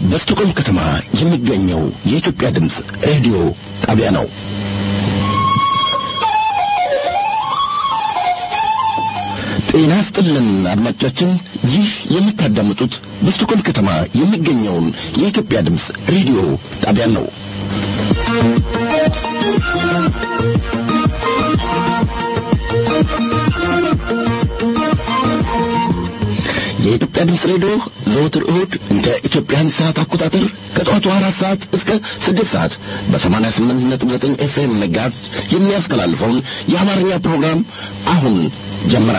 በስቶኮልም ከተማ የሚገኘው የኢትዮጵያ ድምፅ ሬዲዮ ጣቢያ ነው። ጤና ስጥልን አድማጮቻችን፣ ይህ የምታዳምጡት በስቶኮልም ከተማ የሚገኘውን የኢትዮጵያ ድምፅ ሬዲዮ ጣቢያ ነው። የኢትዮጵያ ድምፅ ሬዲዮ ዘወትር እሁድ እንደ ኢትዮጵያን ሰዓት አቆጣጠር ከጠዋቱ አራት ሰዓት እስከ ስድስት ሰዓት በሰማንያ ስምንት ነጥብ ዘጠኝ ኤፍኤም መጋዝ የሚያስተላልፈውን የአማርኛ ፕሮግራም አሁን ጀመረ።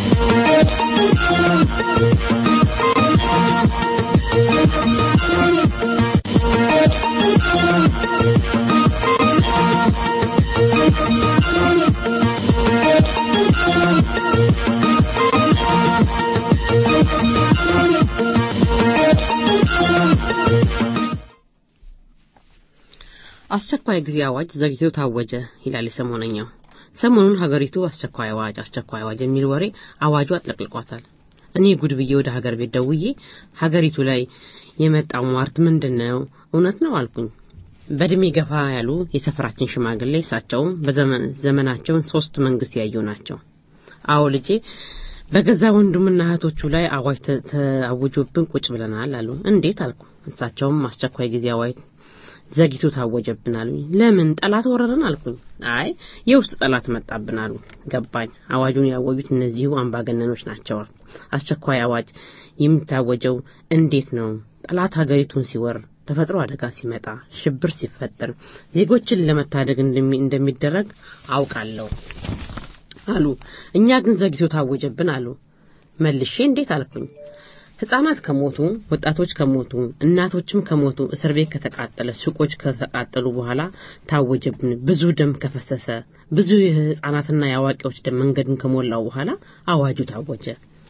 አስቸኳይ ጊዜ አዋጅ ዘግይቶ ታወጀ ይላል የሰሞነኛው። ሰሞኑን ሀገሪቱ አስቸኳይ አዋጅ አስቸኳይ አዋጅ የሚል ወሬ አዋጁ አጥለቅልቋታል። እኔ ጉድ ብዬ ወደ ሀገር ቤት ደውዬ ሀገሪቱ ላይ የመጣው ሟርት ምንድን ነው? እውነት ነው አልኩኝ። በእድሜ ገፋ ያሉ የሰፈራችን ሽማግሌ እሳቸውም በዘመናቸውን ሶስት መንግስት ያዩ ናቸው። አዎ ልጄ በገዛ ወንድምና እህቶቹ ላይ አዋጅ ተአውጆብን ቁጭ ብለናል አሉ። እንዴት አልኩ። እሳቸውም አስቸኳይ ጊዜ አዋጅ ዘግይቶ ታወጀብን አሉኝ። ለምን ጠላት ወረረን አልኩኝ። አይ የውስጥ ጠላት መጣብን አሉ። ገባኝ። አዋጁን ያወጁት እነዚሁ አምባገነኖች ናቸው። አስቸኳይ አዋጅ የሚታወጀው እንዴት ነው? ጠላት ሀገሪቱን ሲወር፣ ተፈጥሮ አደጋ ሲመጣ፣ ሽብር ሲፈጠር ዜጎችን ለመታደግ እንደሚደረግ አውቃለሁ አሉ። እኛ ግን ዘግይቶ ታወጀብን አሉ። መልሼ እንዴት አልኩኝ። ህጻናት ከሞቱ፣ ወጣቶች ከሞቱ፣ እናቶችም ከሞቱ፣ እስር ቤት ከተቃጠለ፣ ሱቆች ከተቃጠሉ በኋላ ታወጀብን። ብዙ ደም ከፈሰሰ፣ ብዙ የህጻናትና የአዋቂዎች ደም መንገዱን ከሞላው በኋላ አዋጁ ታወጀ።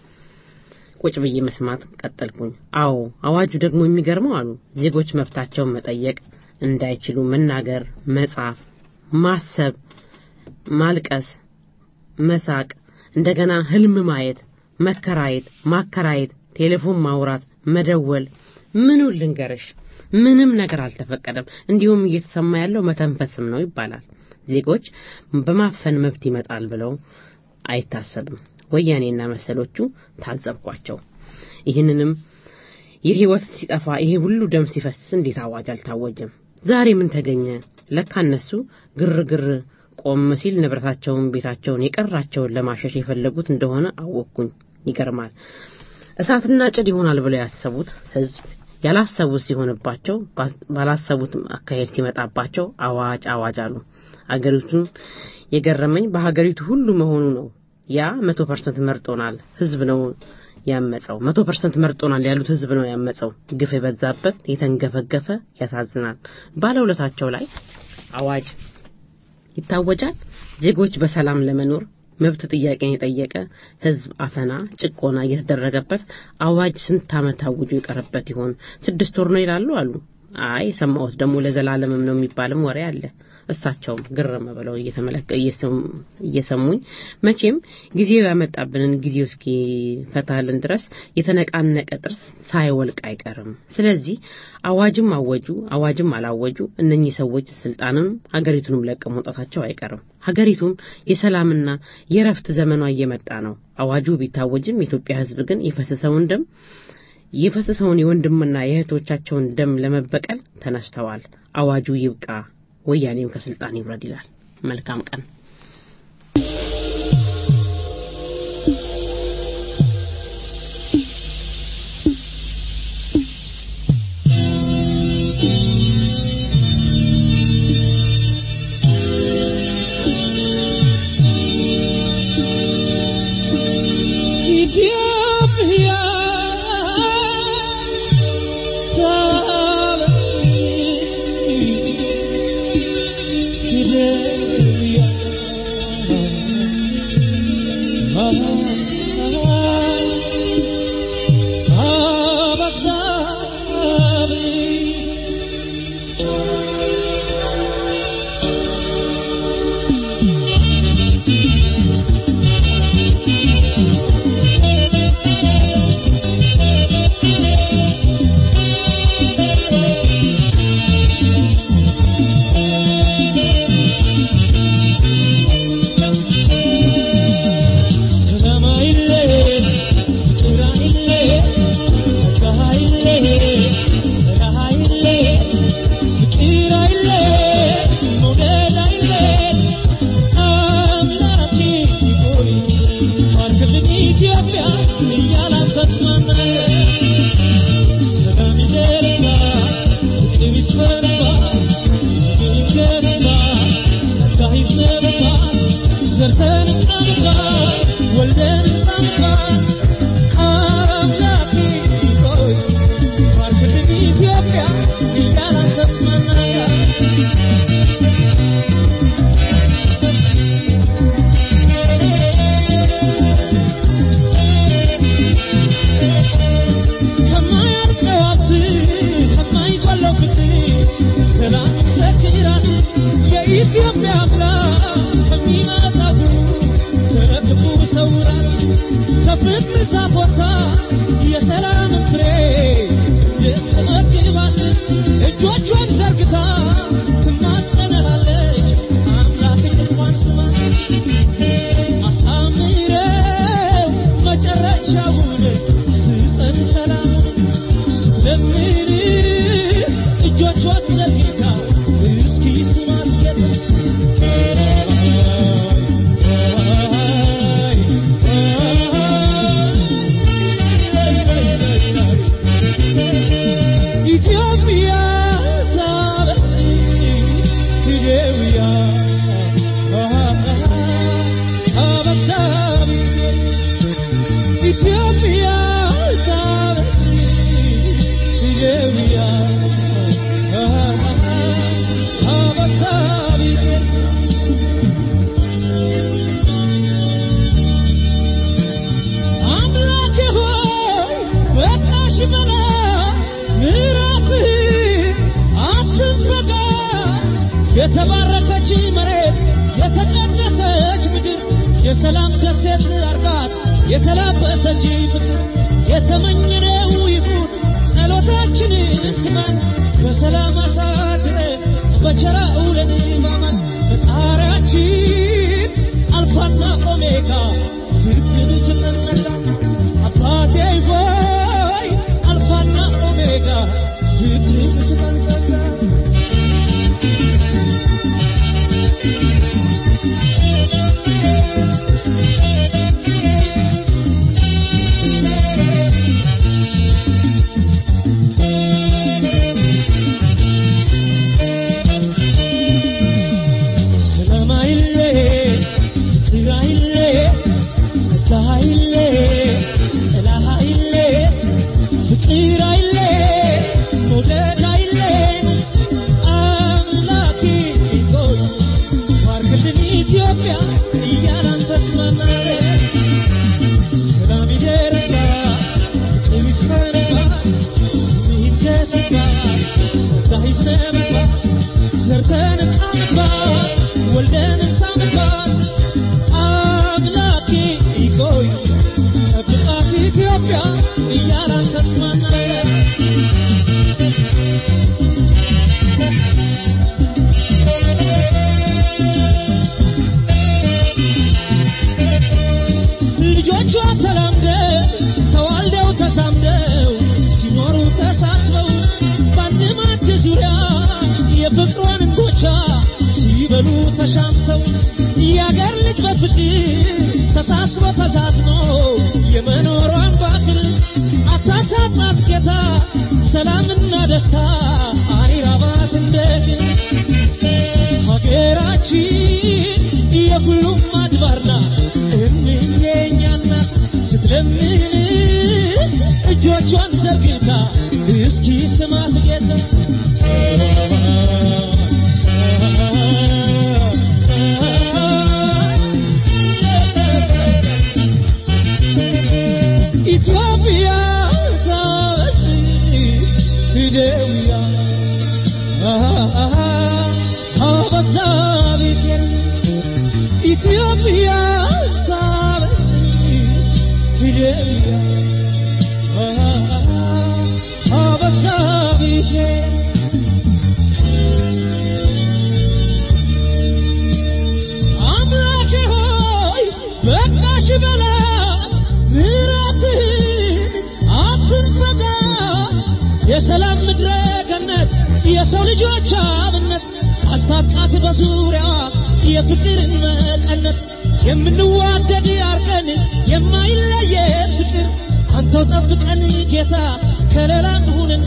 ቁጭ ብዬ መስማት ቀጠልኩኝ። አዎ አዋጁ ደግሞ የሚገርመው አሉ ዜጎች መብታቸውን መጠየቅ እንዳይችሉ መናገር፣ መጻፍ፣ ማሰብ፣ ማልቀስ፣ መሳቅ፣ እንደገና ህልም ማየት፣ መከራየት፣ ማከራየት ቴሌፎን ማውራት፣ መደወል፣ ምኑን ልንገርሽ፣ ምንም ነገር አልተፈቀደም። እንዲሁም እየተሰማ ያለው መተንፈስም ነው ይባላል። ዜጎች በማፈን መብት ይመጣል ብለው አይታሰብም። ወያኔና መሰሎቹ ታዘብኳቸው። ይህንንም የህይወት ሲጠፋ ይሄ ሁሉ ደም ሲፈስ እንዴት አዋጅ አልታወጀም? ዛሬ ምን ተገኘ? ለካ እነሱ ግርግር ቆም ሲል ንብረታቸውን፣ ቤታቸውን፣ የቀራቸውን ለማሸሽ የፈለጉት እንደሆነ አወቅኩኝ። ይገርማል። እሳትና ጭድ ይሆናል ብለው ያሰቡት ህዝብ ያላሰቡት ሲሆንባቸው ባላሰቡት አካሄድ ሲመጣባቸው አዋጅ አዋጅ አሉ። አገሪቱን የገረመኝ በሀገሪቱ ሁሉ መሆኑ ነው። ያ መቶ ፐርሰንት መርጦናል ህዝብ ነው ያመፀው። መቶ ፐርሰንት መርጦናል ያሉት ህዝብ ነው ያመፀው። ግፍ የበዛበት የተንገፈገፈ ያሳዝናል። ባለውለታቸው ላይ አዋጅ ይታወጃል። ዜጎች በሰላም ለመኖር መብት ጥያቄን የጠየቀ ህዝብ አፈና፣ ጭቆና እየተደረገበት አዋጅ ስንት ዓመት አውጆ የቀረበት ይሆን? ስድስት ወር ነው ይላሉ አሉ። አይ የሰማሁት ደግሞ ለዘላለምም ነው የሚባልም ወሬ አለ። እሳቸውም ግርም ብለው እየሰሙኝ መቼም ጊዜው ያመጣብንን ጊዜው እስኪፈታልን ድረስ የተነቃነቀ ጥርስ ሳይወልቅ አይቀርም። ስለዚህ አዋጅም አወጁ አዋጅም አላወጁ እነኚህ ሰዎች ስልጣንም ሀገሪቱንም ለቀው መውጣታቸው አይቀርም። ሀገሪቱም የሰላምና የረፍት ዘመኗ እየመጣ ነው። አዋጁ ቢታወጅም የኢትዮጵያ ህዝብ ግን የፈሰሰውን ደም የፈሰሰውን የወንድምና የእህቶቻቸውን ደም ለመበቀል ተነስተዋል። አዋጁ ይብቃ፣ ወያኔም ከስልጣን ይውረድ ይላል። መልካም ቀን። Yeah. የሰላም ደሴት አርጋት የተላበሰች ፍቅር የተመኘነው ይሁን ጸሎታችንን ስማን በሰላም አሳድረ በቸራ ውለን ማማን ፈጣሪያችን አልፋና ኦሜጋ ፍቅርን ስንጸላ አባቴ ሆይ አልፋና ኦሜጋ ፍቅርን ስንጸላ ሰላም አይሌ ፍቅር አይሌ ጸጋ አይሌ ጥላ አይሌ ፍቅር አይሌ መውደድ አይሌ አምላኬ ሆይ ባርክልን ኢትዮጵያ እያላን ተስማማለን ሰላም ይደረጋ ፍቅር ይስፈነጋ ስምህ ይደስጋ ጸጋ ይዝነብባ ዘርተን ቃምባት ወልደን ሳምባት አምላኬ ይቆይ ጠብቃት ኢትዮጵያ እያላን ተስማማለን ልጆቿ ተላምደው ተዋልደው ተሳምደው ሲኖሩ ተሳስበው በአንድ ማዕድ ዙሪያ የፍቅሯን እንጎቻ ሲበሉ ተሻምተው የአገር ልጅ በፍቅር ተሳስቦ ተሳስኖ የመኖሯን ባክል አታሳጣት ጌታ ሰላምና ደስታ አይራባት እንደግን ሀገራችን የሁሉም አድባር ናት እምዬኛ ናት ስትለምን እጆቿን ዘርግታ እስኪ ስማት ጌታ ኢትዮጵያ ታበጽ ፊደውያ አበዛቤቴን ኢትዮጵያ ታበጽ ፊደውያ አበዛቤቴን አምላኬ ሆይ በቃሽ በላት ምሕረትህን አትንፈጋት የሰላም ምድረ ገነት የሰው ልጆች አብነት አስታጥቃት በዙሪያዋ የፍቅርን መቀነት የምንዋደድ አርገን የማይለየን ፍቅር አንተው ጠብቀን ጌታ ከሌላ ሁንን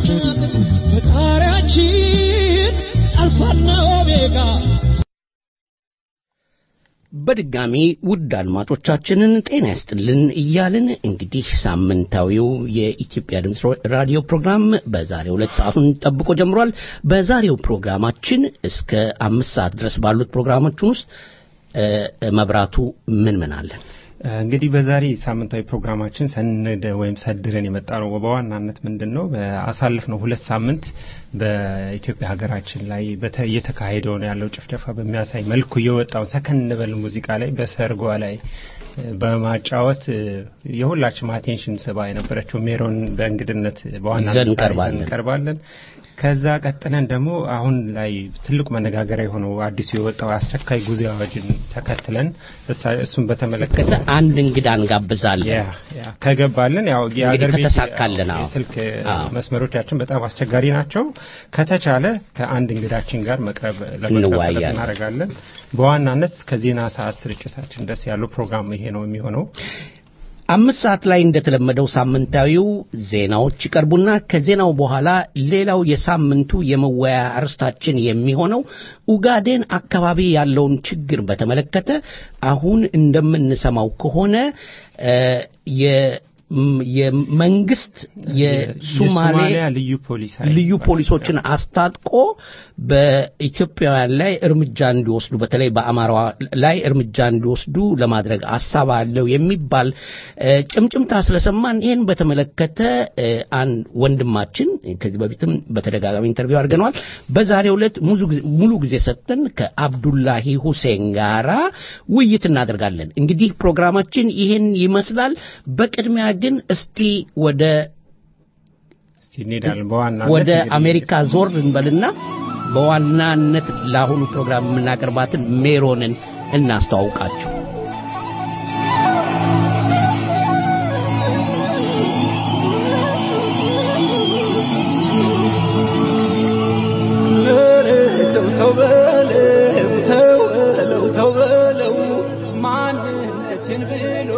ፈጣሪያችን አልፋና ኦሜጋ በድጋሚ ውድ አድማጮቻችንን ጤና ያስጥልን እያልን እንግዲህ ሳምንታዊው የኢትዮጵያ ድምፅ ራዲዮ ፕሮግራም በዛሬው ዕለት ሰዓቱን ጠብቆ ጀምሯል። በዛሬው ፕሮግራማችን እስከ አምስት ሰዓት ድረስ ባሉት ፕሮግራሞችን ውስጥ እ፣ መብራቱ ምን ምን አለን? እንግዲህ በዛሬ ሳምንታዊ ፕሮግራማችን ሰንደ ወይም ሰድረን የመጣ ነው። በዋናነት ምንድን ነው በአሳለፍነው ሁለት ሳምንት በኢትዮጵያ ሀገራችን ላይ በተ- እየተካሄደው ነው ያለው ጭፍጨፋ በሚያሳይ መልኩ የወጣውን ሰከን እንበል ሙዚቃ ላይ በሰርጓ ላይ እ፣ በማጫወት እ፣ የሁላችንም አቴንሽን ስባ የነበረችው ሜሮን በእንግድነት በዋናነት ይዘን ዛሬ እንቀርባለን። እንቀርባለን። ከዛ ቀጥለን ደግሞ አሁን ላይ ትልቁ መነጋገሪያ የሆነው አዲሱ የወጣው አስቸኳይ ጊዜ አዋጅን ተከትለን እሳ- እሱን በተመለከተ ከዛ አንድ እንግዳ እንጋብዛለን። ያ ያ ከገባልን ያው የአገር ቤት ከተሳካልን፣ አዎ። የስልክ አዎ። መስመሮቻችን በጣም አስቸጋሪ ናቸው። ከተቻለ ከአንድ እንግዳችን ጋር መቅረብ ለመቅረብ ጥረት እንወያያለን። እናደርጋለን። በዋናነት ከዜና ሰዓት ስርጭታችን ደስ ያለው ፕሮግራም ይሄ ነው የሚሆነው። አምስት ሰዓት ላይ እንደተለመደው ሳምንታዊው ዜናዎች ይቀርቡና ከዜናው በኋላ ሌላው የሳምንቱ የመወያያ አርስታችን የሚሆነው ኡጋዴን አካባቢ ያለውን ችግር በተመለከተ አሁን እንደምንሰማው ከሆነ እ፣ ም- የመንግስት የሱማሌ የሶማሊያ ልዩ ፖሊስ ኃይል ልዩ ይባላል። ፖሊሶችን አስታጥቆ በኢትዮጵያውያን ላይ እርምጃ እንዲወስዱ በተለይ በአማራ ላይ እርምጃ እንዲወስዱ ለማድረግ ሀሳብ አለው የሚባል እ፣ ጭምጭምታ ስለሰማን ይህን በተመለከተ እ፣ አንድ ወንድማችን ከዚህ በፊትም በተደጋጋሚ ኢንተርቪው አድርገነዋል። በዛሬው ዕለት ሙሉ ጊዜ- ሙሉ ጊዜ ሰጥተን ከአብዱላሂ ሁሴን ጋራ ውይይት እናደርጋለን። እንግዲህ ፕሮግራማችን ይህን ይመስላል። በቅድሚያ ግን እስቲ ወደ እስቲ እንሄዳለን በዋናነት ወደ እንግዲህ አሜሪካ ዞር እንበልና በዋናነት ለአሁኑ ፕሮግራም የምናቀርባትን ሜሮንን እናስተዋውቃችሁ። ተው ተው በለው ተው በለው ተው በለው ማንነትን ብሎ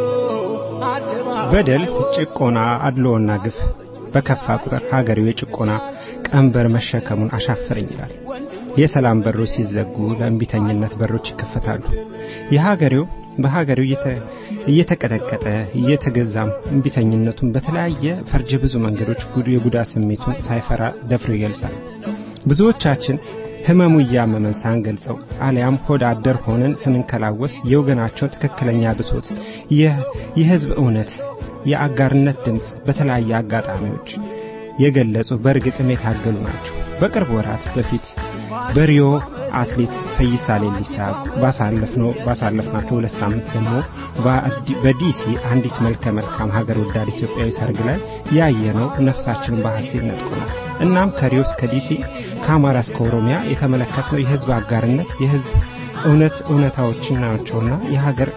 አደባባይ በደል፣ ጭቆና፣ አድሎና ግፍ በከፋ ቁጥር ሀገሬው የጭቆና ቀንበር መሸከሙን አሻፈረኝ ይላል። የሰላም በሮች ሲዘጉ ለእንቢተኝነት በሮች ይከፈታሉ። የሀገሬው በሀገሬው እየተ- እየተቀጠቀጠ እየተገዛም እንቢተኝነቱን በተለያየ ፈርጀ ብዙ መንገዶች ጉድ የጉዳት ስሜቱን ሳይፈራ ደፍሮ ይገልጻል። ብዙዎቻችን ህመሙ እያመመን ሳንገልጸው አሊያም ሆድ አደር ሆነን ስንንከላወስ የወገናቸውን ትክክለኛ ብሶት፣ የ- የህዝብ እውነት፣ የአጋርነት ድምፅ በተለያየ አጋጣሚዎች የገለጹ በእርግጥም የታገሉ ናቸው። በቅርብ ወራት በፊት በሪዮ አትሌት ፈይሳ ሌሊሳ ባሳለፍነው ባሳለፍናቸው ሁለት ሳምንት ደግሞ በአዲ- በዲሲ አንዲት መልከ መልካም ሀገር ወዳድ ኢትዮጵያዊ ሰርግ ላይ ያየነው ነፍሳችንን በሐሴት ነጥቆናል። እናም ከሪዮ እስከ ዲሲ ከአማራ እስከ ኦሮሚያ የተመለከትነው የህዝብ አጋርነት የህዝብ እውነት እውነታዎችን ናቸውና የሀገር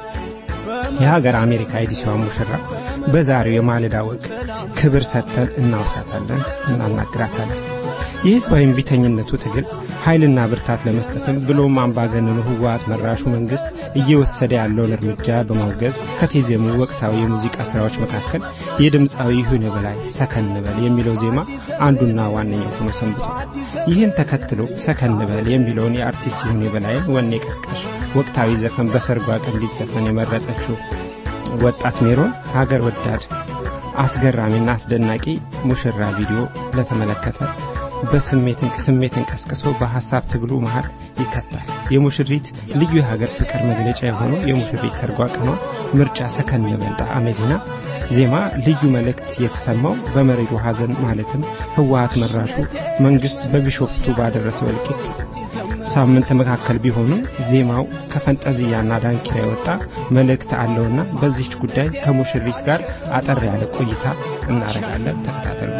የሀገር አሜሪካ የዲሲዋ ሙሽራ በዛሬው የማለዳ ወግ ክብር ሰጥተን እናውሳታለን፣ እናናግራታለን። የህዝባዊ እምቢተኝነቱ ትግል ኃይልና ብርታት ለመስጠትም ብሎም አምባገነኑ ህወሓት መራሹ መንግስት እየወሰደ ያለውን እርምጃ በማውገዝ ከተዜሙ ወቅታዊ የሙዚቃ ስራዎች መካከል የድምፃዊ ይሁን በላይ ሰከን በል የሚለው ዜማ አንዱና ዋነኛው ሆኖ ሰንብቷል። ይህን ተከትሎ ሰከን በል የሚለውን የአርቲስት ይሁን በላይን ወኔ ቀስቃሽ ወቅታዊ ዘፈን በሰርጓ ቀን እንዲዘፈን የመረጠችው ወጣት ሜሮን ሀገር ወዳድ አስገራሚና አስደናቂ ሙሽራ ቪዲዮ ለተመለከተ በስሜትን ስሜትን ቀስቅሶ በሐሳብ ትግሉ መሃል ይከታል። የሙሽሪት ልዩ የሀገር ፍቅር መግለጫ የሆነው የሙሽሪት ሰርጓ ቀኗ ምርጫ ሰከን በል ጣዕመ ዜና ዜማ ልዩ መልእክት የተሰማው በመሪሩ ሐዘን ማለትም ህወሓት መራሹ መንግስት በቢሾፍቱ ባደረሰው እልቂት ሳምንት መካከል ቢሆኑም ዜማው ከፈንጠዝያና ዳንኪራ የወጣ መልእክት አለውና በዚህች ጉዳይ ከሙሽሪት ጋር አጠር ያለ ቆይታ እናደርጋለን። ተከታተሉ።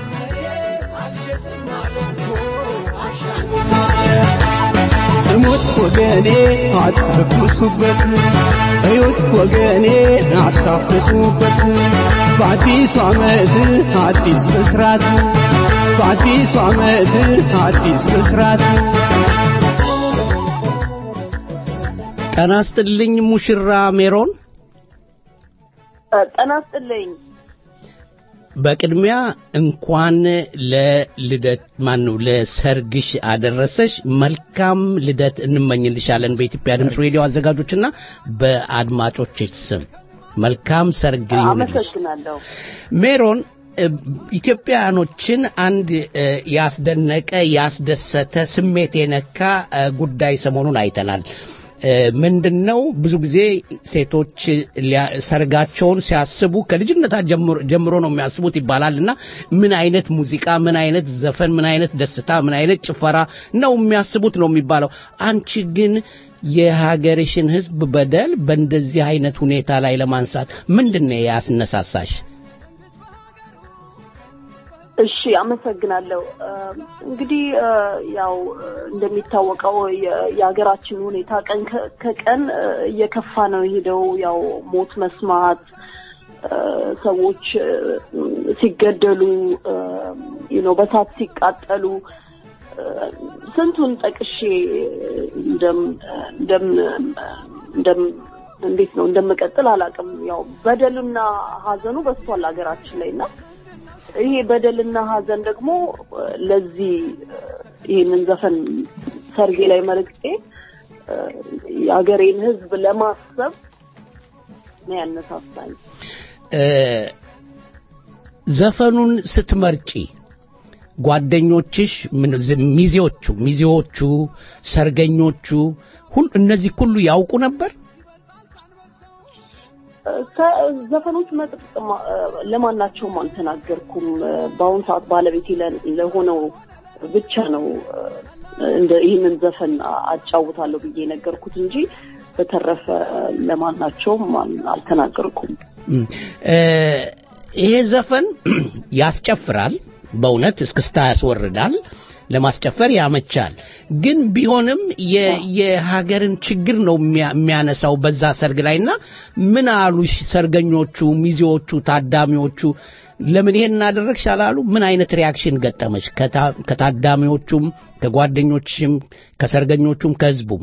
ስሙት ወገኔ አትተኩሱበት፣ እዩት ወገኔ አታፍትቱበት። በአዲሱ ዓመት አዲስ ብስራት፣ በአዲሱ ዓመት አዲስ ብስራት። ጤና ይስጥልኝ ሙሽራ ሜሮን። ጤና ይስጥልኝ። በቅድሚያ እንኳን ለልደት ማን ነው ለሰርግሽ አደረሰሽ። መልካም ልደት እንመኝልሻለን በኢትዮጵያ ድምፅ ሬዲዮ አዘጋጆችና በአድማጮችሽ ስም መልካም ሰርግ ይሁንልሽ። አመሰግናለሁ። ሜሮን እ፣ ኢትዮጵያውያኖችን አንድ እ፣ ያስደነቀ ያስደሰተ ስሜት የነካ እ፣ ጉዳይ ሰሞኑን አይተናል። እ፣ ምንድነው ብዙ ጊዜ ሴቶች ሊያ- ሰርጋቸውን ሲያስቡ ከልጅነታ ጀምሮ ጀምሮ ነው የሚያስቡት ይባላል እና ምን አይነት ሙዚቃ፣ ምን አይነት ዘፈን፣ ምን አይነት ደስታ፣ ምን አይነት ጭፈራ ነው የሚያስቡት ነው የሚባለው። አንቺ ግን የሀገርሽን ሕዝብ በደል በእንደዚህ አይነት ሁኔታ ላይ ለማንሳት ምንድን ነው ያስነሳሳሽ? እሺ አመሰግናለሁ። እ፣ እንግዲህ እ፣ ያው እ፣ እንደሚታወቀው የ- የሀገራችን ሁኔታ ቀን ከ- ከቀን እ፣ እየከፋ ነው የሄደው። ያው ሞት መስማት እ፣ ሰዎች እ፣ ሲገደሉ ነው በሳት ሲቃጠሉ እ፣ ስንቱን ጠቅሼ እንደም እንደም እንደም እንዴት ነው እንደምቀጥል አላውቅም። ያው በደሉና ሀዘኑ በዝቷል ሀገራችን ላይ እና ይሄ በደልና ሀዘን ደግሞ እ፣ ለዚህ እ፣ ይህንን ዘፈን ሰርጌ ላይ መልእክቴ እ፣ የሀገሬን ሕዝብ ለማሰብ ነው ያነሳሳኝ። እ፣ ዘፈኑን ስትመርጪ ጓደኞችሽ ምን ዝ- ሚዜዎቹ ሚዜዎቹ ሰርገኞቹ ሁሉ እነዚህ ሁሉ ያውቁ ነበር ከ- ዘፈኖች መጥቅም ለማናቸውም አልተናገርኩም። በአሁኑ ሰዓት ባለቤቴ ለ- ለሆነው ብቻ ነው እንደ ይህንን ዘፈን አጫውታለሁ ብዬ የነገርኩት እንጂ በተረፈ ለማናቸውም አል- አልተናገርኩም። እም፣ እ፣ ይሄ ዘፈን ያስጨፍራል፣ በእውነት እስክስታ ያስወርዳል፣ ለማስጨፈር ያመቻል። ግን ቢሆንም የ- የሀገርን ችግር ነው የሚያ- የሚያነሳው በዛ ሰርግ ላይና ምን አሉ ሰርገኞቹ፣ ሚዜዎቹ፣ ታዳሚዎቹ ለምን ይሄን እናደረግሽ አላሉ? ምን አይነት ሪያክሽን ገጠመች? ከታ- ከታዳሚዎቹም፣ ከጓደኞችም፣ ከሰርገኞቹም፣ ከህዝቡም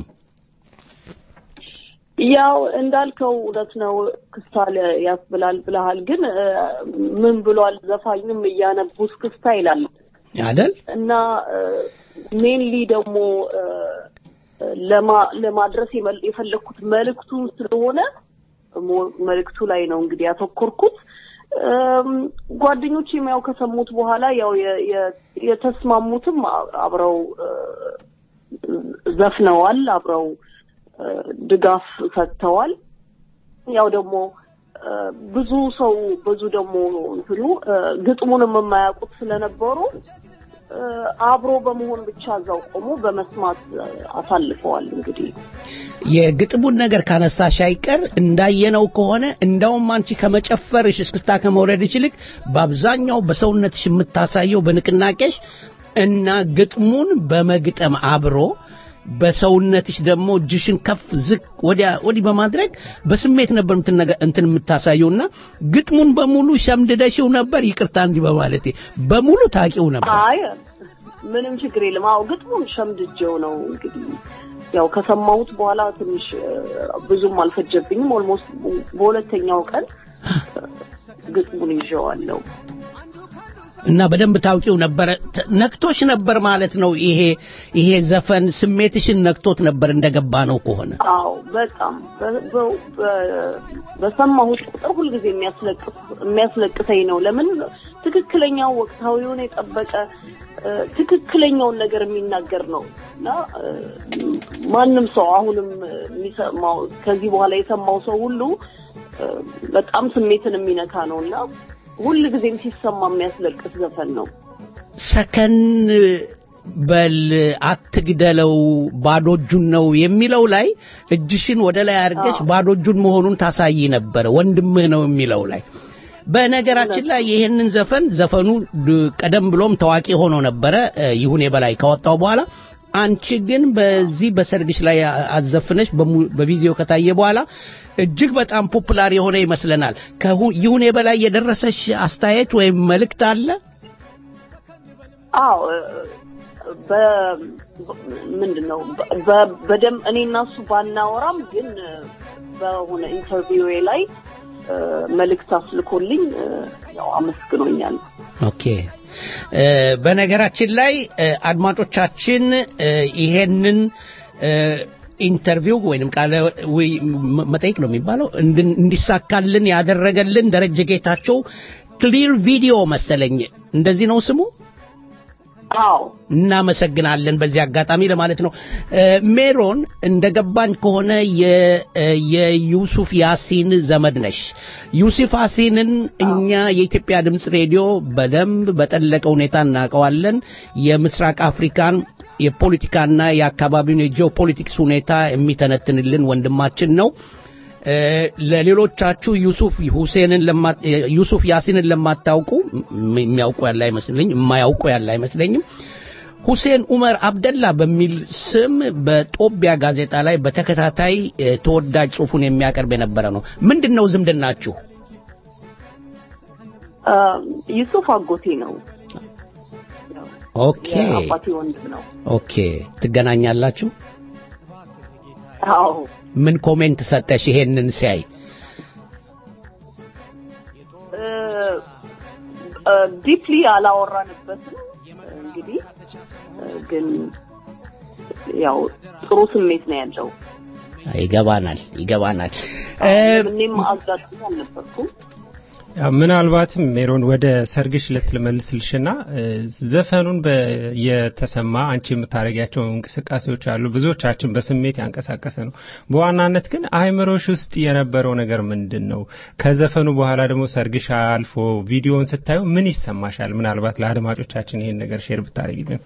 ያው እንዳልከው እውነት ነው። ክስታል ያስብላል ብለሃል። ግን እ፣ ምን ብሏል ዘፋኙም እያነቡ እስክስታ ይላል አይደል? እና ሜንሊ ደግሞ እ፣ ለማ- ለማድረስ የመል- የፈለግኩት መልእክቱን ስለሆነ ሞ- መልእክቱ ላይ ነው እንግዲህ ያተኮርኩት። እም፣ ጓደኞቼም ያው ከሰሙት በኋላ ያው የ- የ- የተስማሙትም አ- አብረው እ፣ ዘፍነዋል፣ አብረው እ፣ ድጋፍ ሰጥተዋል። ያው ደግሞ እ፣ ብዙ ሰው ብዙ ደግሞ እንትኑ እ፣ ግጥሙንም የማያውቁት ስለነበሩ እ፣ አብሮ በመሆን ብቻ እዛው ቆሞ በመስማት እ፣ አሳልፈዋል። እንግዲህ የግጥሙን ነገር ካነሳሽ አይቀር እንዳየነው ከሆነ እንደውም አንቺ ከመጨፈርሽ እስክስታ ከመውረድሽ ይልቅ በአብዛኛው በሰውነትሽ የምታሳየው በንቅናቄሽ እና ግጥሙን በመግጠም አብሮ በሰውነትሽ ደግሞ እጅሽን ከፍ ዝቅ ወዲያ ወዲህ በማድረግ በስሜት ነበር የምትነገ- እንትን የምታሳየውና ግጥሙን በሙሉ ሸምድደሽው ነበር። ይቅርታ እንዲህ በማለቴ በሙሉ ታቂው ነበር። አይ ምንም ችግር የለም። አዎ ግጥሙን ሸምድጄው ነው እንግዲህ ያው ከሰማሁት በኋላ ትንሽ እ፣ ብዙም አልፈጀብኝም። ኦልሞስት በሁለተኛው ቀን እ፣ ግጥሙን ይዤዋለሁ። እና በደንብ ታውቂው ነበረ ተ- ነክቶሽ ነበር ማለት ነው። ይሄ ይሄ ዘፈን ስሜትሽን ነክቶት ነበር እንደገባ ነው ከሆነ አዎ በጣም በ- በ- በ- በሰማሁት ቁጥር ሁልጊዜ የሚያስለቅስ የሚያስለቅሰኝ ነው። ለምን ትክክለኛው ወቅታዊውን የጠበቀ እ፣ ትክክለኛውን ነገር የሚናገር ነው እና እ፣ ማንም ሰው አሁንም የሚሰማው ከዚህ በኋላ የሰማው ሰው ሁሉ እ፣ በጣም ስሜትን የሚነካ ነው እና ሁልጊዜም ሲሰማ የሚያስለቅስ ዘፈን ነው። ሰከን በል አትግደለው ባዶ እጁን ነው የሚለው ላይ እጅሽን ወደ ላይ አድርገሽ ባዶ እጁን መሆኑን ታሳይ ነበረ ወንድምህ ነው የሚለው ላይ በነገራችን ላይ ይህንን ዘፈን ዘፈኑ ድ- ቀደም ብሎም ታዋቂ ሆኖ ነበረ እ፣ ይሁኔ በላይ ካወጣው በኋላ አንቺ ግን በዚህ በሰርግሽ ላይ አ- አዘፍነሽ በሙ- በቪዲዮ ከታየ በኋላ እጅግ በጣም ፖፑላር የሆነ ይመስለናል። ከሁ- ይሁኔ በላይ የደረሰሽ አስተያየት ወይም መልእክት አለ? አዎ በ ምንድን ነው በ- በደም እኔ እና እሱ ባናወራም ግን በሆነ ኢንተርቪው ላይ እ፣ መልእክት አስልኮልኝ እ፣ ያው አመስግኖኛል። ኦኬ እ፣ በነገራችን ላይ እ፣ አድማጮቻችን እ፣ ይሄንን እ፣ ኢንተርቪው ወይንም ቃለ ውይ- መ- መጠይቅ ነው የሚባለው እንድን- እንዲሳካልን ያደረገልን ደረጀ ጌታቸው ክሊር ቪዲዮ መሰለኝ እንደዚህ ነው ስሙ አዎ እናመሰግናለን በዚህ አጋጣሚ ለማለት ነው እ፣ ሜሮን እንደገባኝ ከሆነ የ- እ፣ የዩሱፍ ያሲን ዘመድ ነሽ ዩሱፍ ያሲንን እኛ የኢትዮጵያ ድምፅ ሬዲዮ በደንብ በጠለቀ ሁኔታ እናውቀዋለን የምስራቅ አፍሪካን የፖለቲካና የአካባቢውን የጂኦፖለቲክስ ሁኔታ የሚተነትንልን ወንድማችን ነው እ፣ ለሌሎቻችሁ ዩሱፍ ሁሴንን ለማ- እ፣ ዩሱፍ ያሲንን ለማታውቁ ም- የሚያውቁ ያለ አይመስለኝ የማያውቁ ያለ አይመስለኝም ሁሴን ኡመር አብደላ በሚል ስም በጦቢያ ጋዜጣ ላይ በተከታታይ እ፣ ተወዳጅ ጽሑፉን የሚያቀርብ የነበረ ነው ምንድን ነው ዝምድናችሁ እ፣ ዩሱፍ አጎቴ ነው። ኦኬ የአባቴ ወንድም ነው። ኦኬ ትገናኛላችሁ አዎ ምን ኮሜንት ሰጠሽ ይሄንን ሲያይ ዲፕሊ አላወራንበትም። እንግዲህ እ፣ ግን ያው ጥሩ ስሜት ነው ያለው። ይገባናል ይገባናል እ፣ እኔም አጋጣሚ አልነበርኩም። ያው ምናልባትም ሜሮን ወደ ሰርግሽ ለት ልመልስልሽና እ፣ ዘፈኑን በ- የተሰማ አንቺ የምታደርጊያቸው እንቅስቃሴዎች አሉ። ብዙዎቻችን በስሜት ያንቀሳቀሰ ነው። በዋናነት ግን አይምሮሽ ውስጥ የነበረው ነገር ምንድን ነው? ከዘፈኑ በኋላ ደግሞ ሰርግሽ አልፎ ቪዲዮውን ስታዩ ምን ይሰማሻል? ምናልባት ለአድማጮቻችን ይሄን ነገር ሼር ብታደርጊልን።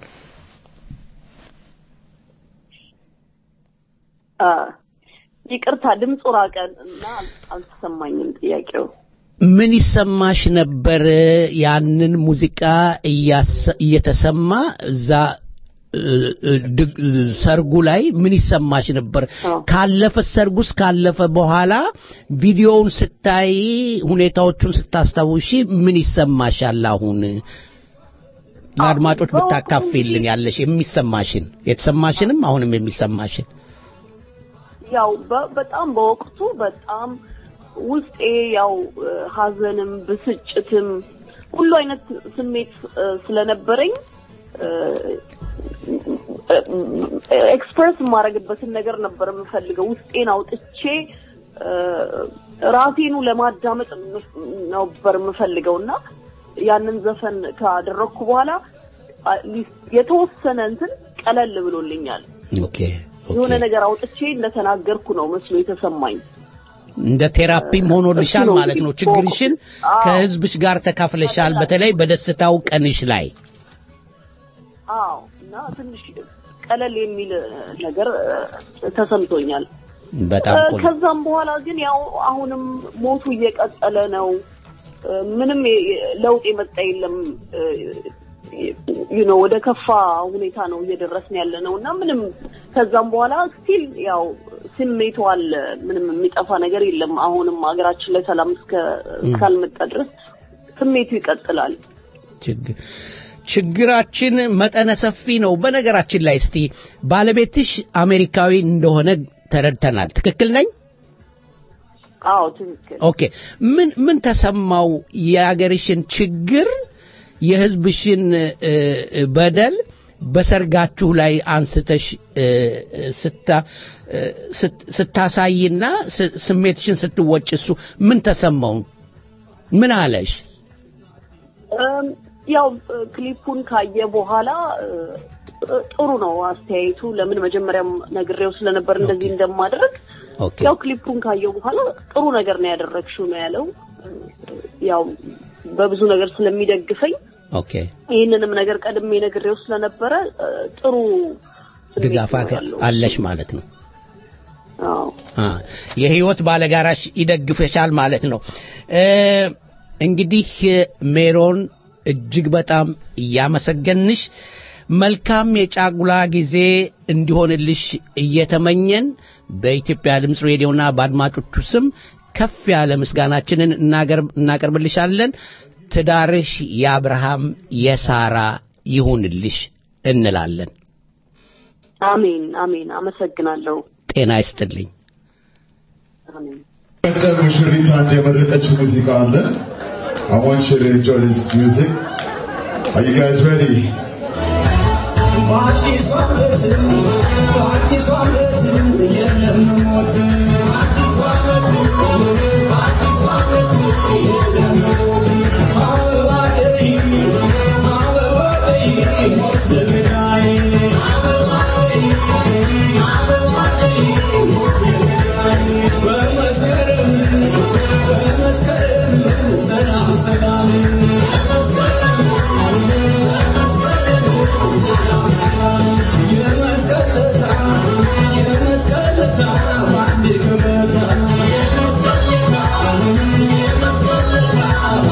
አ፣ ይቅርታ ድምፁ ራቀን እና አልተሰማኝም ጥያቄው። ምን ይሰማሽ ነበር ያንን ሙዚቃ እያሰ- እየተሰማ እዛ እ፣ እ፣ ድግ- ሰርጉ ላይ ምን ይሰማሽ ነበር? አዎ። ካለፈ ሰርጉስ ካለፈ በኋላ ቪዲዮውን ስታይ ሁኔታዎቹን ስታስታውሺ ምን ይሰማሻል? አሁን ለአድማጮች በወቅቱ ብታካፊልን ያለሽ የሚሰማሽን የተሰማሽንም አሁንም የሚሰማሽን ያው በ- በጣም በወቅቱ በጣም ውስጤ ያው እ፣ ሀዘንም ብስጭትም ሁሉ አይነት ስሜት እ፣ ስለነበረኝ ኤክስፕረስ የማደርግበትን ነገር ነበር የምፈልገው። ውስጤን አውጥቼ እ፣ ራሴኑ ለማዳመጥ የምፍ- ነበር የምፈልገው እና ያንን ዘፈን ካደረግኩ በኋላ አትሊስት የተወሰነ እንትን ቀለል ብሎልኛል። ኦኬ የሆነ ኦኬ ነገር አውጥቼ እንደተናገርኩ ነው መስሎ የተሰማኝ። እንደ ቴራፒም ሆኖልሻል እሱ ነው ማለት ነው። እንግዲህ ችግርሽን አዎ። ከህዝብሽ ጋር ተካፍለሻል፣ በተለይ በደስታው ቀንሽ ላይ። አዎ እና ትንሽ ቀለል የሚል ነገር እ፣ ተሰምቶኛል። በጣም እ፣ ቆንጆ ከዛም በኋላ ግን ያው አሁንም ሞቱ እየቀጠለ ነው። እ፣ ምንም የ- የ- ለውጥ የመጣ የለም። ዩ ኖ ወደ ከፋ ሁኔታ ነው እየደረስን ያለ ነው እና ምንም ከዛም በኋላ ስቲል ያው ስሜቱ አለ። ምንም የሚጠፋ ነገር የለም። አሁንም ሀገራችን ላይ ሰላም እስከ እስካልመጣ ድረስ ስሜቱ ይቀጥላል። ችግር ችግራችን መጠነ ሰፊ ነው። በነገራችን ላይ እስቲ ባለቤትሽ አሜሪካዊ እንደሆነ ተረድተናል። ትክክል ነኝ? አዎ ትክክል። ኦኬ። ምን ምን ተሰማው? የአገርሽን ችግር የህዝብሽን እ፣ እ፣ በደል በሰርጋችሁ ላይ አንስተሽ እ፣ እ፣ ስታ እ፣ ስት- ስታሳይና ስ- ስሜትሽን ስትወጭ እሱ ምን ተሰማው? ምን አለሽ? እም፣ ያው እ፣ ክሊፑን ካየ በኋላ እ፣ እ፣ ጥሩ ነው አስተያየቱ። ለምን መጀመሪያም ነግሬው ስለነበር እንደዚህ እንደማደርግ ኦኬ ያው ክሊፑን ካየው በኋላ ጥሩ ነገር ነው ያደረግሽው ነው ያለው። እ፣ ያው በብዙ ነገር ስለሚደግፈኝ ኦኬ ይህንንም ነገር ቀድሜ ነግሬው ስለነበረ እ፣ ጥሩ ስሜት ድጋፍ ነው አገ- ያለው። አለሽ ማለት ነው። አዎ አ የህይወት ባለጋራሽ ይደግፈሻል ማለት ነው። እ፣ እንግዲህ ሜሮን እጅግ በጣም እያመሰገንሽ መልካም የጫጉላ ጊዜ እንዲሆንልሽ እየተመኘን በኢትዮጵያ ድምፅ ሬዲዮና በአድማጮቹ ስም ከፍ ያለ ምስጋናችንን እናገር- እናቀርብልሻለን። ትዳርሽ የአብርሃም የሳራ ይሁንልሽ እንላለን። አሜን አሜን። አመሰግናለሁ። ጤና ይስጥልኝ። አሜን። ቀጠል ሙሽሪት አንድ የመረጠችው ሙዚቃ አለ። I want you to enjoy this music. Are you guys ready? በአዲሱ ዓመት በአዲሱ ዓመት የለም ሞት በአዲሱ ዓመት በአዲሱ ዓመት የለም ሞት አበባ ቀይ አበባ ቀይ ሞት ለገዳይ አበባ ቀይ አበባ ቀይ ሞት ለገዳይ በመስከረም በመስከረም ሰላም ሰላም የመስቀለታ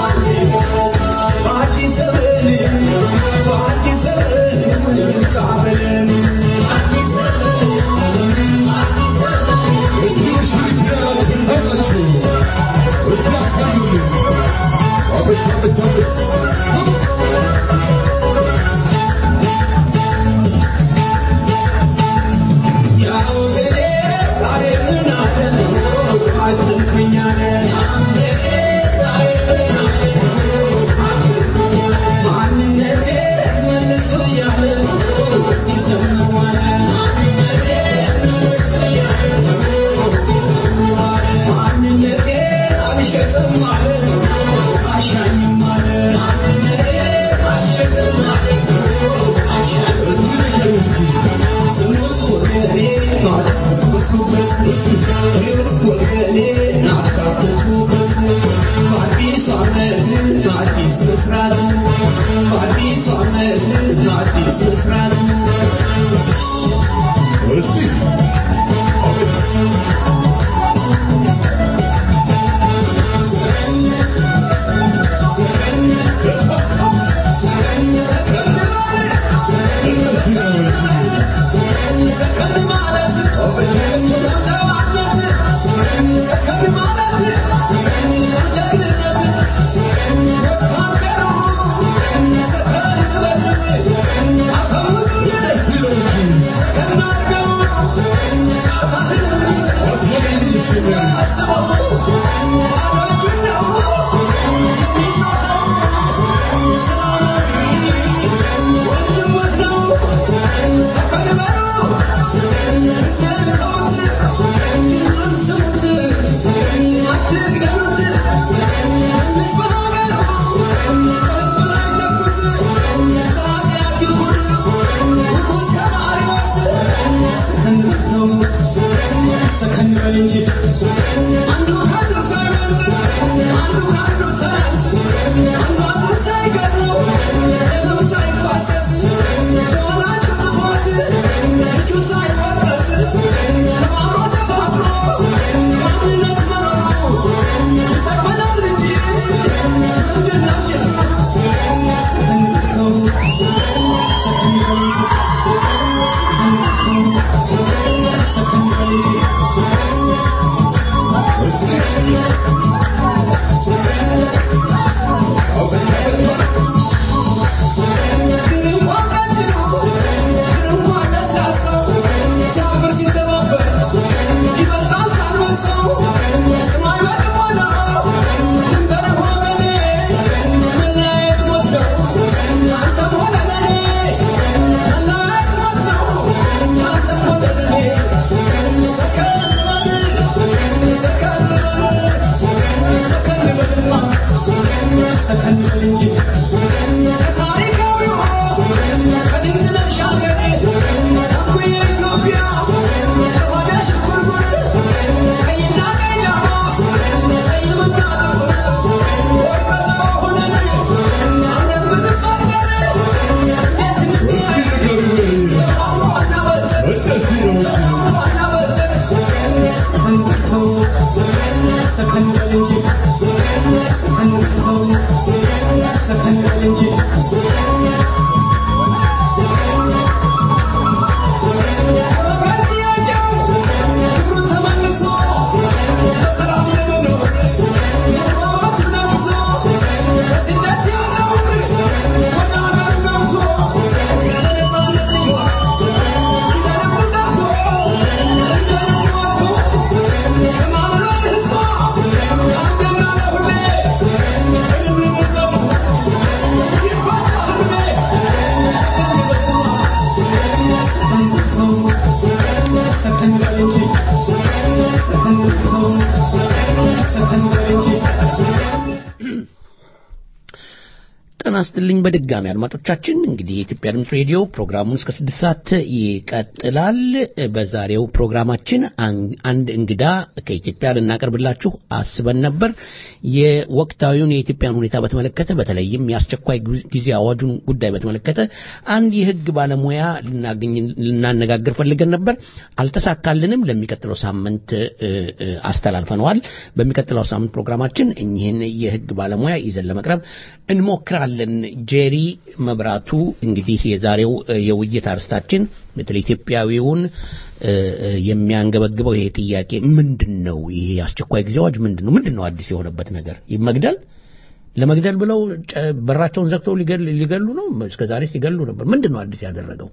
ጤና ይስጥልኝ በድጋሚ አድማጮቻችን። እንግዲህ የኢትዮጵያ ድምፅ ሬዲዮ ፕሮግራሙን እስከ ስድስት ሰዓት ይቀጥላል። በዛሬው ፕሮግራማችን አን- አንድ እንግዳ ከኢትዮጵያ ልናቀርብላችሁ አስበን ነበር። የወቅታዊውን የኢትዮጵያን ሁኔታ በተመለከተ በተለይም የአስቸኳይ ጊዜ አዋጁን ጉዳይ በተመለከተ አንድ የሕግ ባለሙያ ልናገኝ ልናነጋግር ፈልገን ነበር። አልተሳካልንም። ለሚቀጥለው ሳምንት እ፣ እ፣ አስተላልፈነዋል። በሚቀጥለው ሳምንት ፕሮግራማችን እኚህን የሕግ ባለሙያ ይዘን ለመቅረብ እንሞክራለን። ጄሪ መብራቱ እንግዲህ የዛሬው እ፣ የውይይት አርስታችን በተለይ ኢትዮጵያዊውን እ፣ እ፣ የሚያንገበግበው ይሄ ጥያቄ ምንድን ነው? ይሄ አስቸኳይ ጊዜ አዋጅ ምንድን ነው? ምንድን ነው አዲስ የሆነበት ነገር? መግደል ለመግደል ብለው ጨ- በራቸውን ዘግተው ሊገል- ሊገሉ ነው። እስከ ዛሬ ሲገሉ ነበር። ምንድን ነው አዲስ ያደረገው?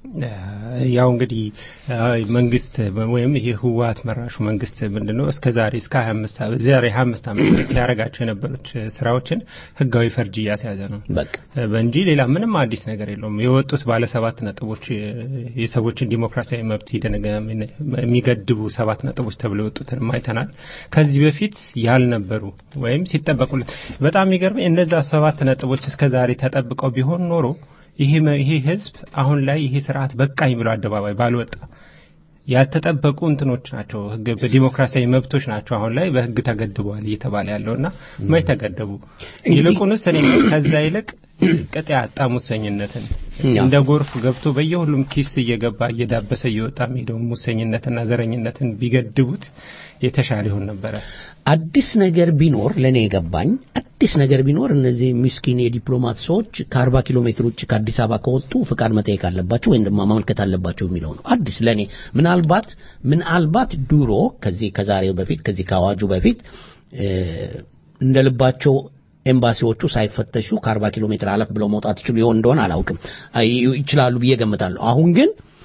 ያው እንግዲህ አ፣ መንግስት ወይም ይሄ ህወሓት መራሹ መንግስት ምንድነው እስከ ዛሬ እስከ 25 ዓመት ዛሬ 25 ዓመት ድረስ ሲያደርጋቸው የነበሩት ስራዎችን ህጋዊ ፈርጅ እያስያዘ ነው በቃ እንጂ ሌላ ምንም አዲስ ነገር የለውም። የወጡት ባለ ሰባት ነጥቦች የሰዎችን ዲሞክራሲያዊ መብት ይደነገ- የሚገድቡ ሰባት ነጥቦች ተብለው የወጡትን አይተናል። ከዚህ በፊት ያልነበሩ ወይም ሲጠበቁለት በጣም የሚገርመኝ እነዛ ሰባት ነጥቦች እስከ ዛሬ ተጠብቀው ቢሆን ኖሮ ይሄ መ- ይሄ ህዝብ አሁን ላይ ይሄ ስርዓት በቃኝ ብሎ አደባባይ ባልወጣ ያልተጠበቁ እንትኖች ናቸው። ህግ በዲሞክራሲያዊ መብቶች ናቸው አሁን ላይ በህግ ተገድበዋል እየተባለ ያለውና መች ተገደቡ? ይልቁንስ እኔ ከዛ ይልቅ ቅጥ ያጣ ሙሰኝነትን ያው። እንደ ጎርፍ ገብቶ በየሁሉም ኪስ እየገባ እየዳበሰ እየወጣ የሚሄደውን ሙሰኝነትና ዘረኝነትን ቢገድቡት የተሻለ ይሆን ነበረ። አዲስ ነገር ቢኖር ለእኔ የገባኝ አዲስ ነገር ቢኖር እነዚህ ምስኪን የዲፕሎማት ሰዎች ከአርባ ኪሎ ሜትር ውጭ ከአዲስ አበባ ከወጡ ፍቃድ መጠየቅ አለባቸው ወይም ደግሞ ማመልከት አለባቸው የሚለው ነው። አዲስ ለእኔ ምናልባት ምናልባት ድሮ ከዚህ ከዛሬው በፊት ከዚህ ከአዋጁ በፊት እ፣ እንደ ልባቸው ኤምባሲዎቹ ሳይፈተሹ ከአርባ ኪሎ ሜትር አለፍ ብለው መውጣት ይችሉ ይሆን እንደሆነ አላውቅም። አይ፣ ይችላሉ ብዬ ገምታለሁ። አሁን ግን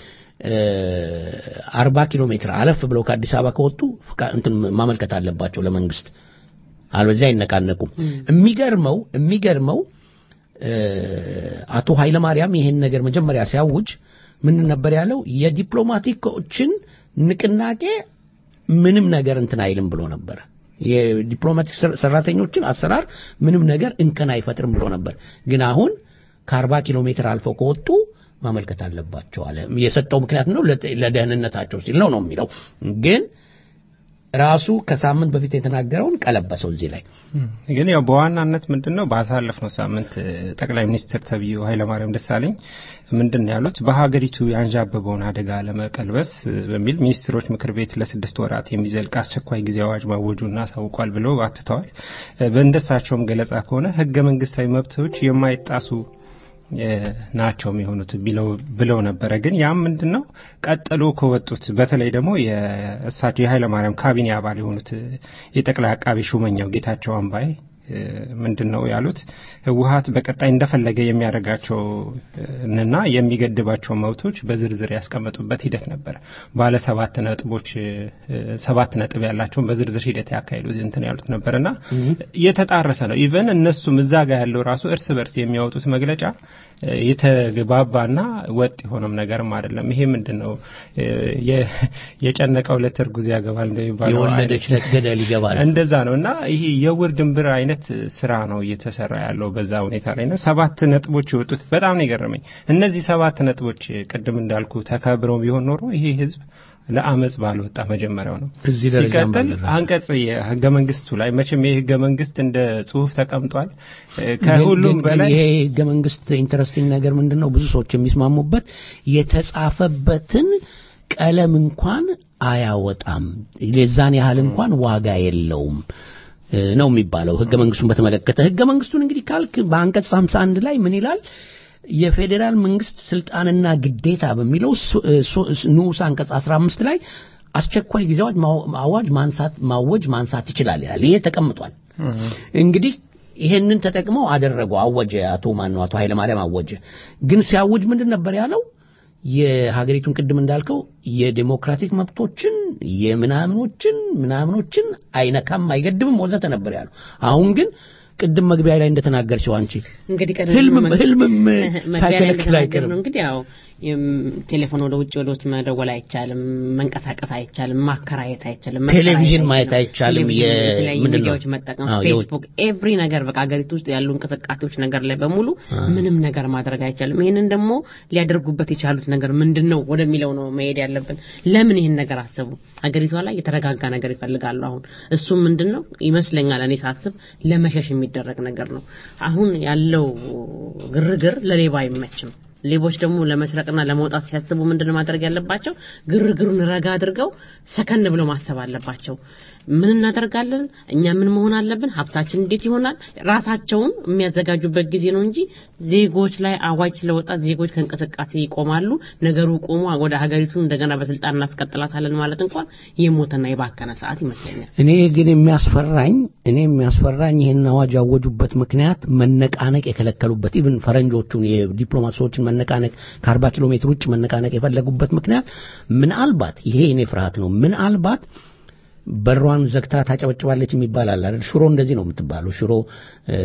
አርባ ኪሎ ሜትር አለፍ ብለው ከአዲስ አበባ ከወጡ ፍቃ- እንትን ማመልከት አለባቸው ለመንግስት፣ አለበዚያ አይነቃነቁም። የሚገርመው የሚገርመው እ፣ አቶ ኃይለማርያም ይሄን ነገር መጀመሪያ ሲያውጅ ምን ነበር ያለው? የዲፕሎማቲኮችን ንቅናቄ ምንም ነገር እንትን አይልም ብሎ ነበረ። የዲፕሎማቲክ ሰር- ሰራተኞችን አሰራር ምንም ነገር እንከን አይፈጥርም ብሎ ነበር። ግን አሁን ከአርባ ኪሎ ሜትር አልፈው ከወጡ ማመልከት አለባቸው አለ። የሰጠው ምክንያት ነው ለጤ- ለደህንነታቸው ሲል ነው ነው የሚለው ግን ራሱ ከሳምንት በፊት የተናገረውን ቀለበሰው እዚህ ላይ ግን ያው በዋናነት ምንድን ነው ባሳለፍነው ሳምንት እ፣ ጠቅላይ ሚኒስትር ተብዬው ኃይለማርያም ደሳለኝ ምንድን ነው ያሉት በሀገሪቱ ያንዣበበውን አደጋ ለመቀልበስ እ፣ በሚል ሚኒስትሮች ምክር ቤት ለስድስት ወራት የሚዘልቅ አስቸኳይ ጊዜ አዋጅ ማወጁን አሳውቋል ብለው አትተዋል። እ፣ በእንደሳቸውም ገለጻ ከሆነ ህገ መንግስታዊ መብቶች የማይጣሱ እ፣ ናቸው የሚሆኑት ቢለው ብለው ነበረ። ግን ያም ምንድን ነው ቀጥሎ ከወጡት በተለይ ደግሞ የእሳቸው የኃይለማርያም ካቢኔ አባል የሆኑት እ፣ የጠቅላይ አቃቢ ሹመኛው ጌታቸው አምባይ እ፣ ምንድን ነው ያሉት ህወሀት በቀጣይ እንደፈለገ የሚያደርጋቸው እና የሚገድባቸው መብቶች በዝርዝር ያስቀመጡበት ሂደት ነበረ። ባለ ሰባት ነጥቦች እ፣ ሰባት ነጥብ ያላቸውን በዝርዝር ሂደት ያካሄዱ እንትን ያሉት ነበርና የተጣረሰ ነው። ኢቨን እነሱም እዛ ጋር ያለው ራሱ እርስ በርስ የሚያወጡት መግለጫ እ፣ የተግባባና ወጥ የሆነም ነገርም አይደለም። ይሄ ምንድን ነው እ፣ የ- የጨነቀው ዕለት እርጉዝ ያገባል እንደሚባለው የወለደች ዕለት ገደል ይገባል። እንደዛ ነው እና ይሄ የውር ድንብር አይነት ስራ ነው እየተሰራ ያለው በዛ ሁኔታ ላይ እና ሰባት ነጥቦች የወጡት በጣም ነው የገረመኝ። እነዚህ ሰባት ነጥቦች ቅድም እንዳልኩ ተከብረው ቢሆን ኖሮ ይሄ ህዝብ ለአመፅ ባልወጣ መጀመሪያው ነው። እዚህ ደረጃም ሲቀጥል ባልደረሰ። አንቀጽ የህገ መንግስቱ ላይ መቼም ይህ ህገ መንግስት እንደ ጽሁፍ ተቀምጧል። እ፣ ከሁሉም ግን- በላይ ይሄ ህገ መንግስት ኢንተረስቲንግ ነገር ምንድን ነው? ብዙ ሰዎች የሚስማሙበት የተጻፈበትን ቀለም እንኳን አያወጣም፣ የዛን ያህል እንኳን ዋጋ የለውም እ፣ ነው የሚባለው ህገ መንግስቱን በተመለከተ። ህገ መንግስቱን እንግዲህ ካልክ በአንቀጽ 51 ላይ ምን ይላል? የፌዴራል መንግስት ስልጣንና ግዴታ በሚለው ሱ- እ፣ ሱ- ንዑስ አንቀጽ 15 ላይ አስቸኳይ ጊዜ አዋጅ ማው- አዋጅ ማንሳት ማወጅ ማንሳት ይችላል ይላል። ይሄ ተቀምጧል። እንግዲህ ይሄንን ተጠቅመው አደረጉ። አወጀ አቶ ማን ነው አቶ ኃይለማርያም አወጀ። ግን ሲያውጅ ምንድን ነበር ያለው? የሀገሪቱን ቅድም እንዳልከው የዴሞክራቲክ መብቶችን የምናምኖችን ምናምኖችን አይነካም፣ አይገድብም ወዘተ ነበር ያለው። አሁን ግን ቅድም መግቢያ ላይ እንደተናገርሽው አንቺ እንግዲህ ቀደም ህልምም ብሎ ህልምም መግቢያ ላይ ሳይከለክል እንደተናገር አይቀርም። ነው እንግዲህ ያው የም፣ ቴሌፎን ወደ ውጭ ወደ ውጭ መደወል አይቻልም፣ መንቀሳቀስ አይቻልም፣ ማከራየት አይቻልም፣ ቴሌቪዥን መከራየት ማየት አይቻልም፣ ቴሌቪዥን፣ የ- የተለያዩ ምንድን ነው? ሚዲያዎች መጠቀም፣ አዎ፣ የውጭ- ፌስቡክ፣ ኤቭሪ ነገር በቃ ሀገሪቱ ውስጥ ያሉ እንቅስቃሴዎች ነገር ላይ በሙሉ ምንም ነገር ማድረግ አይቻልም። ይህንን ደግሞ ሊያደርጉበት የቻሉት ነገር ምንድን ነው ወደሚለው ነው መሄድ ያለብን። ለምን ይህን ነገር አሰቡ? ሀገሪቷ ላይ የተረጋጋ ነገር ይፈልጋሉ። አሁን እሱም ምንድን ነው ይመስለኛል እኔ ሳስብ ለመሸሽ የሚደረግ ነገር ነው። አሁን ያለው ግርግር ለሌባ አይመችም። ሌቦች ደግሞ ለመስረቅና ለመውጣት ሲያስቡ ምንድን ነው ማድረግ ያለባቸው? ግርግሩን ረጋ አድርገው ሰከን ብለው ማሰብ አለባቸው። ምን እናደርጋለን? እኛ ምን መሆን አለብን? ሀብታችን እንዴት ይሆናል? ራሳቸውን የሚያዘጋጁበት ጊዜ ነው እንጂ ዜጎች ላይ አዋጅ ስለወጣ ዜጎች ከእንቅስቃሴ ይቆማሉ። ነገሩ ቆሞ ወደ ሀገሪቱ እንደገና በስልጣን እናስቀጥላታለን ማለት እንኳን የሞተና የባከነ ሰዓት ይመስለኛል። እኔ ግን የሚያስፈራኝ እኔ የሚያስፈራኝ ይህን አዋጅ ያወጁበት ምክንያት መነቃነቅ የከለከሉበት ኢቭን ፈረንጆቹን የዲፕሎማት ሰዎችን መነቃነቅ ከአርባ ኪሎ ሜትር ውጭ መነቃነቅ የፈለጉበት ምክንያት ምናልባት ይሄ እኔ ፍርሃት ነው ምናልባት በሯን ዘግታ ታጨበጭባለች የሚባል አለ አይደል? ሽሮ እንደዚህ ነው የምትባለው። ሽሮ እ፣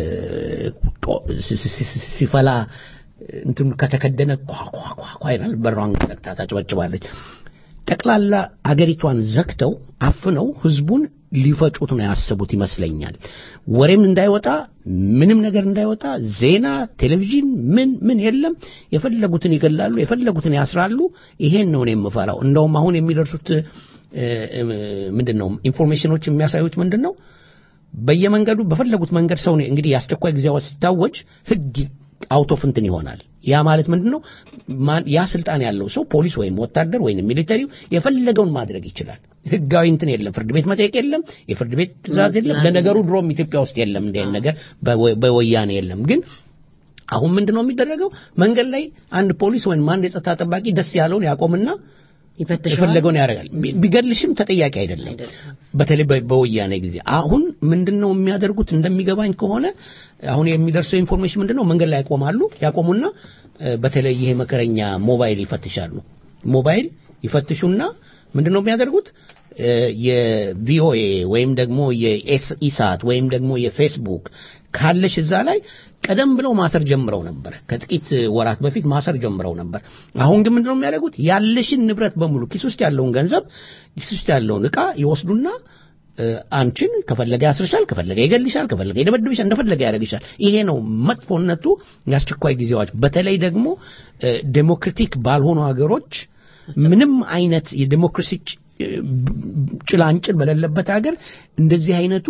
ጦ- ሲ- ሲ- ሲ- ሲፈላ እንትኑ ከተከደነ ኳ ኳ ኳ ኳ ይላል። በሯን ዘግታ ታጨበጭባለች። ጠቅላላ አገሪቷን ዘግተው አፍነው ህዝቡን ሊፈጩት ነው ያሰቡት ይመስለኛል። ወሬም እንዳይወጣ ምንም ነገር እንዳይወጣ ዜና፣ ቴሌቪዥን ምን ምን የለም። የፈለጉትን ይገላሉ፣ የፈለጉትን ያስራሉ። ይሄን ነው እኔ የምፈራው። እንደውም አሁን የሚደርሱት እ፣ እ፣ ምንድን ነው ኢንፎርሜሽኖች የሚያሳዩት ምንድን ነው በየመንገዱ በፈለጉት መንገድ ሰው ነው እንግዲህ የአስቸኳይ ጊዜ አዋጅ ሲታወጅ ህግ አውቶ ፍንትን ይሆናል። ያ ማለት ምንድን ነው? ማን- ያ ስልጣን ያለው ሰው ፖሊስ ወይም ወታደር ወይም ሚሊተሪው የፈለገውን ማድረግ ይችላል። ህጋዊ እንትን የለም፣ ፍርድ ቤት መጠየቅ የለም፣ የፍርድ ቤት ትእዛዝ የለም። ለነገሩ ድሮም ኢትዮጵያ ውስጥ የለም እንዲህ አይነት ነገር በወ- በወያኔ የለም። ግን አሁን ምንድን ነው የሚደረገው? መንገድ ላይ አንድ ፖሊስ ወይም አንድ የጸጥታ ጠባቂ ደስ ያለውን ያቆምና ይፈትሸዋል። የፈለገውን ያደርጋል። ቢ- ቢገድልሽም ተጠያቂ አይደለም። በተለይ በ- በወያኔ ጊዜ አሁን ምንድነው የሚያደርጉት? እንደሚገባኝ ከሆነ አሁን የሚደርሰው ኢንፎርሜሽን ምንድነው? መንገድ ላይ ያቆማሉ። ያቆሙና እ፣ በተለይ ይሄ መከረኛ ሞባይል ይፈትሻሉ። ሞባይል ይፈትሹና ምንድነው የሚያደርጉት? እ፣ የቪኦኤ ወይም ደግሞ የኢሳት ወይም ደግሞ የፌስቡክ ካለሽ እዛ ላይ ቀደም ብለው ማሰር ጀምረው ነበር። ከጥቂት ወራት በፊት ማሰር ጀምረው ነበር። አሁን ግን ምንድነው የሚያደርጉት? ያለሽን ንብረት በሙሉ ኪስ ውስጥ ያለውን ገንዘብ ኪስ ውስጥ ያለውን ዕቃ ይወስዱና እ፣ አንቺን ከፈለገ ያስርሻል፣ ከፈለገ ይገልሻል፣ ከፈለገ ይደበድብሻል፣ እንደፈለገ ያደርግሻል። ይሄ ነው መጥፎነቱ የአስቸኳይ ጊዜ አዋጅ። በተለይ ደግሞ እ፣ ዴሞክራቲክ ባልሆኑ ሀገሮች ምንም አይነት የዴሞክራሲ ጭ- ብ- ጭላንጭል በሌለበት ሀገር እንደዚህ አይነቱ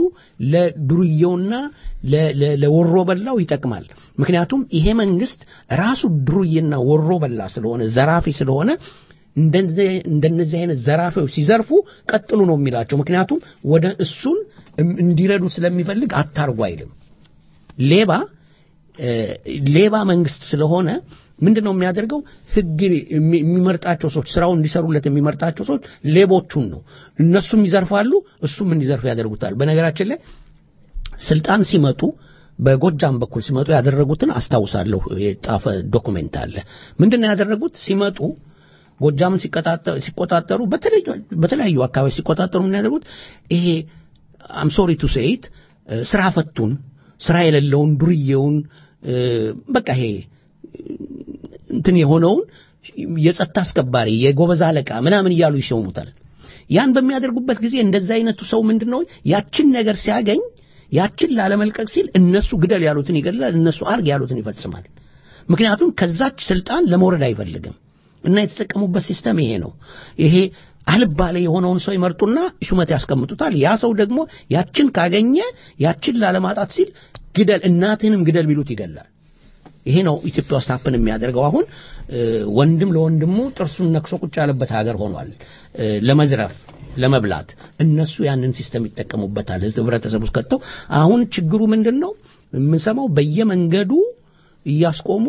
ለዱርዬውና ለ- ለ- ለወሮ በላው ይጠቅማል። ምክንያቱም ይሄ መንግስት ራሱ ዱርዬና ወሮ በላ ስለሆነ ዘራፊ ስለሆነ እንደዚህ- እንደነዚህ አይነት ዘራፊዎች ሲዘርፉ ቀጥሉ ነው የሚላቸው። ምክንያቱም ወደ እሱን እም- እንዲረዱ ስለሚፈልግ አታርጉ አይልም። ሌባ እ፣ ሌባ መንግስት ስለሆነ ምንድን ነው የሚያደርገው? ህግ የሚ- የሚመርጣቸው ሰዎች ስራውን እንዲሰሩለት የሚመርጣቸው ሰዎች ሌቦቹን ነው። እነሱም ይዘርፋሉ፣ እሱም እንዲዘርፍ ያደርጉታል። በነገራችን ላይ ስልጣን ሲመጡ በጎጃም በኩል ሲመጡ ያደረጉትን አስታውሳለሁ። የጻፈ ዶኩሜንት አለ። ምንድን ነው ያደረጉት? ሲመጡ ጎጃምን ሲቀጣጠ- ሲቆጣጠሩ በተለያዩ- በተለያዩ አካባቢ ሲቆጣጠሩ ምን ያደርጉት ይሄ አም ሶሪ ቱ ሴይት ስራ ፈቱን ስራ የሌለውን ዱርዬውን እ፣ በቃ ይሄ እንትን የሆነውን የጸጥታ አስከባሪ የጎበዝ አለቃ ምናምን እያሉ ይሸሙታል። ያን በሚያደርጉበት ጊዜ እንደዛ አይነቱ ሰው ምንድነው ያችን ነገር ሲያገኝ ያችን ላለመልቀቅ ሲል እነሱ ግደል ያሉትን ይገድላል፣ እነሱ አርግ ያሉትን ይፈጽማል። ምክንያቱም ከዛች ስልጣን ለመውረድ አይፈልግም እና የተጠቀሙበት ሲስተም ይሄ ነው። ይሄ አልባሌ የሆነውን ሰው ይመርጡና ሹመት ያስቀምጡታል። ያ ሰው ደግሞ ያችን ካገኘ ያችን ላለማጣት ሲል ግደል፣ እናትህንም ግደል ቢሉት ይገላል። ይሄ ነው ኢትዮጵያ ውስጥ ሀፕን የሚያደርገው። አሁን እ፣ ወንድም ለወንድሙ ጥርሱን ነክሶ ቁጭ ያለበት ሀገር ሆኗል። እ፣ ለመዝረፍ ለመብላት እነሱ ያንን ሲስተም ይጠቀሙበታል። ህዝብ ህብረተሰብ ውስጥ ከተው አሁን ችግሩ ምንድን ነው የምንሰማው? በየመንገዱ እያስቆሙ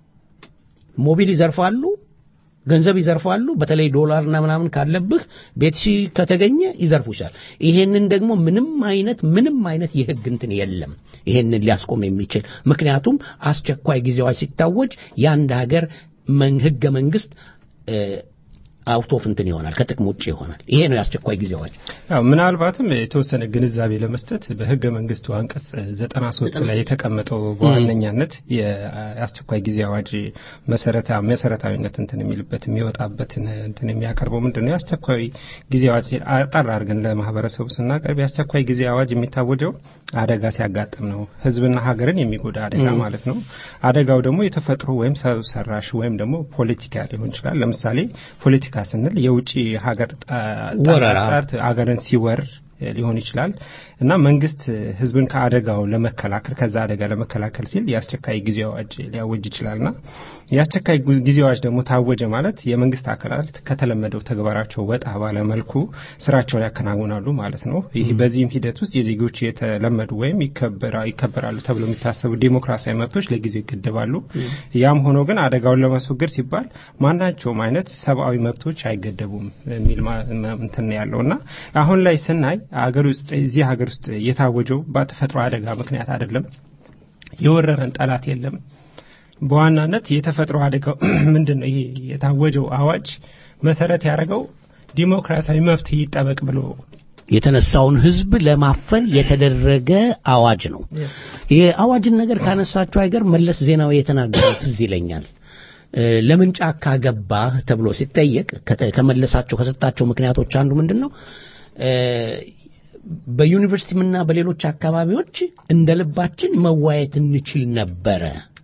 ሞቢል ይዘርፋሉ፣ ገንዘብ ይዘርፋሉ። በተለይ ዶላርና ምናምን ካለብህ ቤት ሺ ከተገኘ ይዘርፉሻል። ይሄንን ደግሞ ምንም አይነት ምንም አይነት የህግ እንትን የለም ይሄንን ሊያስቆም የሚችል ምክንያቱም አስቸኳይ ጊዜዎች ሲታወጅ የአንድ ሀገር መን- ህገ መንግስት እ፣ አውት ኦፍ እንትን ይሆናል፣ ከጥቅም ውጭ ይሆናል። ይሄ ነው የአስቸኳይ ጊዜ አዋጅ። ያው ምናልባትም የተወሰነ ግንዛቤ ለመስጠት በህገ መንግስቱ አንቀጽ 93 ላይ የተቀመጠው በዋነኛነት የአስቸኳይ ጊዜ አዋጅ መሰረታ መሰረታዊነት እንትን የሚልበት የሚወጣበትን እንትን የሚያቀርበው ምንድን ነው? የአስቸኳይ ጊዜ አዋጅ አጠር አድርገን ለማህበረሰቡ ስናቀርብ የአስቸኳይ ጊዜ አዋጅ የሚታወጀው አደጋ ሲያጋጥም ነው። ህዝብና ሀገርን የሚጎዳ አደጋ ማለት ነው። አደጋው ደግሞ የተፈጥሮ ወይም ሰው ሰራሽ ወይም ደግሞ ፖለቲካ ሊሆን ይችላል። ለምሳሌ ፖለቲካ ስንል የውጭ ሀገር ወረራ። ጠርት ሀገርን ሲወር ሊሆን ይችላል እና መንግስት ህዝብን ከአደጋው ለመከላከል ከዛ አደጋ ለመከላከል ሲል የአስቸኳይ ጊዜ አዋጅ ሊያወጅ ይችላልና የአስቸኳይ ጉ- ጊዜ አዋጅ ደግሞ ታወጀ ማለት የመንግስት አካላት ከተለመደው ተግባራቸው ወጣ ባለ መልኩ ስራቸውን ያከናውናሉ ማለት ነው። ይህ በዚህም ሂደት ውስጥ የዜጎች የተለመዱ ወይም ይከበራ- ይከበራሉ ተብሎ የሚታሰቡ ዴሞክራሲያዊ መብቶች ለጊዜው ይገደባሉ። ያም ሆኖ ግን አደጋውን ለማስወገድ ሲባል ማናቸውም አይነት ሰብአዊ መብቶች አይገደቡም የሚል ማ- ማ- እንትን ነው ያለው እና አሁን ላይ ስናይ አገር ውስጥ እዚህ ሀገር ውስጥ የታወጀው በተፈጥሮ አደጋ ምክንያት አይደለም። የወረረን ጠላት የለም። በዋናነት የተፈጥሮ አደጋው ምንድን ነው? ይሄ የታወጀው አዋጅ መሰረት ያደረገው ዲሞክራሲያዊ መብት ይጠበቅ ብሎ የተነሳውን ህዝብ ለማፈን የተደረገ አዋጅ ነው። የአዋጅን ነገር ካነሳቸው አይገር መለስ ዜናዊ የተናገሩት ትዝ ይለኛል። እ፣ ለምን ጫካ ገባህ ተብሎ ሲጠየቅ ከተ- ከመለሳቸው ከሰጣቸው ምክንያቶች አንዱ ምንድን ነው እ፣ በዩኒቨርሲቲምና በሌሎች አካባቢዎች እንደ ልባችን መዋየት እንችል ነበረ።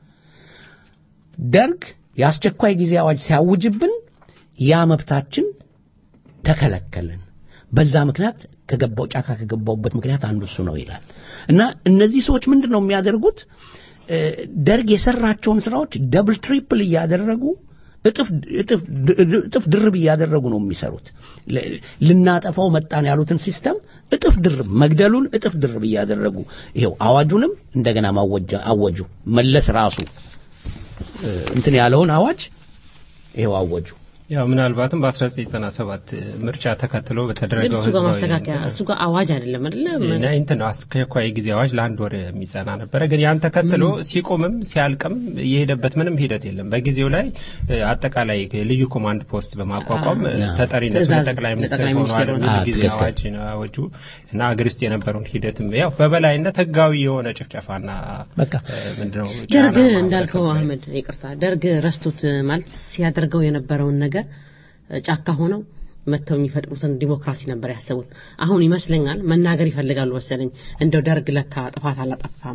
ደርግ የአስቸኳይ ጊዜ አዋጅ ሲያውጅብን ያ መብታችን ተከለከልን። በዛ ምክንያት ከገባው ጫካ ከገባውበት ምክንያት አንዱ እሱ ነው ይላል እና እነዚህ ሰዎች ምንድን ነው የሚያደርጉት? እ፣ ደርግ የሰራቸውን ስራዎች ደብል ትሪፕል እያደረጉ እጥፍ እጥፍ እጥፍ ድርብ እያደረጉ ነው የሚሰሩት። ል- ልናጠፋው መጣን ያሉትን ሲስተም እጥፍ ድርብ መግደሉን እጥፍ ድርብ እያደረጉ ይሄው አዋጁንም እንደገና ማወጃ አወጁ። መለስ ራሱ እ፣ እንትን ያለውን አዋጅ ይሄው አወጁ። ያው ምናልባትም በ1997 ምርጫ ተከትሎ ግን በተደረገው እሱ ጋር ህዝባዊ ማስተካከያ እሱ ጋር አዋጅ አይደለም አይደለ? እና እንትን ነው አስቸኳይ ጊዜ አዋጅ ለአንድ ወር የሚጸና ነበረ። ግን ያን ተከትሎ ሲቆምም ሲያልቅም የሄደበት ምንም ሂደት የለም። በጊዜው ላይ እ፣ አጠቃላይ ልዩ ኮማንድ ፖስት በማቋቋም እ፣ አዎ። ተጠሪነቱ ትእዛዝ ለጠቅላይ ሚኒስትር ለጠቅላይ ሆኗል። ሚኒስትር ብዙ ሆኗል። ጊዜ ትክክል። አዋጅ ነው አወጁ እና አገር ውስጥ የነበረውን ሂደትም ያው በበላይነት ህጋዊ የሆነ ጭፍጨፋና በቃ እ፣ ምንድነው ደርግ ጫና እንዳልከው ማህበረሰቡ ላይ አህመድ ይቅርታ፣ ደርግ ረስቶት ማለት ሲያደርገው የነበረውን ነገር ጫካ ሆነው መጥተው የሚፈጥሩትን ዲሞክራሲ ነበር ያሰቡት። አሁን ይመስለኛል መናገር ይፈልጋሉ መሰለኝ እንደው ደርግ ለካ ጥፋት አላጠፋም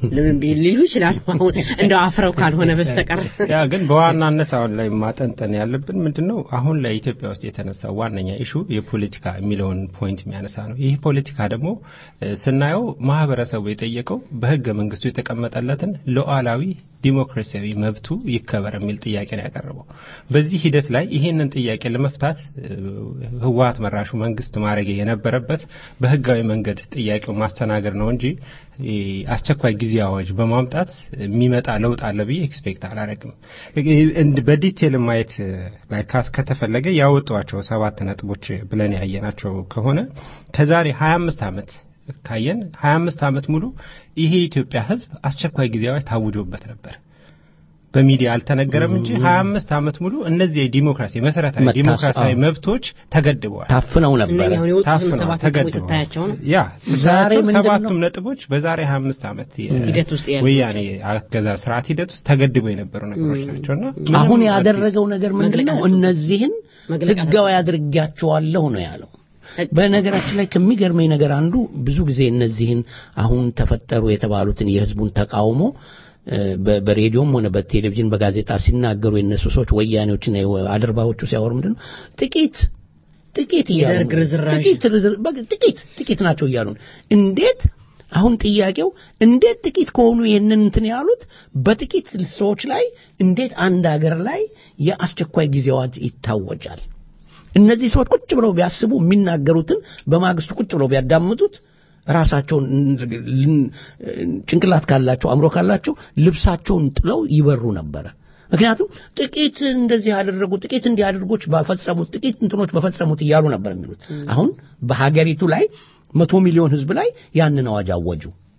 ሊሉ ይችላሉ። አሁን እንደው አፍረው ካልሆነ በስተቀር ያ ግን በዋናነት አሁን ላይ ማጠንጠን ያለብን ምንድን ነው? አሁን ላይ ኢትዮጵያ ውስጥ የተነሳው ዋነኛ ኢሹ የፖለቲካ የሚለውን ፖይንት የሚያነሳ ነው። ይህ ፖለቲካ ደግሞ እ፣ ስናየው ማህበረሰቡ የጠየቀው በህገ መንግስቱ የተቀመጠለትን ሉዓላዊ ዲሞክራሲያዊ መብቱ ይከበር የሚል ጥያቄ ነው ያቀረበው። በዚህ ሂደት ላይ ይህንን ጥያቄ ለመፍታት እ፣ ህወሀት መራሹ መንግስት ማድረግ የነበረበት በህጋዊ መንገድ ጥያቄው ማስተናገድ ነው እንጂ እ፣ አስቸኳይ ጊዜ አዋጅ በማምጣት የሚመጣ ለውጥ አለ ብዬ ኤክስፔክት አላረግም። እንድ- በዲቴል ማየት እ፣ ላይ ካስ- ከተፈለገ ያወጧቸው ሰባት ነጥቦች ብለን ያየናቸው ከሆነ ከዛሬ 25 ዓመት ካየን 25 ዓመት ሙሉ ይሄ የኢትዮጵያ ህዝብ አስቸኳይ ጊዜ አዋጅ ታውጆበት ነበር። በሚዲያ አልተነገረም እንጂ 25 ዓመት ሙሉ እነዚህ የዲሞክራሲ መሰረታዊ መታስ- ዲሞክራሲያዊ አዎ። መብቶች ተገድበዋል። ታፍነው ነበረ። እነኛ አሁን የወጡትን ታፍነዋል፣ ሰባት ነጥቦች ተገድበዋል። ስታያቸው ነው ያ ዛሬ ስታያቸው ምንድን ነው? ሰባቱም ነጥቦች በዛሬ 25 ዓመት የ- ሂደት ውስጥ ያሉ ወያኔ አገዛዝ ስርዓት ሂደት ውስጥ ተገድበው የነበሩ ነገሮች ናቸውና ምንም አሁን አዲስ- ያደረገው ነገር ምንድን ነው? መግለጫ እነዚህን መግለጫ ህጋዊ አድርጊያቸዋለሁ ነው ያለው። በነገራችን ላይ ከሚገርመኝ ነገር አንዱ ብዙ ጊዜ እነዚህን አሁን ተፈጠሩ የተባሉትን የህዝቡን ተቃውሞ እ፣ በ- በሬዲዮም ሆነ በቴሌቪዥን በጋዜጣ ሲናገሩ የነሱ ሰዎች ወያኔዎችና የወ- አድርባዎቹ ሲያወሩ ምንድን ነው ጥቂት ጥቂት እያሉ የደርግ ነው። ርዝራዥ። ጥቂት ርዝር- በቃ ጥቂት ጥቂት ናቸው እያሉ ነው። እንዴት አሁን ጥያቄው እንዴት ጥቂት ከሆኑ ይህንን እንትን ያሉት በጥቂት ሰዎች ላይ እንዴት አንድ ሀገር ላይ የአስቸኳይ ጊዜ አዋጅ ይታወጃል? እነዚህ ሰዎች ቁጭ ብለው ቢያስቡ የሚናገሩትን በማግስቱ ቁጭ ብለው ቢያዳምጡት ራሳቸውን ልን- ጭንቅላት ካላቸው አእምሮ ካላቸው ልብሳቸውን ጥለው ይበሩ ነበረ። ምክንያቱም ጥቂት እንደዚህ አደረጉ፣ ጥቂት እንዲህ አድርጎች በፈጸሙት ጥቂት እንትኖች በፈጸሙት እያሉ ነበር የሚሉት። አሁን በሀገሪቱ ላይ መቶ ሚሊዮን ህዝብ ላይ ያንን አዋጅ አወጁ።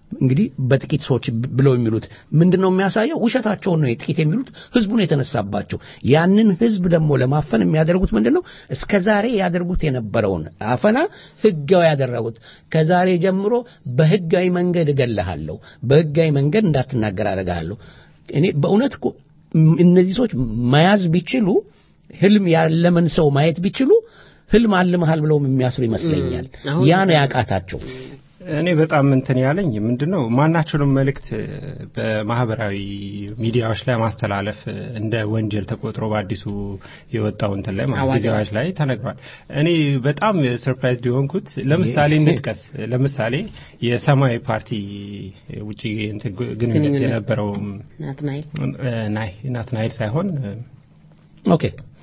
እንግዲህ በጥቂት ሰዎች ብ- ብለው የሚሉት ምንድን ነው የሚያሳየው? ውሸታቸውን ነው የጥቂት የሚሉት ህዝቡን የተነሳባቸው። ያንን ህዝብ ደግሞ ለማፈን የሚያደርጉት ምንድን ነው? እስከ ዛሬ ያደርጉት የነበረውን አፈና ህጋዊ ያደረጉት። ከዛሬ ጀምሮ በህጋዊ መንገድ እገልሃለሁ፣ በህጋዊ መንገድ እንዳትናገር አደርግሃለሁ። እኔ በእውነት እኮ ም- እነዚህ ሰዎች መያዝ ቢችሉ ህልም ያለመን ሰው ማየት ቢችሉ ህልም አልመሃል ብለውም የሚያስሩ ይመስለኛል። አሁን- ያ ነው ያቃታቸው። እኔ በጣም እንትን ያለኝ ምንድን ነው ማናቸውንም መልእክት በማህበራዊ ሚዲያዎች ላይ ማስተላለፍ እንደ ወንጀል ተቆጥሮ በአዲሱ የወጣው እንትን ላይ ማለት አዋጅ ጊዜያዎች ላይ ተነግሯል። እኔ በጣም ሰርፕራይዝ የሆንኩት ለምሳሌ እንጥቀስ። ለምሳሌ የሰማያዊ ፓርቲ ውጭ እንትን ግንኙነት ግንኙነት። የነበረው ናትናኤል ናይ ናትናኤል ሳይሆን ኦኬ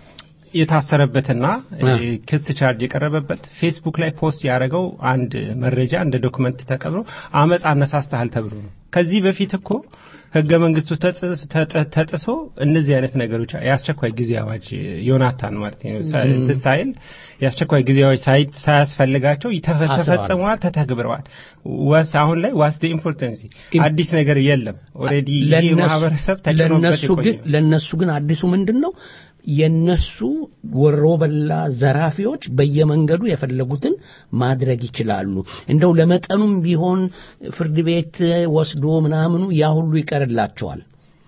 የታሰረበትና አ። እ፣ ክስ ቻርጅ የቀረበበት ፌስቡክ ላይ ፖስት ያደረገው አንድ መረጃ እንደ ዶክመንት ተቀብሎ አመፅ አነሳስተሃል ተብሎ ነው። ከዚህ በፊት እኮ ህገ መንግስቱ ተጽ- ተጥ- ተጥሶ እነዚህ አይነት ነገሮች የአስቸኳይ ጊዜ አዋጅ ዮናታን ማለት ነው ሳ- እንትን ሳይል የአስቸኳይ ጊዜ አዋጅ ሳይ- ሳያስፈልጋቸው ይተፈ- አስረዋል። ተፈጽመዋል፣ ተተግብረዋል። ዋስ አሁን ላይ ዋስ ደ ኢምፖርተንሲ ግን- አዲስ ነገር የለም። ኦልሬዲ ይህ ለነሱ- ማህበረሰብ ተጭኖበት ለነሱ የቆየ ግን ነው። ለነሱ ግን አዲሱ ምንድን ነው የነሱ ወሮበላ ዘራፊዎች በየመንገዱ የፈለጉትን ማድረግ ይችላሉ። እንደው ለመጠኑም ቢሆን ፍርድ ቤት ወስዶ ምናምኑ ያ ሁሉ ይቀርላቸዋል።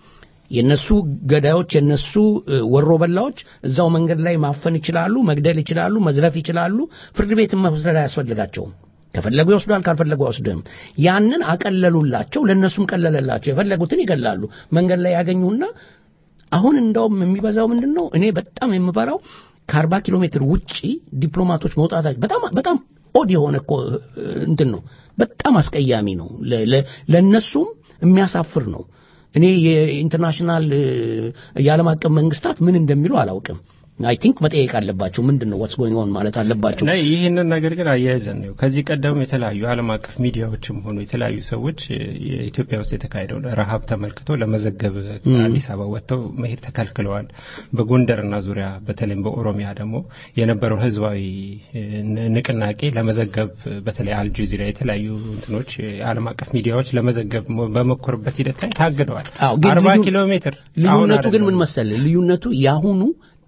የነሱ ገዳዮች የነሱ እ፣ ወሮበላዎች እዛው መንገድ ላይ ማፈን ይችላሉ፣ መግደል ይችላሉ፣ መዝረፍ ይችላሉ። ፍርድ ቤት መውሰድ አያስፈልጋቸውም። ከፈለጉ ይወስዷል፣ ካልፈለጉ አይወስድም። ያንን አቀለሉላቸው፣ ለነሱም ቀለለላቸው። የፈለጉትን ይገላሉ። መንገድ ላይ ያገኙና አሁን እንደውም የሚበዛው ምንድን ነው? እኔ በጣም የምፈራው ከአርባ ኪሎ ሜትር ውጪ ዲፕሎማቶች መውጣታቸው በጣም በጣም ኦድ የሆነ እኮ እ፣ እንትን ነው። በጣም አስቀያሚ ነው። ለ- ለ- ለእነሱም የሚያሳፍር ነው። እኔ የኢንተርናሽናል እ፣ የዓለም አቀፍ መንግስታት ምን እንደሚሉ አላውቅም። አይ ቲንክ መጠየቅ አለባቸው። ምንድን ነው ዋትስ ጎይንግ ኦን ማለት አለባቸው። እና ይህንን ነገር ግን አያይዘን ነው ከዚህ ቀደም የተለያዩ ዓለም አቀፍ ሚዲያዎችም ሆኑ የተለያዩ ሰዎች እ፣ የኢትዮጵያ ውስጥ የተካሄደውን ረሃብ ተመልክቶ ለመዘገብ አዲስ አበባ ወጥተው መሄድ ተከልክለዋል። በጎንደርና ዙሪያ በተለይም በኦሮሚያ ደግሞ የነበረውን ህዝባዊ እ፣ ን- ንቅናቄ ለመዘገብ በተለይ አልጀዚራ የተለያዩ እንትኖች የዓለም አቀፍ ሚዲያዎች ለመዘገብ ሞ- በሞከሩበት ሂደት ላይ ታግደዋል። አዎ፣ ግን አርባ ልዩ- ኪሎ ሜትር አሁን ልዩነቱ ግን አይደለም። ምን መሰለ? ልዩነቱ ያሁኑ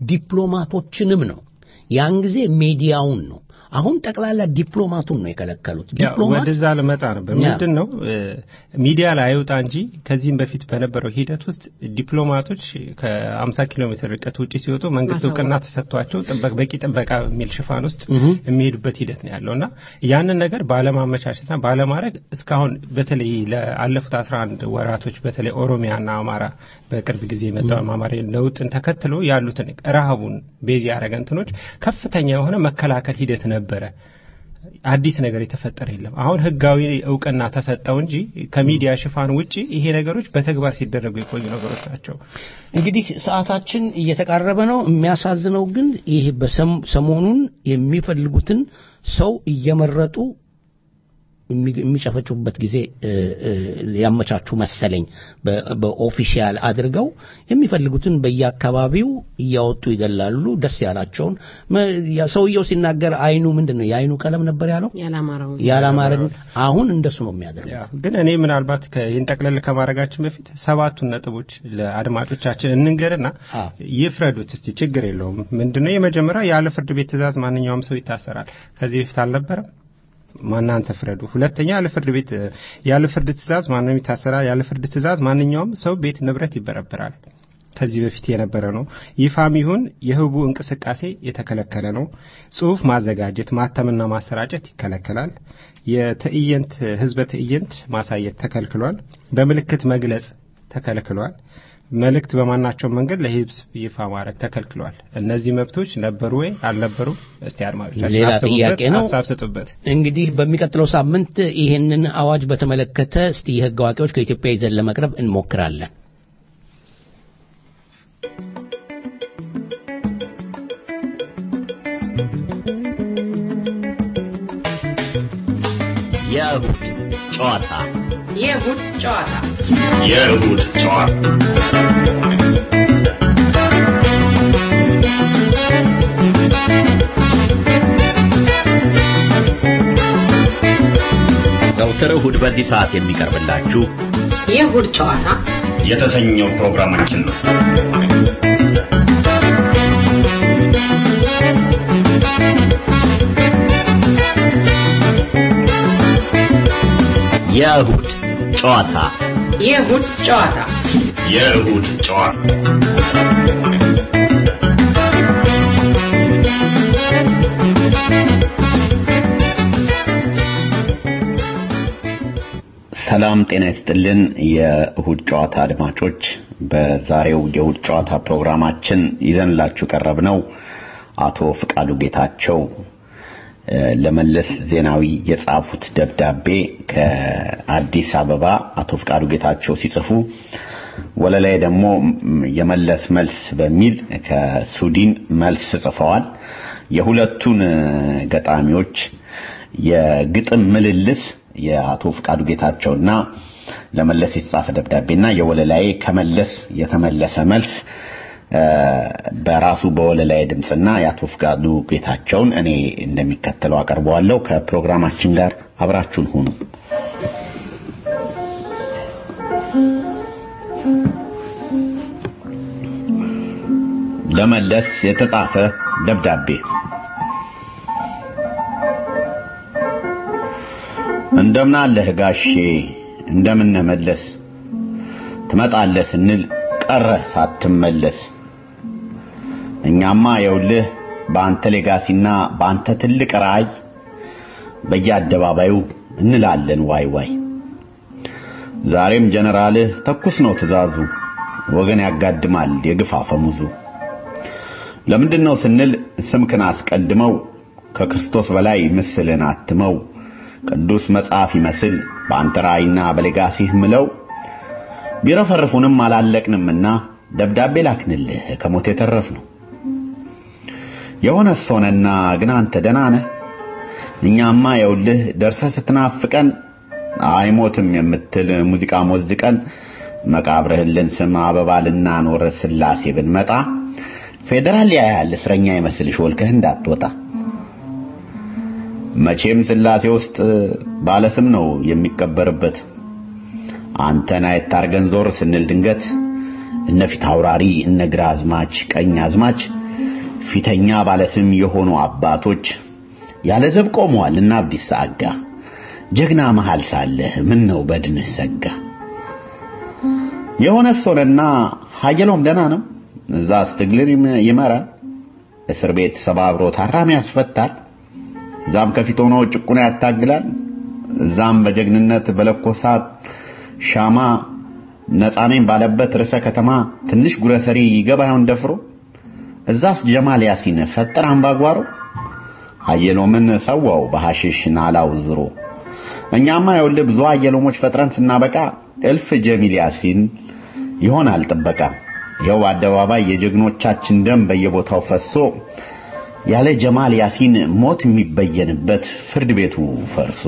ዲፕሎማቶችንም ነው። ያን ጊዜ ሚዲያውን ነው። አሁን ጠቅላላ ዲፕሎማቱን ነው የከለከሉት። ያው ዲፕሎማት ወደዛ ልመጣ ነበር። ያ። ምንድን ነው እ፣ ሚዲያ ላይ አይውጣ እንጂ ከዚህም በፊት በነበረው ሂደት ውስጥ ዲፕሎማቶች ከ50 ኪሎ ሜትር ርቀት ውጭ ሲወጡ መንግስት ማሳወቅ። እውቅና ተሰጥቷቸው ጥበቅ በቂ ጥበቃ የሚል ሽፋን ውስጥ እህ። የሚሄዱበት ሂደት ነው ያለው እና ያንን ነገር ባለማመቻቸትና ባለማድረግ እስካሁን በተለይ ለአለፉት 11 ወራቶች በተለይ ኦሮሚያና አማራ በቅርብ ጊዜ የመጣው አማራ ለውጥን ተከትሎ ያሉትን ረሃቡን ቤዝ ያደረገ እንትኖች ከፍተኛ የሆነ መከላከል ሂደት ነበረ። አዲስ ነገር የተፈጠረ የለም። አሁን ህጋዊ እውቅና ተሰጠው እንጂ ከሚዲያ ሽፋን ውጪ ይሄ ነገሮች በተግባር ሲደረጉ የቆዩ ነገሮች ናቸው። እንግዲህ ሰዓታችን እየተቃረበ ነው። የሚያሳዝነው ግን ይህ በሰም- ሰሞኑን የሚፈልጉትን ሰው እየመረጡ የሚ- የሚጨፈጭፉበት ጊዜ እ፣ እ፣ ያመቻቹ መሰለኝ። በ- በኦፊሻል አድርገው የሚፈልጉትን በየአካባቢው እያወጡ ይገላሉ። ደስ ያላቸውን መ- ያ ሰውየው ሲናገር አይኑ ምንድን ነው የአይኑ ቀለም ነበር ያለው ያላማራው ያላማረን አሁን እንደሱ ነው የሚያደርገው። ያ ግን እኔ ምናልባት ይህን ጠቅለል ከማድረጋችን በፊት ሰባቱን ነጥቦች ለአድማጮቻችን እንንገርና አ። ይፍረዱት እስቲ። ችግር የለውም። ምንድነው የመጀመሪያው ያለ ፍርድ ቤት ትእዛዝ ማንኛውም ሰው ይታሰራል። ከዚህ በፊት አልነበረም። ማናንተ ፍረዱ። ሁለተኛ ያለ ፍርድ ቤት ያለ ፍርድ ትእዛዝ ማንም ይታሰራል። ያለ ፍርድ ትእዛዝ ማንኛውም ሰው ቤት ንብረት ይበረበራል። ከዚህ በፊት የነበረ ነው። ይፋም ይሁን የህቡ እንቅስቃሴ የተከለከለ ነው። ጽሁፍ ማዘጋጀት፣ ማተምና ማሰራጨት ይከለከላል። የትዕይንት ህዝበ ትዕይንት ማሳየት ተከልክሏል። በምልክት መግለጽ ተከልክሏል። መልእክት በማናቸው መንገድ ለህዝብ ይፋ ማድረግ ተከልክሏል። እነዚህ መብቶች ነበሩ ወይ አልነበሩም? እስቲ አድማጮቻችን ሌላ አስቡበት፣ ጥያቄ ነው። ሀሳብ ስጡበት። እንግዲህ በሚቀጥለው ሳምንት ይህንን አዋጅ በተመለከተ እስቲ የህግ አዋቂዎች ከኢትዮጵያ ይዘን ለመቅረብ እንሞክራለን። የእሁድ ጨዋታ የእሁድ ጨዋታ የእሁድ ጨዋታ ዘውትር እሁድ በዚህ ሰዓት የሚቀርብላችሁ የእሁድ ጨዋታ የተሰኘው ፕሮግራማችን ነው። የእሁድ ጨዋታ የእሁድ ጨዋታ የእሁድ ጨዋታ ሰላም ጤና ይስጥልን። የእሁድ ጨዋታ አድማጮች፣ በዛሬው የእሁድ ጨዋታ ፕሮግራማችን ይዘንላችሁ ቀረብነው አቶ ፍቃዱ ጌታቸው ለመለስ ዜናዊ የጻፉት ደብዳቤ ከአዲስ አበባ አቶ ፍቃዱ ጌታቸው ሲጽፉ ወለላይ ደግሞ የመለስ መልስ በሚል ከሱዲን መልስ ጽፈዋል። የሁለቱን ገጣሚዎች የግጥም ምልልስ የአቶ ፍቃዱ ጌታቸውና ለመለስ የተጻፈ ደብዳቤና የወለላይ ከመለስ የተመለሰ መልስ በራሱ በወለላይ ድምፅና የአቶ ፍቃዱ ጌታቸውን እኔ እንደሚከተለው አቀርበዋለሁ። ከፕሮግራማችን ጋር አብራችሁን ሁኑ። ለመለስ የተጻፈ ደብዳቤ እንደምን አለህ ጋሼ፣ እንደምን መለስ ትመጣለህ ስንል ቀረህ ሳትመለስ። እኛማ የውልህ በአንተ ሌጋሲና በአንተ ትልቅ ራእይ በየአደባባዩ እንላለን ዋይ ዋይ። ዛሬም ጀነራልህ ተኩስ ነው ትእዛዙ፣ ወገን ያጋድማል የግፍ አፈሙዙ። ለምንድን ነው ስንል ስምክን አስቀድመው ከክርስቶስ በላይ ምስልን አትመው ቅዱስ መጽሐፍ ይመስል በአንተ ራእይና በሌጋሲህ ምለው ቢረፈርፉንም አላለቅንምና ደብዳቤ ላክንልህ ከሞት የተረፍ ነው። የሆነ ሆነና ግን አንተ ደህና ነህ? እኛማ የውልህ ደርሰህ ስትናፍቀን አይሞትም የምትል ሙዚቃ ሞዝቀን መቃብርህን ልንስም አበባ ልናኖር ስላሴ ብንመጣ ፌዴራል ያያል እስረኛ ይመስል ሾልከህ እንዳትወጣ። መቼም ስላሴ ውስጥ ባለስም ነው የሚቀበርበት። አንተን አየት አርገን ዞር ስንል ድንገት እነ ፊት አውራሪ እነ ግራ አዝማች ቀኝ አዝማች ፊተኛ ባለስም የሆኑ አባቶች ያለ ዘብ ቆመዋል እና አብዲስ አጋ ጀግና መሃል ሳለህ ምን ነው በድንህ ሰጋ። የሆነ ሶነና ሀጀሎም ደህና ነው እዛ ስትግልን ይመራል እስር ቤት ሰባብሮ ታራሚ ያስፈታል። እዛም ከፊት ሆኖ ጭቁና ያታግላል። እዛም በጀግንነት በለኮሳት ሻማ ነፃኔም ባለበት ርዕሰ ከተማ ትንሽ ጉረሰሪ ይገባ ይሆን ደፍሮ እዛስ ጀማል ያሲን ፈጠር አምባጓሮ አየሎምን ሰዋው በሐሽሽ ናላው ዝሮ እኛማ የውልህ ብዙ አየሎሞች ፈጥረን ስናበቃ እልፍ ጀሚል ያሲን ይሆናል ጥበቃ። ይኸው አደባባይ የጀግኖቻችን ደም በየቦታው ፈሶ ያለ ጀማል ያሲን ሞት የሚበየንበት ፍርድ ቤቱ ፈርሶ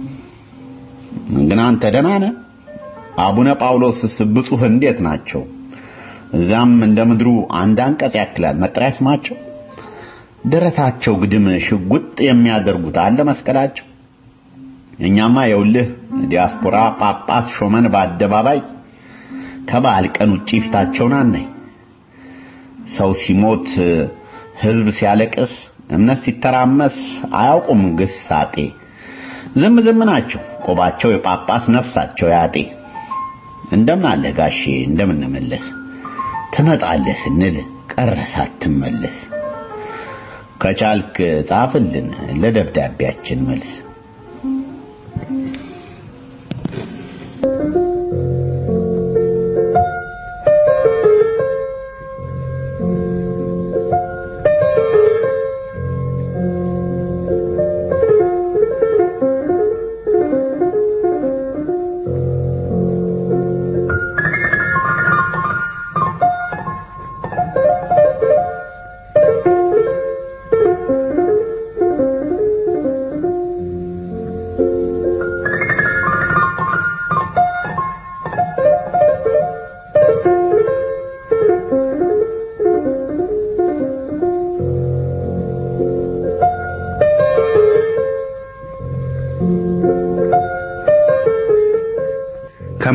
ግን አንተ ደህና ነህ? አቡነ ጳውሎስስ ብፁህ እንዴት ናቸው? እዛም እንደ ምድሩ አንድ አንቀጽ ያክላል መጠሪያ ስማቸው። ደረታቸው ግድም ሽጉጥ የሚያደርጉት አለ መስቀላቸው። እኛማ የውልህ ዲያስፖራ ጳጳስ ሾመን በአደባባይ ከበዓል ቀን ውጪ ፊታቸውን አናይ። ሰው ሲሞት ህዝብ ሲያለቅስ እምነት ሲተራመስ አያውቁም ግሳጤ። ዝም ዝም ናቸው ቆባቸው የጳጳስ ነፍሳቸው ያጤ። እንደምን አለ ጋሼ እንደምን መለስ ትመጣለህ ስንል ቀረ ሳትመለስ። ከቻልክ ጻፍልን ለደብዳቤያችን መልስ።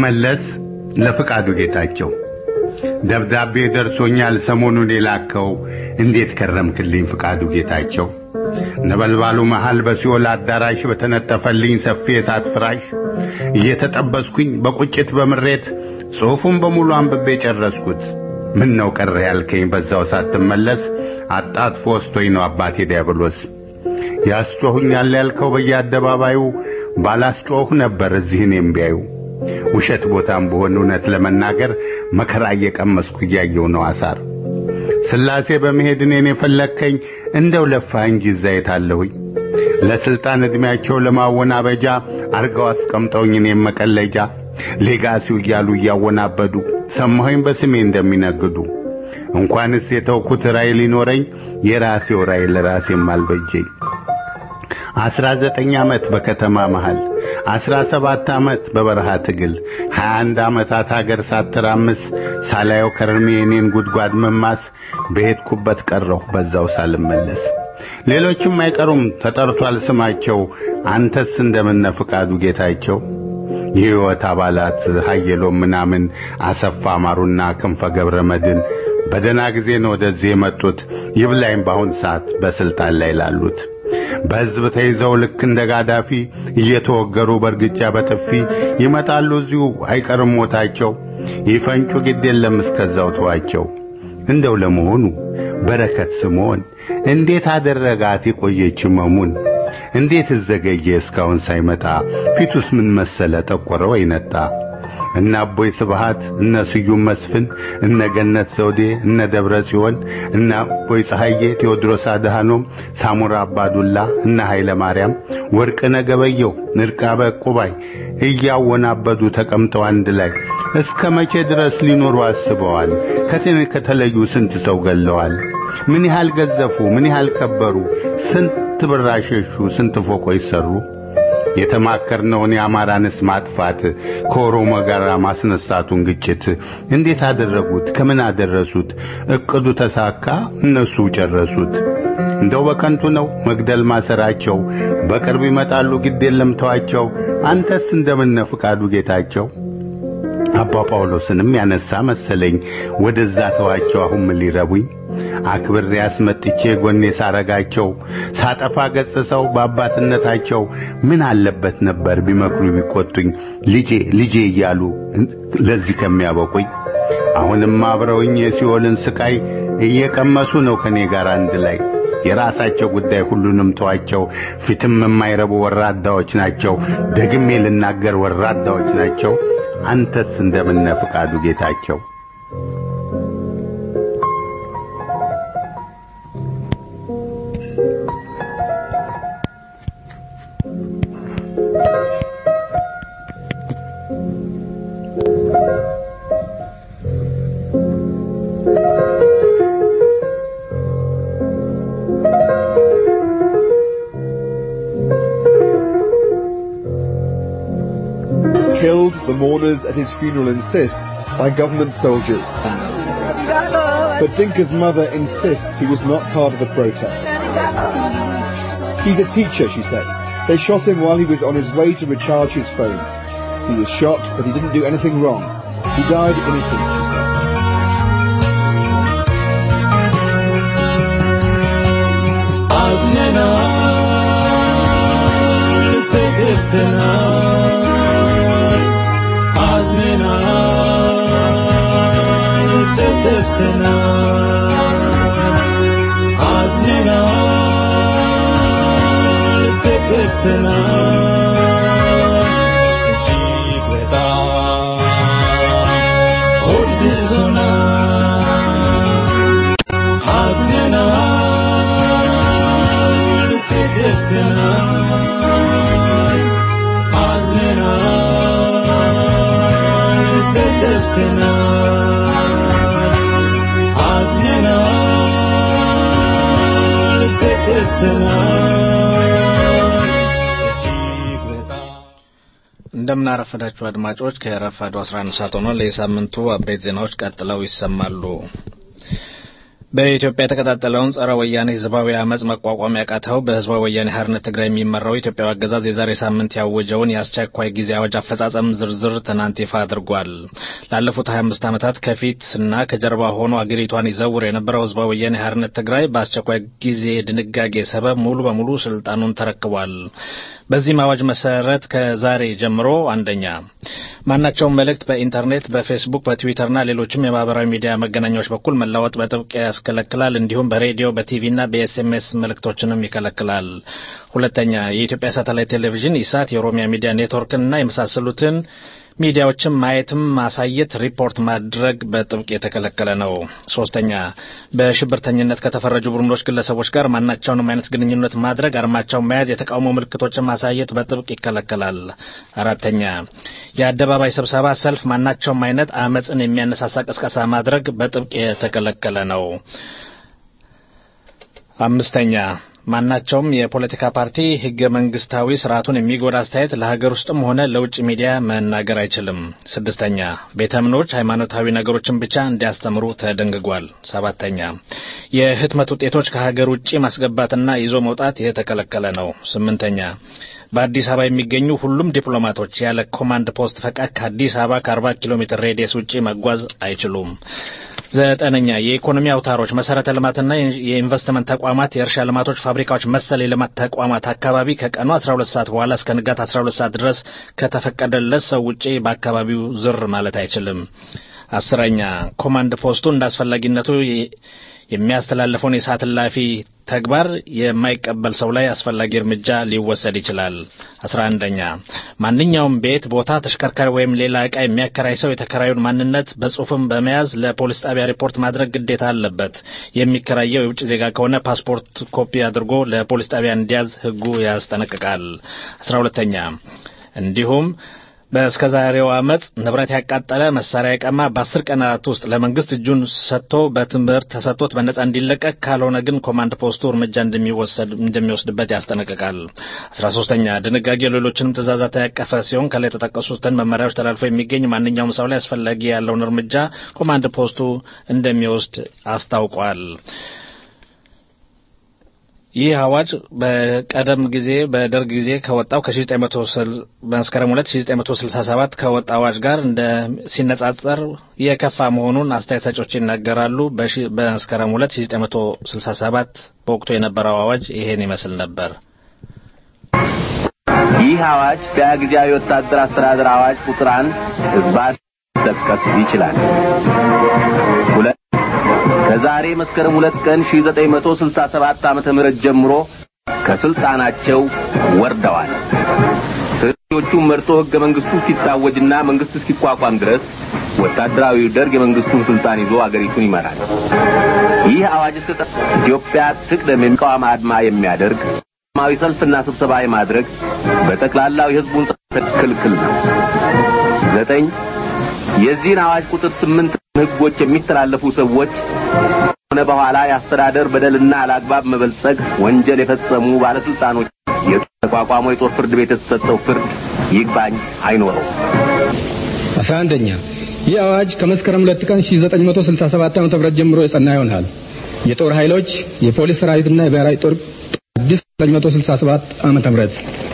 ከመለስ ለፍቃዱ ጌታቸው ደብዳቤ ደርሶኛል ሰሞኑን የላከው እንዴት ከረምክልኝ ፍቃዱ ጌታቸው ነበልባሉ መሃል በሲኦል አዳራሽ በተነጠፈልኝ ሰፊ የእሳት ፍራሽ እየተጠበስኩኝ በቁጭት በምሬት ጽሑፉን በሙሉ አንብቤ ጨረስኩት ምን ነው ቀረ ያልከኝ በዛው ሳትመለስ አጣጥፎ ወስቶኝ ነው አባቴ ዲያብሎስ ያስጮሁኛል ያልከው በየአደባባዩ ባላስጮህ ነበር እዚህ እኔም ቢያዩ ውሸት ቦታም በሆን እውነት ለመናገር መከራ እየቀመስኩ እያየው ነው አሳር ስላሴ በመሄድ እኔን የፈለግከኝ እንደው ለፋ እንጂ እዛ የታለሁኝ ለስልጣን ዕድሜያቸው ለማወናበጃ አርገው አስቀምጠውኝ እኔም መቀለጃ ሌጋሲው እያሉ እያወናበዱ ሰማኸኝ በስሜ እንደሚነግዱ እንኳንስ የተውኩት ራእይ ሊኖረኝ የራሴው ራእይ ለራሴም አልበጀኝ አስራ ዘጠኝ ዓመት በከተማ መሃል አስራ ሰባት ዓመት በበረሃ ትግል ሀያ አንድ ዓመታት አገር ሳትራምስ ሳላየው ከርሜ የኔን ጉድጓድ መማስ በሄድኩበት ቀረሁ በዛው ሳልመለስ ሌሎችም አይቀሩም ተጠርቷል ስማቸው አንተስ እንደምነ ፍቃዱ ጌታቸው የሕይወት አባላት ሀየሎም ምናምን አሰፋ ማሩና ክንፈ ገብረ መድን በደና ጊዜ ነው ወደዚህ የመጡት ይብላይም በአሁን ሰዓት በስልጣን ላይ ላሉት በሕዝብ ተይዘው ልክ እንደ ጋዳፊ እየተወገሩ በእርግጫ በጥፊ ይመጣሉ እዚሁ አይቀርም ሞታቸው ይፈንጩ ግድ የለም እስከዛው ተዋቸው እንደው ለመሆኑ በረከት ስምዖን እንዴት አደረጋት የቆየች መሙን እንዴት ዘገየ እስካሁን ሳይመጣ ፊቱስ ምን መሰለ ጠቆረ ወይ ነጣ እነ አቦይ ስብሃት እነ ስዩም መስፍን እነ ገነት ዘውዴ እነ ደብረ ጽዮን እነ አቦይ ፀሐዬ ቴዎድሮስ አድሃኖም ሳሙራ አባዱላ እነ ኃይለ ማርያም ወርቅነህ ገበየሁ ንርቃበ ቁባይ እያወናበዱ ተቀምጠው አንድ ላይ እስከ መቼ ድረስ ሊኖሩ አስበዋል ከቴን ከተለዩ ስንት ሰው ገለዋል ምን ያህል ገዘፉ ምን ያህል ከበሩ ስንት ብር አሸሹ ስንት ፎቆች ሰሩ የተማከርነውን የአማራንስ ማጥፋት ከኦሮሞ ጋር ማስነሳቱን ግጭት እንዴት አደረጉት? ከምን አደረሱት? እቅዱ ተሳካ፣ እነሱ ጨረሱት። እንደው በከንቱ ነው መግደል ማሰራቸው። በቅርብ ይመጣሉ፣ ግድ የለም ተዋቸው። አንተስ እንደምነ ፍቃዱ ጌታቸው አባ ጳውሎስንም ያነሳ መሰለኝ ወደዛ ተዋቸው። አሁን ምን ሊረቡኝ አክብሬ አስመጥቼ ጎኔ ሳረጋቸው ሳጠፋ ገጽሰው በአባትነታቸው ምን አለበት ነበር ቢመክሩ ቢቆጡኝ ልጄ ልጄ እያሉ ለዚህ ከሚያበቁኝ አሁንም አብረውኝ የሲኦልን ስቃይ እየቀመሱ ነው ከኔ ጋር አንድ ላይ የራሳቸው ጉዳይ ሁሉንም ተዋቸው ፊትም የማይረቡ ወራዳዎች ናቸው ደግሜ ልናገር ወራዳዎች ናቸው አንተስ እንደምነ ፍቃዱ ጌታቸው killed the mourners at his funeral insist by government soldiers. But Dinka's mother insists he was not part of the protest. He's a teacher, she said. They shot him while he was on his way to recharge his phone. He was shot, but he didn't do anything wrong. He died innocent, she said. እንደምናረፈዳችሁ አድማጮች ከረፋዱ 11 ሰዓት ሆኗል። የሳምንቱ አበይት ዜናዎች ቀጥለው ይሰማሉ። በኢትዮጵያ የተቀጣጠለውን ጸረ ወያኔ ህዝባዊ አመፅ መቋቋም ያቃተው በህዝባዊ ወያኔ ሓርነት ትግራይ የሚመራው የኢትዮጵያ አገዛዝ የዛሬ ሳምንት ያወጀውን የአስቸኳይ ጊዜ አዋጅ አፈጻጸም ዝርዝር ትናንት ይፋ አድርጓል። ላለፉት 25 ዓመታት ከፊትና ከጀርባ ሆኖ አገሪቷን ይዘውር የነበረው ህዝባዊ ወያኔ ሓርነት ትግራይ በአስቸኳይ ጊዜ ድንጋጌ ሰበብ ሙሉ በሙሉ ስልጣኑን ተረክቧል። በዚህም አዋጅ መሰረት ከዛሬ ጀምሮ አንደኛ ማናቸውም መልእክት በኢንተርኔት፣ በፌስቡክ፣ በትዊተርና ሌሎችም የማህበራዊ ሚዲያ መገናኛዎች በኩል መለወጥ በጥብቅ ያስከለክላል። እንዲሁም በሬዲዮ በቲቪና በኤስኤምኤስ መልእክቶችንም ይከለክላል። ሁለተኛ የኢትዮጵያ ሳተላይት ቴሌቪዥን ኢሳት፣ የኦሮሚያ ሚዲያ ኔትወርክንና የመሳሰሉትን ሚዲያዎችን ማየትም ማሳየት፣ ሪፖርት ማድረግ በጥብቅ የተከለከለ ነው። ሶስተኛ በሽብርተኝነት ከተፈረጁ ቡድኖች፣ ግለሰቦች ጋር ማናቸውንም አይነት ግንኙነት ማድረግ፣ አርማቸውን መያዝ፣ የተቃውሞ ምልክቶችን ማሳየት በጥብቅ ይከለከላል። አራተኛ የአደባባይ ስብሰባ፣ ሰልፍ፣ ማናቸውም አይነት አመፅን የሚያነሳሳ ቅስቀሳ ማድረግ በጥብቅ የተከለከለ ነው። አምስተኛ ማናቸውም የፖለቲካ ፓርቲ ህገ መንግስታዊ ስርዓቱን የሚጎዳ አስተያየት ለሀገር ውስጥም ሆነ ለውጭ ሚዲያ መናገር አይችልም። ስድስተኛ ቤተ እምነቶች ሃይማኖታዊ ነገሮችን ብቻ እንዲያስተምሩ ተደንግጓል። ሰባተኛ የህትመት ውጤቶች ከሀገር ውጭ ማስገባትና ይዞ መውጣት የተከለከለ ነው። ስምንተኛ በአዲስ አበባ የሚገኙ ሁሉም ዲፕሎማቶች ያለ ኮማንድ ፖስት ፈቃድ ከአዲስ አበባ ከ40 ኪሎ ሜትር ሬዲየስ ውጭ መጓዝ አይችሉም። ዘጠነኛ የኢኮኖሚ አውታሮች፣ መሰረተ ልማትና የኢንቨስትመንት ተቋማት፣ የእርሻ ልማቶች፣ ፋብሪካዎች መሰል የልማት ተቋማት አካባቢ ከቀኑ 12 ሰዓት በኋላ እስከ ንጋት 12 ሰዓት ድረስ ከተፈቀደለት ሰው ውጪ በአካባቢው ዝር ማለት አይችልም። አስረኛ ኮማንድ ፖስቱ እንደ አስፈላጊነቱ የሚያስተላልፈውን የሰዓት እላፊ ተግባር የማይቀበል ሰው ላይ አስፈላጊ እርምጃ ሊወሰድ ይችላል። አስራ አንደኛ ማንኛውም ቤት፣ ቦታ፣ ተሽከርካሪ ወይም ሌላ ዕቃ የሚያከራይ ሰው የተከራዩን ማንነት በጽሁፍም በመያዝ ለፖሊስ ጣቢያ ሪፖርት ማድረግ ግዴታ አለበት። የሚከራየው የውጭ ዜጋ ከሆነ ፓስፖርት ኮፒ አድርጎ ለፖሊስ ጣቢያ እንዲያዝ ሕጉ ያስጠነቅቃል። አስራ ሁለተኛ እንዲሁም በእስከ ዛሬው አመፅ ንብረት ያቃጠለ መሳሪያ የቀማ በአስር ቀናት ውስጥ ለመንግስት እጁን ሰጥቶ በትምህርት ተሰጥቶት በነጻ እንዲለቀቅ ካልሆነ ግን ኮማንድ ፖስቱ እርምጃ እንደሚወስድበት ያስጠነቅቃል። አስራ ሶስተኛ ድንጋጌ ሌሎችንም ትእዛዛት ያቀፈ ሲሆን ከላይ የተጠቀሱትን መመሪያዎች ተላልፎ የሚገኝ ማንኛውም ሰው ላይ አስፈላጊ ያለውን እርምጃ ኮማንድ ፖስቱ እንደሚወስድ አስታውቋል። ይህ አዋጅ በቀደም ጊዜ በደርግ ጊዜ ከወጣው መስከረም 1967 ከወጣ አዋጅ ጋር እንደ ሲነጻጸር የከፋ መሆኑን አስተያየት ሰጪዎች ይናገራሉ። በመስከረም 1967 በወቅቱ የነበረው አዋጅ ይሄን ይመስል ነበር። ይህ አዋጅ በጊዜያዊ ወታደር አስተዳደር አዋጅ ቁጥር አንድ ህዝባር ሊጠቀስ ይችላል። ሁለት ከዛሬ መስከረም ሁለት ቀን 1967 ዓመተ ምህረት ጀምሮ ከስልጣናቸው ወርደዋል። ተቺዎቹም መርጦ ህገ መንግስቱ እስኪታወጅና መንግስት እስኪቋቋም ድረስ ወታደራዊ ደርግ የመንግስቱን ስልጣን ይዞ አገሪቱን ይመራል። ይህ አዋጅ እስከ ኢትዮጵያ ትቅደም የሚቃወም አድማ የሚያደርግ ሰላማዊ ሰልፍና ስብሰባ የማድረግ በጠቅላላው የህዝቡን ክልክል ነው። ዘጠኝ የዚህን አዋጅ ቁጥር ስምንት ህጎች የሚተላለፉ ሰዎች ሆነ በኋላ የአስተዳደር በደልና አላግባብ መበልጸግ ወንጀል የፈጸሙ ባለስልጣኖች የተቋቋመው የጦር ፍርድ ቤት የተሰጠው ፍርድ ይግባኝ አይኖረው። አስራ አንደኛ ይህ አዋጅ ከመስከረም ሁለት ቀን 1967 ዓ.ም ጀምሮ የጸና ይሆናል። የጦር ኃይሎች የፖሊስ ሰራዊትና የብሔራዊ ጦር አዲስ 1967 ዓመተ ምህረት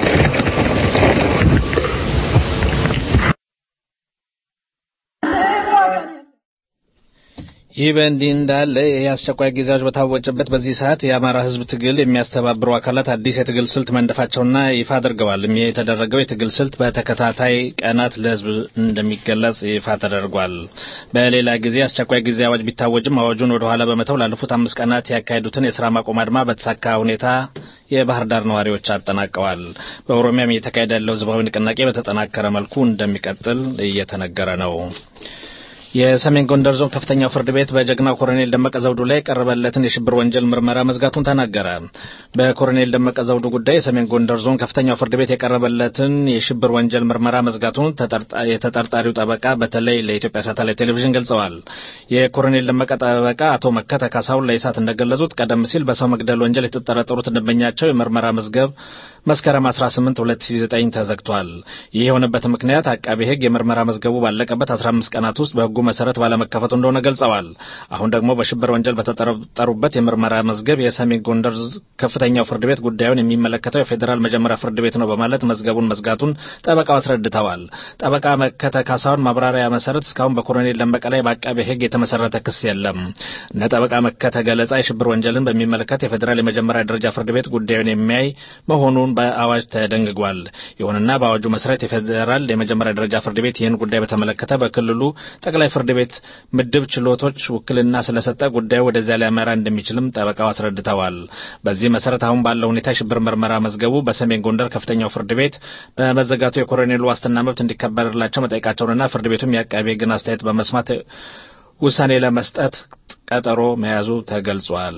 ይህ በእንዲህ እንዳለ የአስቸኳይ ጊዜዎች በታወጀበት በዚህ ሰዓት የአማራ ህዝብ ትግል የሚያስተባብሩ አካላት አዲስ የትግል ስልት መንደፋቸውና ይፋ አድርገዋል። ይህ የተደረገው የትግል ስልት በተከታታይ ቀናት ለህዝብ እንደሚገለጽ ይፋ ተደርጓል። በሌላ ጊዜ አስቸኳይ ጊዜ አዋጅ ቢታወጅም አዋጁን ወደ ኋላ በመተው ላለፉት አምስት ቀናት ያካሄዱትን የስራ ማቆም አድማ በተሳካ ሁኔታ የባህር ዳር ነዋሪዎች አጠናቀዋል። በኦሮሚያም እየተካሄደ ያለው ህዝባዊ ንቅናቄ በተጠናከረ መልኩ እንደሚቀጥል እየተነገረ ነው። የሰሜን ጎንደር ዞን ከፍተኛው ፍርድ ቤት በጀግናው ኮሎኔል ደመቀ ዘውዱ ላይ የቀረበለትን የሽብር ወንጀል ምርመራ መዝጋቱን ተናገረ። በኮሎኔል ደመቀ ዘውዱ ጉዳይ የሰሜን ጎንደር ዞን ከፍተኛው ፍርድ ቤት የቀረበለትን የሽብር ወንጀል ምርመራ መዝጋቱን የተጠርጣሪው ጠበቃ በተለይ ለኢትዮጵያ ሳተላይት ቴሌቪዥን ገልጸዋል። የኮሎኔል ደመቀ ጠበቃ አቶ መከተ ካሳሁን ለኢሳት እንደገለጹት ቀደም ሲል በሰው መግደል ወንጀል የተጠረጠሩት ደንበኛቸው የምርመራ መዝገብ መስከረም 18 2009 ተዘግቷል። ይህ የሆነበት ምክንያት አቃቤ ሕግ የምርመራ መዝገቡ ባለቀበት 15 ቀናት ውስጥ በሕጉ መሰረት ባለመከፈቱ እንደሆነ ገልጸዋል። አሁን ደግሞ በሽብር ወንጀል በተጠረጠሩበት የምርመራ መዝገብ የሰሜን ጎንደር ከፍተኛው ፍርድ ቤት ጉዳዩን የሚመለከተው የፌዴራል መጀመሪያ ፍርድ ቤት ነው በማለት መዝገቡን መዝጋቱን ጠበቃው አስረድተዋል። ጠበቃ መከተ ካሳሁን ማብራሪያ መሰረት እስካሁን በኮሎኔል ደመቀ ላይ በአቃቤ ሕግ የተመሰረተ ክስ የለም። እነ ጠበቃ መከተ ገለጻ የሽብር ወንጀልን በሚመለከት የፌዴራል የመጀመሪያ ደረጃ ፍርድ ቤት ጉዳዩን የሚያይ መሆኑን በአዋጅ ተደንግጓል። ይሁንና በአዋጁ መሰረት የፌዴራል የመጀመሪያ ደረጃ ፍርድ ቤት ይህን ጉዳይ በተመለከተ በክልሉ ጠቅላይ ፍርድ ቤት ምድብ ችሎቶች ውክልና ስለሰጠ ጉዳዩ ወደዚያ ሊያመራ እንደሚችልም ጠበቃው አስረድተዋል። በዚህ መሰረት አሁን ባለው ሁኔታ የሽብር ምርመራ መዝገቡ በሰሜን ጎንደር ከፍተኛው ፍርድ ቤት በመዘጋቱ የኮሎኔሉ ዋስትና መብት እንዲከበርላቸው መጠየቃቸውንና ፍርድ ቤቱም የአቃቤ ሕግን አስተያየት በመስማት ውሳኔ ለመስጠት ቀጠሮ መያዙ ተገልጿል።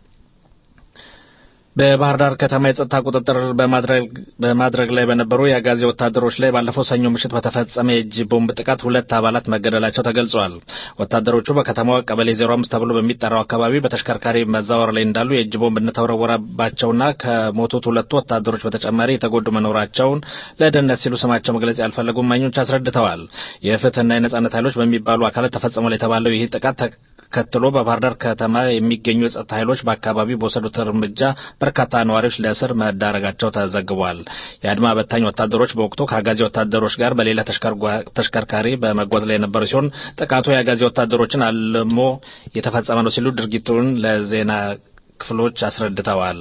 በባህር ዳር ከተማ የጸጥታ ቁጥጥር በማድረግ ላይ በነበሩ የአጋዜ ወታደሮች ላይ ባለፈው ሰኞ ምሽት በተፈጸመ የእጅ ቦምብ ጥቃት ሁለት አባላት መገደላቸው ተገልጿል። ወታደሮቹ በከተማዋ ቀበሌ 05 ተብሎ በሚጠራው አካባቢ በተሽከርካሪ መዛወር ላይ እንዳሉ የእጅ ቦምብ እንደተወረወረባቸውና ከሞቱት ሁለቱ ወታደሮች በተጨማሪ የተጎዱ መኖራቸውን ለደህንነት ሲሉ ስማቸው መግለጽ ያልፈለጉ እማኞች አስረድተዋል። የፍትህና የነጻነት ኃይሎች በሚባሉ አካላት ተፈጽሟል የተባለው ይህ ጥቃት ተከትሎ በባህር ዳር ከተማ የሚገኙ የጸጥታ ኃይሎች በአካባቢው በወሰዱት እርምጃ በርካታ ነዋሪዎች ለእስር መዳረጋቸው ተዘግቧል። የአድማ በታኝ ወታደሮች በወቅቱ ከአጋዚ ወታደሮች ጋር በሌላ ተሽከርካሪ በመጓዝ ላይ የነበሩ ሲሆን ጥቃቱ የአጋዚ ወታደሮችን አልሞ የተፈጸመ ነው ሲሉ ድርጊቱን ለዜና ክፍሎች አስረድተዋል።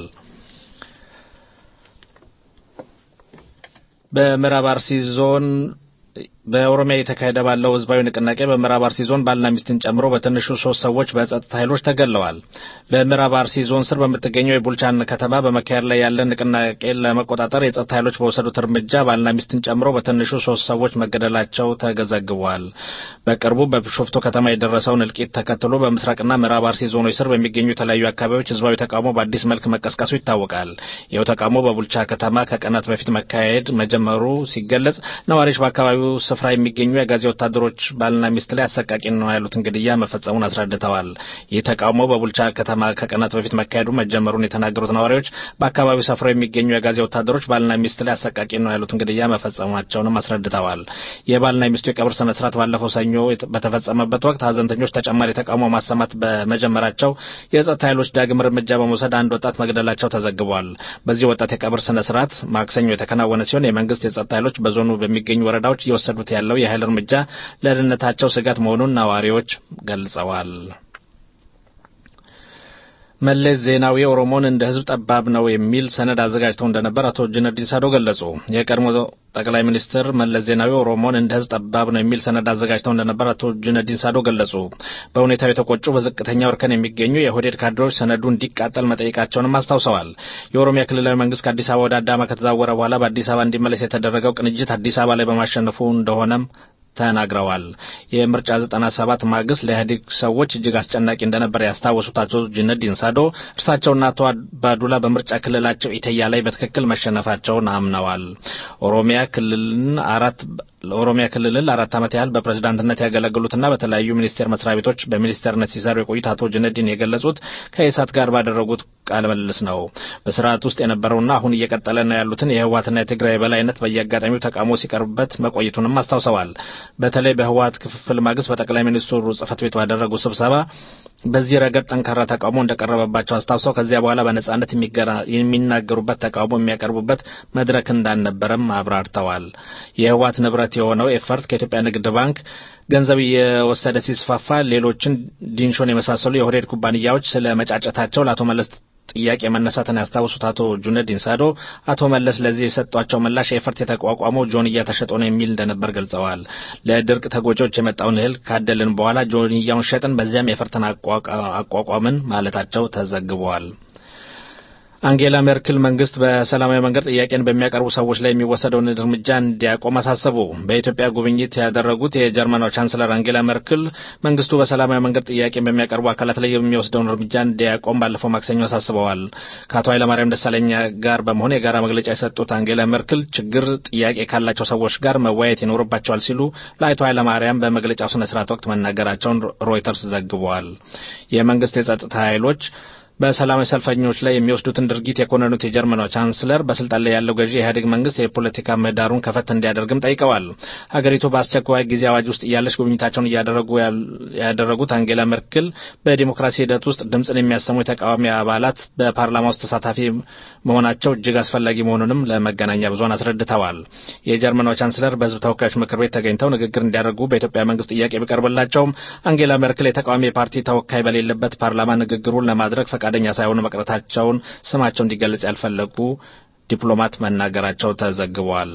በምዕራብ አርሲ ዞን በኦሮሚያ የተካሄደ ባለው ህዝባዊ ንቅናቄ በምዕራብ አርሲ ዞን ባልና ሚስትን ጨምሮ በትንሹ ሶስት ሰዎች በጸጥታ ኃይሎች ተገለዋል። በምዕራብ አርሲ ዞን ስር በምትገኘው የቡልቻን ከተማ በመካሄድ ላይ ያለ ንቅናቄ ለመቆጣጠር የጸጥታ ኃይሎች በወሰዱት እርምጃ ባልና ሚስትን ጨምሮ በትንሹ ሶስት ሰዎች መገደላቸው ተዘግቧል። በቅርቡ በቢሾፍቱ ከተማ የደረሰውን እልቂት ተከትሎ በምስራቅና ምዕራብ አርሲ ዞኖች ስር በሚገኙ የተለያዩ አካባቢዎች ህዝባዊ ተቃውሞ በአዲስ መልክ መቀስቀሱ ይታወቃል። ይኸው ተቃውሞ በቡልቻ ከተማ ከቀናት በፊት መካሄድ መጀመሩ ሲገለጽ ነዋሪዎች በአካባቢው ስፍራ የሚገኙ የአጋዜ ወታደሮች ባልና ሚስት ላይ አሰቃቂ ነው ያሉትን ግድያ መፈጸሙን አስረድተዋል። ይህ ተቃውሞ በቡልቻ ከተማ ከቀናት በፊት መካሄዱ መጀመሩን የተናገሩት ነዋሪዎች በአካባቢው ሰፍረው የሚገኙ የአጋዜ ወታደሮች ባልና ሚስት ላይ አሰቃቂ ነው ያሉትን ግድያ መፈጸማቸውንም አስረድተዋል። የባልና ሚስቱ የቀብር ስነ ስርዓት ባለፈው ሰኞ በተፈጸመበት ወቅት ሀዘንተኞች ተጨማሪ ተቃውሞ ማሰማት በመጀመራቸው የጸጥታ ኃይሎች ዳግም እርምጃ በመውሰድ አንድ ወጣት መግደላቸው ተዘግቧል። በዚህ ወጣት የቀብር ስነ ስርዓት ማክሰኞ የተከናወነ ሲሆን የመንግስት የጸጥታ ኃይሎች በዞኑ በሚገኙ ወረዳዎች እየወሰዱት ያለው የኃይል እርምጃ ለደህንነታቸው ስጋት መሆኑን ነዋሪዎች ገልጸዋል። መለስ ዜናዊ ኦሮሞን እንደ ህዝብ ጠባብ ነው የሚል ሰነድ አዘጋጅተው እንደነበር አቶ ጁነዲን ሳዶ ገለጹ። የቀድሞ ጠቅላይ ሚኒስትር መለስ ዜናዊ ኦሮሞን እንደ ህዝብ ጠባብ ነው የሚል ሰነድ አዘጋጅተው እንደነበር አቶ ጁነዲን ሳዶ ገለጹ። በሁኔታው የተቆጩ በዝቅተኛ እርከን የሚገኙ የኦህዴድ ካድሬዎች ሰነዱ እንዲቃጠል መጠየቃቸውንም አስታውሰዋል። የኦሮሚያ ክልላዊ መንግስት ከአዲስ አበባ ወደ አዳማ ከተዛወረ በኋላ በአዲስ አበባ እንዲመለስ የተደረገው ቅንጅት አዲስ አበባ ላይ በማሸነፉ እንደሆነም ተናግረዋል። የምርጫ 97 ማግስት ለኢህአዴግ ሰዎች እጅግ አስጨናቂ እንደነበር ያስታወሱት አቶ ጁነዲን ሳዶ እርሳቸውና አቶ አባዱላ በምርጫ ክልላቸው ኢተያ ላይ በትክክል መሸነፋቸውን አምነዋል። ኦሮሚያ ክልልን አራት ለኦሮሚያ ክልልን ለአራት ዓመት ያህል በፕሬዝዳንትነት ያገለገሉትና በተለያዩ ሚኒስቴር መስሪያ ቤቶች በሚኒስቴርነት ሲሰሩ የቆዩት አቶ ጁነዲን የገለጹት ከኢሳት ጋር ባደረጉት ቃለ ምልልስ ነው። በስርዓት ውስጥ የነበረውና አሁን እየቀጠለ ነው ያሉትን የህወሓትና የትግራይ የበላይነት በየአጋጣሚው ተቃውሞ ሲቀርብበት መቆየቱንም አስታውሰዋል። በተለይ በህወሓት ክፍፍል ማግስት በጠቅላይ ሚኒስትሩ ጽህፈት ቤት ባደረጉት ስብሰባ በዚህ ረገድ ጠንካራ ተቃውሞ እንደቀረበባቸው አስታውሰው ከዚያ በኋላ በነጻነት የሚናገሩበት ተቃውሞ የሚያቀርቡበት መድረክ እንዳልነበረም አብራርተዋል። የህወሓት ንብረት የሆነው ኤፈርት ከኢትዮጵያ ንግድ ባንክ ገንዘብ እየወሰደ ሲስፋፋ ሌሎችን ዲንሾን የመሳሰሉ የኦህዴድ ኩባንያዎች ስለ መጫጨታቸው ለአቶ መለስ ጥያቄ መነሳትን ያስታውሱት አቶ ጁነዲን ሳዶ አቶ መለስ ለዚህ የሰጧቸው ምላሽ ኤፈርት የተቋቋመው ጆንያ ተሸጦ ነው የሚል እንደነበር ገልጸዋል። ለድርቅ ተጎጂዎች የመጣውን እህል ካደልን በኋላ ጆንያውን ሸጥን፣ በዚያም ኤፈርትን አቋቋምን ማለታቸው ተዘግበዋል። አንጌላ ሜርክል መንግስት በሰላማዊ መንገድ ጥያቄን በሚያቀርቡ ሰዎች ላይ የሚወሰደውን እርምጃ እንዲያቆም አሳሰቡ። በኢትዮጵያ ጉብኝት ያደረጉት የጀርመኗ ቻንስለር አንጌላ ሜርክል መንግስቱ በሰላማዊ መንገድ ጥያቄን በሚያቀርቡ አካላት ላይ የሚወስደውን እርምጃ እንዲያቆም ባለፈው ማክሰኞ አሳስበዋል። ከአቶ ኃይለማርያም ደሳለኛ ጋር በመሆን የጋራ መግለጫ የሰጡት አንጌላ ሜርክል ችግር ጥያቄ ካላቸው ሰዎች ጋር መወያየት ይኖርባቸዋል ሲሉ ለአቶ ኃይለማርያም በመግለጫው ስነ ስርዓት ወቅት መናገራቸውን ሮይተርስ ዘግበዋል። የመንግስት የጸጥታ ኃይሎች በሰላማዊ ሰልፈኞች ላይ የሚወስዱትን ድርጊት የኮነኑት የጀርመኗ ቻንስለር በስልጣን ላይ ያለው ገዢ የኢህአዴግ መንግስት የፖለቲካ ምህዳሩን ከፈት እንዲያደርግም ጠይቀዋል። ሀገሪቱ በአስቸኳይ ጊዜ አዋጅ ውስጥ እያለች ጉብኝታቸውን እያደረጉ ያደረጉት አንጌላ ሜርክል በዲሞክራሲ ሂደት ውስጥ ድምፅን የሚያሰሙ የተቃዋሚ አባላት በፓርላማ ውስጥ ተሳታፊ መሆናቸው እጅግ አስፈላጊ መሆኑንም ለመገናኛ ብዙኃን አስረድተዋል። የጀርመኗ ቻንስለር በህዝብ ተወካዮች ምክር ቤት ተገኝተው ንግግር እንዲያደርጉ በኢትዮጵያ መንግስት ጥያቄ ቢቀርብላቸውም አንጌላ ሜርክል የተቃዋሚ ፓርቲ ተወካይ በሌለበት ፓርላማ ንግግሩን ለማድረግ ፈቃደኛ ሳይሆኑ መቅረታቸውን ስማቸው እንዲገለጽ ያልፈለጉ ዲፕሎማት መናገራቸው ተዘግቧል።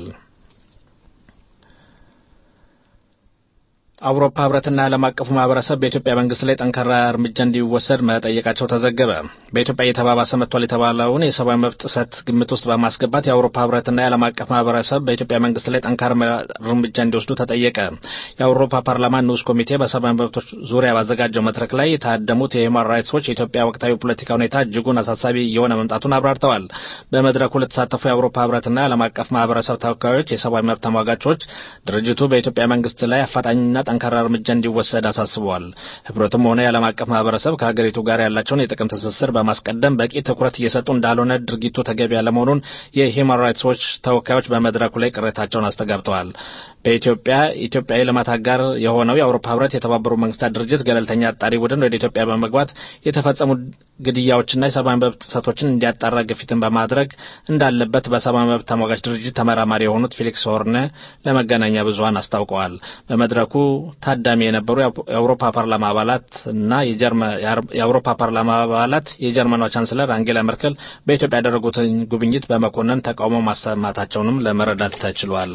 አውሮፓ ህብረትና ዓለም አቀፉ ማህበረሰብ በኢትዮጵያ መንግስት ላይ ጠንካራ እርምጃ እንዲወሰድ መጠየቃቸው ተዘገበ። በኢትዮጵያ እየተባባሰ መጥቷል የተባለውን የሰብአዊ መብት ጥሰት ግምት ውስጥ በማስገባት የአውሮፓ ህብረትና የዓለም አቀፍ ማህበረሰብ በኢትዮጵያ መንግስት ላይ ጠንካራ እርምጃ እንዲወስዱ ተጠየቀ። የአውሮፓ ፓርላማ ንዑስ ኮሚቴ በሰብአዊ መብቶች ዙሪያ ባዘጋጀው መድረክ ላይ የታደሙት የሂውማን ራይትስ ዎች የኢትዮጵያ ወቅታዊ ፖለቲካ ሁኔታ እጅጉን አሳሳቢ እየሆነ መምጣቱን አብራርተዋል። በመድረኩ ለተሳተፉ የአውሮፓ ህብረትና የዓለም አቀፍ ማህበረሰብ ተወካዮች የሰብአዊ መብት ተሟጋቾች ድርጅቱ በኢትዮጵያ መንግስት ላይ አፋጣኝና ጠንካራ እርምጃ እንዲወሰድ አሳስበዋል። ህብረቱም ሆነ የዓለም አቀፍ ማህበረሰብ ከሀገሪቱ ጋር ያላቸውን የጥቅም ትስስር በማስቀደም በቂ ትኩረት እየሰጡ እንዳልሆነ ድርጊቱ ተገቢ ያለመሆኑን የሂውማን ራይትስ ዎች ተወካዮች በመድረኩ ላይ ቅሬታቸውን አስተጋብተዋል። በኢትዮጵያ ኢትዮጵያዊ ልማት አጋር የሆነው የአውሮፓ ህብረት የተባበሩት መንግስታት ድርጅት ገለልተኛ አጣሪ ቡድን ወደ ኢትዮጵያ በመግባት የተፈጸሙ ግድያዎችና የሰብአዊ መብት ጥሰቶችን እንዲያጣራ ግፊትን በማድረግ እንዳለበት በሰብአዊ መብት ተሟጋች ድርጅት ተመራማሪ የሆኑት ፊሊክስ ሆርነ ለመገናኛ ብዙኃን አስታውቀዋል። በመድረኩ ታዳሚ የነበሩ የአውሮፓ ፓርላማ አባላት እና የአውሮፓ ፓርላማ አባላት የጀርመኗ ቻንስለር አንጌላ መርከል በኢትዮጵያ ያደረጉትን ጉብኝት በመኮነን ተቃውሞ ማሰማታቸውንም ለመረዳት ተችሏል።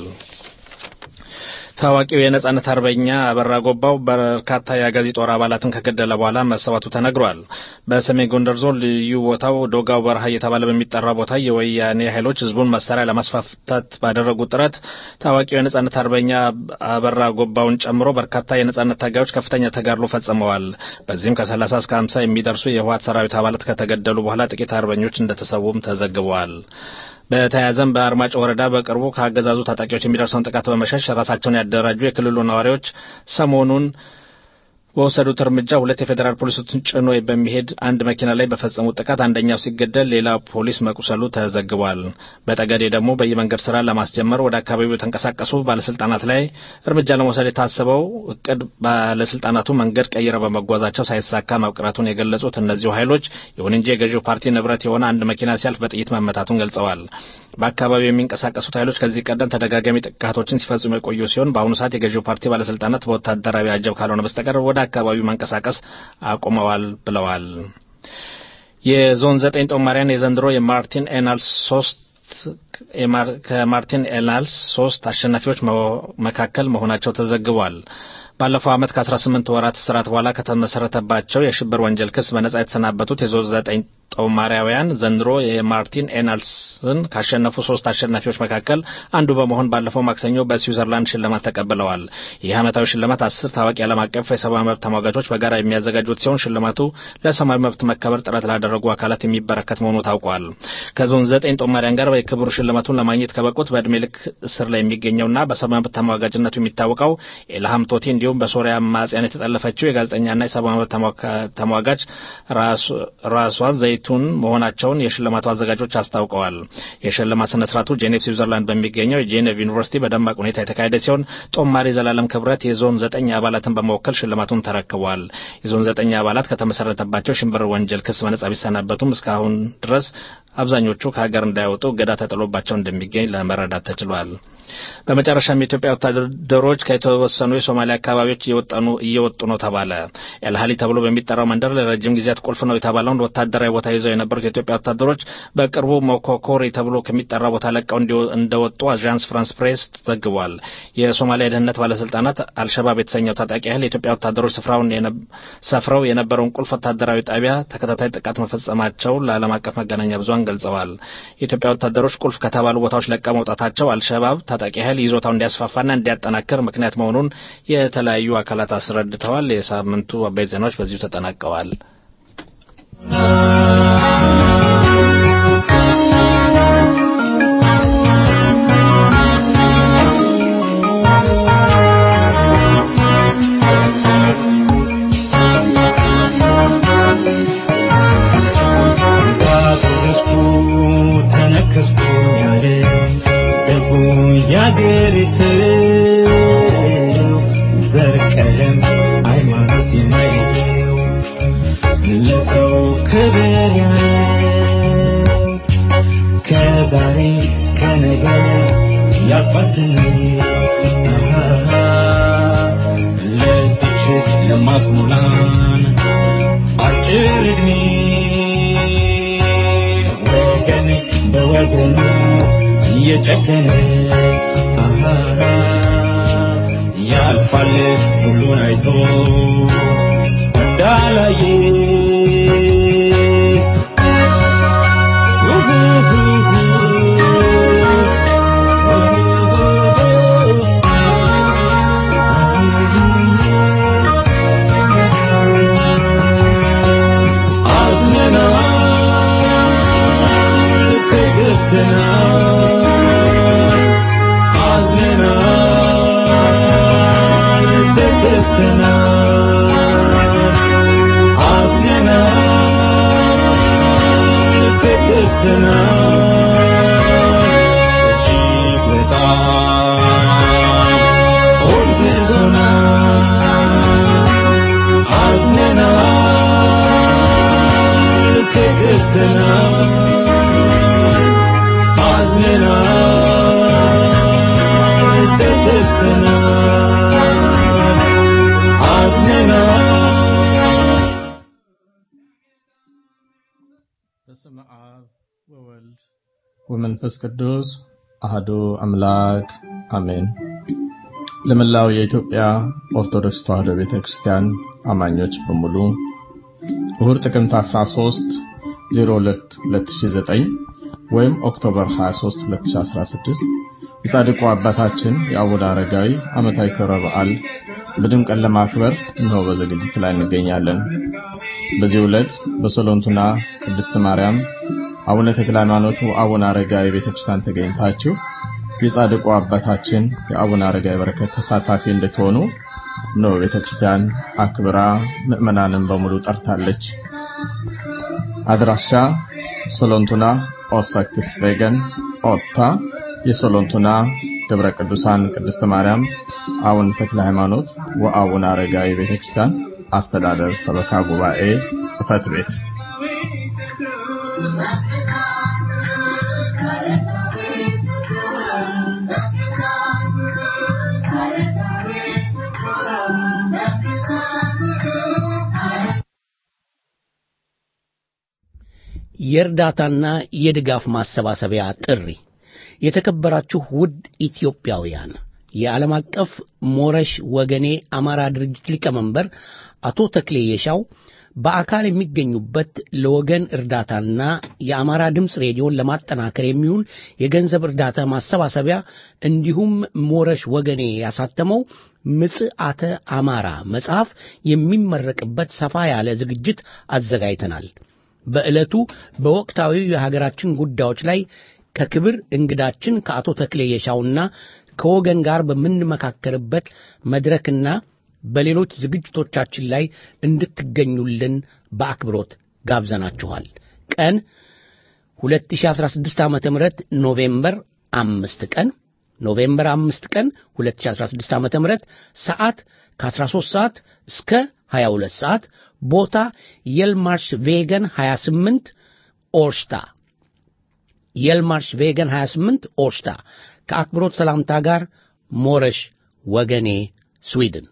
ታዋቂው የነጻነት አርበኛ አበራ ጎባው በርካታ የአጋዚ ጦር አባላትን ከገደለ በኋላ መሰዋቱ ተነግሯል። በሰሜን ጎንደር ዞን ልዩ ቦታው ዶጋው በረሃ እየተባለ በሚጠራ ቦታ የወያኔ ኃይሎች ህዝቡን መሳሪያ ለማስፋፋት ባደረጉት ጥረት ታዋቂው የነጻነት አርበኛ አበራ ጎባውን ጨምሮ በርካታ የነጻነት ታጋዮች ከፍተኛ ተጋድሎ ፈጽመዋል። በዚህም ከ30 እስከ 50 የሚደርሱ የህወሓት ሰራዊት አባላት ከተገደሉ በኋላ ጥቂት አርበኞች እንደተሰዉም ተዘግበዋል። በተያያዘም በአርማጭ ወረዳ በቅርቡ ከአገዛዙ ታጣቂዎች የሚደርሰውን ጥቃት በመሸሽ ራሳቸውን ያደራጁ የክልሉ ነዋሪዎች ሰሞኑን በወሰዱት እርምጃ ሁለት የፌዴራል ፖሊሶችን ጭኖ በሚሄድ አንድ መኪና ላይ በፈጸሙት ጥቃት አንደኛው ሲገደል ሌላ ፖሊስ መቁሰሉ ተዘግቧል። በጠገዴ ደግሞ በየመንገድ ስራ ለማስጀመር ወደ አካባቢው የተንቀሳቀሱ ባለስልጣናት ላይ እርምጃ ለመውሰድ የታሰበው እቅድ ባለስልጣናቱ መንገድ ቀይረው በመጓዛቸው ሳይሳካ መቅረቱን የገለጹት እነዚሁ ኃይሎች ይሁን እንጂ የገዢው ፓርቲ ንብረት የሆነ አንድ መኪና ሲያልፍ በጥይት መመታቱን ገልጸዋል። በአካባቢው የሚንቀሳቀሱት ኃይሎች ከዚህ ቀደም ተደጋጋሚ ጥቃቶችን ሲፈጽሙ የቆዩ ሲሆን በአሁኑ ሰዓት የገዢው ፓርቲ ባለስልጣናት በወታደራዊ አጀብ ካልሆነ በስተቀር ወደ አካባቢው መንቀሳቀስ አቁመዋል ብለዋል። የዞን ዘጠኝ ጦማሪያን የዘንድሮ የማርቲን ኤናልስ ሶስት ከማርቲን ኤናልስ ሶስት አሸናፊዎች መካከል መሆናቸው ተዘግቧል። ባለፈው ዓመት ከ18 ወራት እስራት በኋላ ከተመሰረተባቸው የሽብር ወንጀል ክስ በነጻ የተሰናበቱት የዞን ዘጠኝ ጦማሪያውያን ዘንድሮ የማርቲን ኤናልስን ካሸነፉ ሶስት አሸናፊዎች መካከል አንዱ በመሆን ባለፈው ማክሰኞ በስዊዘርላንድ ሽልማት ተቀብለዋል። ይህ ዓመታዊ ሽልማት አስር ታዋቂ ዓለም አቀፍ የሰብአዊ መብት ተሟጋቾች በጋራ የሚያዘጋጁት ሲሆን ሽልማቱ ለሰብአዊ መብት መከበር ጥረት ላደረጉ አካላት የሚበረከት መሆኑ ታውቋል። ከዞን ዘጠኝ ጦማሪያን ጋር የክብሩ ሽልማቱን ለማግኘት ከበቁት በዕድሜ ልክ እስር ላይ የሚገኘውና በሰብአዊ መብት ተሟጋጅነቱ የሚታወቀው ኤልሃም ቶቲ እንዲሁም በሶሪያ አማጽያን የተጠለፈችው የጋዜጠኛና የሰብአዊ መብት ተሟጋች ራሷን ዘይቱን መሆናቸውን የሽልማቱ አዘጋጆች አስታውቀዋል። የሽልማት ስነ ስርዓቱ ጄኔቭ ስዊዘርላንድ በሚገኘው የጄኔቭ ዩኒቨርሲቲ በደማቅ ሁኔታ የተካሄደ ሲሆን ጦማሪ ዘላለም ክብረት የዞን ዘጠኝ አባላትን በመወከል ሽልማቱን ተረክቧል። የዞን ዘጠኝ አባላት ከተመሰረተባቸው ሽብር ወንጀል ክስ በነጻ ቢሰናበቱም እስካሁን ድረስ አብዛኞቹ ከሀገር እንዳይወጡ እገዳ ተጥሎባቸው እንደሚገኝ ለመረዳት ተችሏል። በመጨረሻም የኢትዮጵያ ወታደሮች ከተወሰኑ የሶማሊያ አካባቢዎች እየወጡ ነው ተባለ። ኤልሃሊ ተብሎ በሚጠራው መንደር ለረጅም ጊዜያት ቁልፍ ነው የተባለውን ወታደራዊ ቦታ ይዘው የነበሩት የኢትዮጵያ ወታደሮች በቅርቡ ሞኮኮሪ ተብሎ ከሚጠራ ቦታ ለቀው እንደወጡ አዣንስ ፍራንስ ፕሬስ ዘግቧል። የሶማሊያ የደህንነት ባለስልጣናት አልሸባብ የተሰኘው ታጣቂ ኃይል የኢትዮጵያ ወታደሮች ስፍራውን ሰፍረው የነበረውን ቁልፍ ወታደራዊ ጣቢያ ተከታታይ ጥቃት መፈጸማቸው ለዓለም አቀፍ መገናኛ ብዙሃን ገልጸዋል። የኢትዮጵያ ወታደሮች ቁልፍ ከተባሉ ቦታዎች ለቀው መውጣታቸው አልሸባብ ታጣቂ ኃይል ይዞታው እንዲያስፋፋና እንዲያጠናክር ምክንያት መሆኑን የተለያዩ አካላት አስረድተዋል። የሳምንቱ አበይት ዜናዎች በዚሁ ተጠናቀዋል። ክብር ከዛሬ ከነገ ያልፋል ስንል ለዚች ለማትሞላን አጭር ዕድሜ ወገን በወገኑ እየጨከነ ያልፋል ሁሉን አይቶ እንዳላየ አዝነናል ተገፍተናል አዝነናል ተገፍተናል አዝነናል ተገፍተናል እጅግ በጣም ወድሶናል አዝነናል ተገፍተናል አዝነናል ተገፍተናል አዝነናል በስመ አብ ወወልድ ወመንፈስ ቅዱስ አህዱ አምላክ አሜን። ለመላው የኢትዮጵያ ኦርቶዶክስ ተዋሕዶ ቤተ ክርስቲያን አማኞች በሙሉ እሁድ ጥቅምት 13 02 2009 ወይም ኦክቶበር 23 2016 የጻድቁ አባታችን የአቡነ አረጋዊ ዓመታዊ ክብረ በዓል በድምቀት ለማክበር እነሆ በዝግጅት ላይ እንገኛለን። በዚህ ዕለት በሶሎንቱና ቅድስት ማርያም አቡነ ተክለ ሃይማኖቱ አቡነ አረጋዊ ቤተክርስቲያን ተገኝታችሁ የጻድቁ አባታችን የአቡነ አረጋዊ በረከት ተሳታፊ እንድትሆኑ ነው ቤተክርስቲያን አክብራ ምዕመናንን በሙሉ ጠርታለች። አድራሻ ሶሎንቱና ኦሳክትስ ቬገን ኦታ የሶሎንቱና ደብረ ቅዱሳን ቅድስት ማርያም አቡነ ተክለ ሃይማኖት ወአቡነ አረጋዊ ቤተክርስቲያን አስተዳደር ሰበካ ጉባኤ ጽሕፈት ቤት የእርዳታና የድጋፍ ማሰባሰቢያ ጥሪ የተከበራችሁ ውድ ኢትዮጵያውያን የዓለም አቀፍ ሞረሽ ወገኔ አማራ ድርጅት ሊቀመንበር አቶ ተክሌ የሻው በአካል የሚገኙበት ለወገን እርዳታና የአማራ ድምፅ ሬዲዮን ለማጠናከር የሚውል የገንዘብ እርዳታ ማሰባሰቢያ እንዲሁም ሞረሽ ወገኔ ያሳተመው ምጽአተ አማራ መጽሐፍ የሚመረቅበት ሰፋ ያለ ዝግጅት አዘጋጅተናል። በዕለቱ በወቅታዊ የሀገራችን ጉዳዮች ላይ ከክብር እንግዳችን ከአቶ ተክሌ የሻውና ከወገን ጋር በምንመካከርበት መድረክና በሌሎች ዝግጅቶቻችን ላይ እንድትገኙልን በአክብሮት ጋብዘናችኋል። ቀን 2016 ዓ ም ኖቬምበር አምስት ቀን ኖቬምበር አምስት ቀን 2016 ዓ ም ሰዓት ከ13 ሰዓት እስከ 22 ሰዓት ቦታ የልማርሽ ቬገን 28 ኦርሽታ የልማርሽ ቬገን 28 ኦርሽታ ከአክብሮት ሰላምታ ጋር ሞረሽ ወገኔ ስዊድን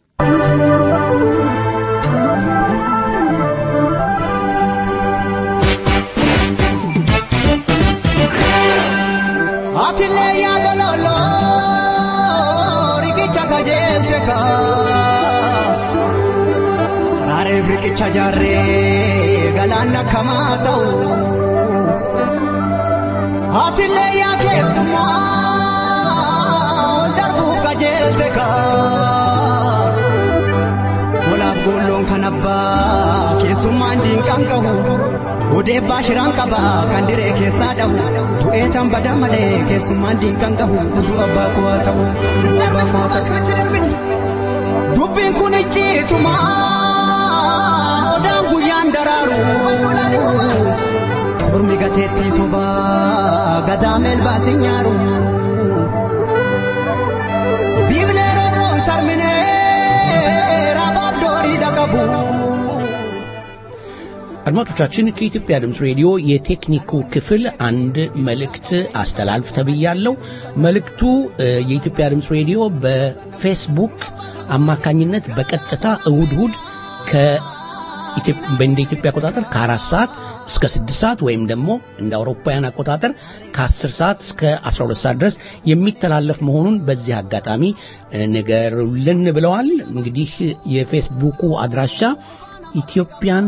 Atile ya dololo rikicha kajelte ka Rare rikicha jarre galana kamatau Atile ya kesuma darbu kajelte ka Golab golon kanabba kesuma ndinkan kahu Odee baashiraan qaba kan diree keessaa dhahu du'ee tan bada malee keessummaan diinqan qabu utuu abbaa koo haa ta'u utuu abbaa koo haa ta'u. Dubbiin kun icciituma odaan guyyaan daraaru ormi gateettii sobaa gadaameel baasin nyaaru. Biiblee roorroon sarminee rabaaf doorii dhaqabu. አድማጮቻችን ከኢትዮጵያ ድምፅ ሬዲዮ የቴክኒኩ ክፍል አንድ መልእክት አስተላልፍ ተብያለሁ። መልእክቱ የኢትዮጵያ ድምፅ ሬዲዮ በፌስቡክ አማካኝነት በቀጥታ እሁድ እሁድ እንደ ኢትዮጵያ አቆጣጠር ከአራት ሰዓት እስከ ስድስት ሰዓት ወይም ደግሞ እንደ አውሮፓውያን አቆጣጠር ከአስር ሰዓት እስከ አስራ ሁለት ሰዓት ድረስ የሚተላለፍ መሆኑን በዚህ አጋጣሚ ንገሩልን ብለዋል። እንግዲህ የፌስቡኩ አድራሻ ኢትዮጵያን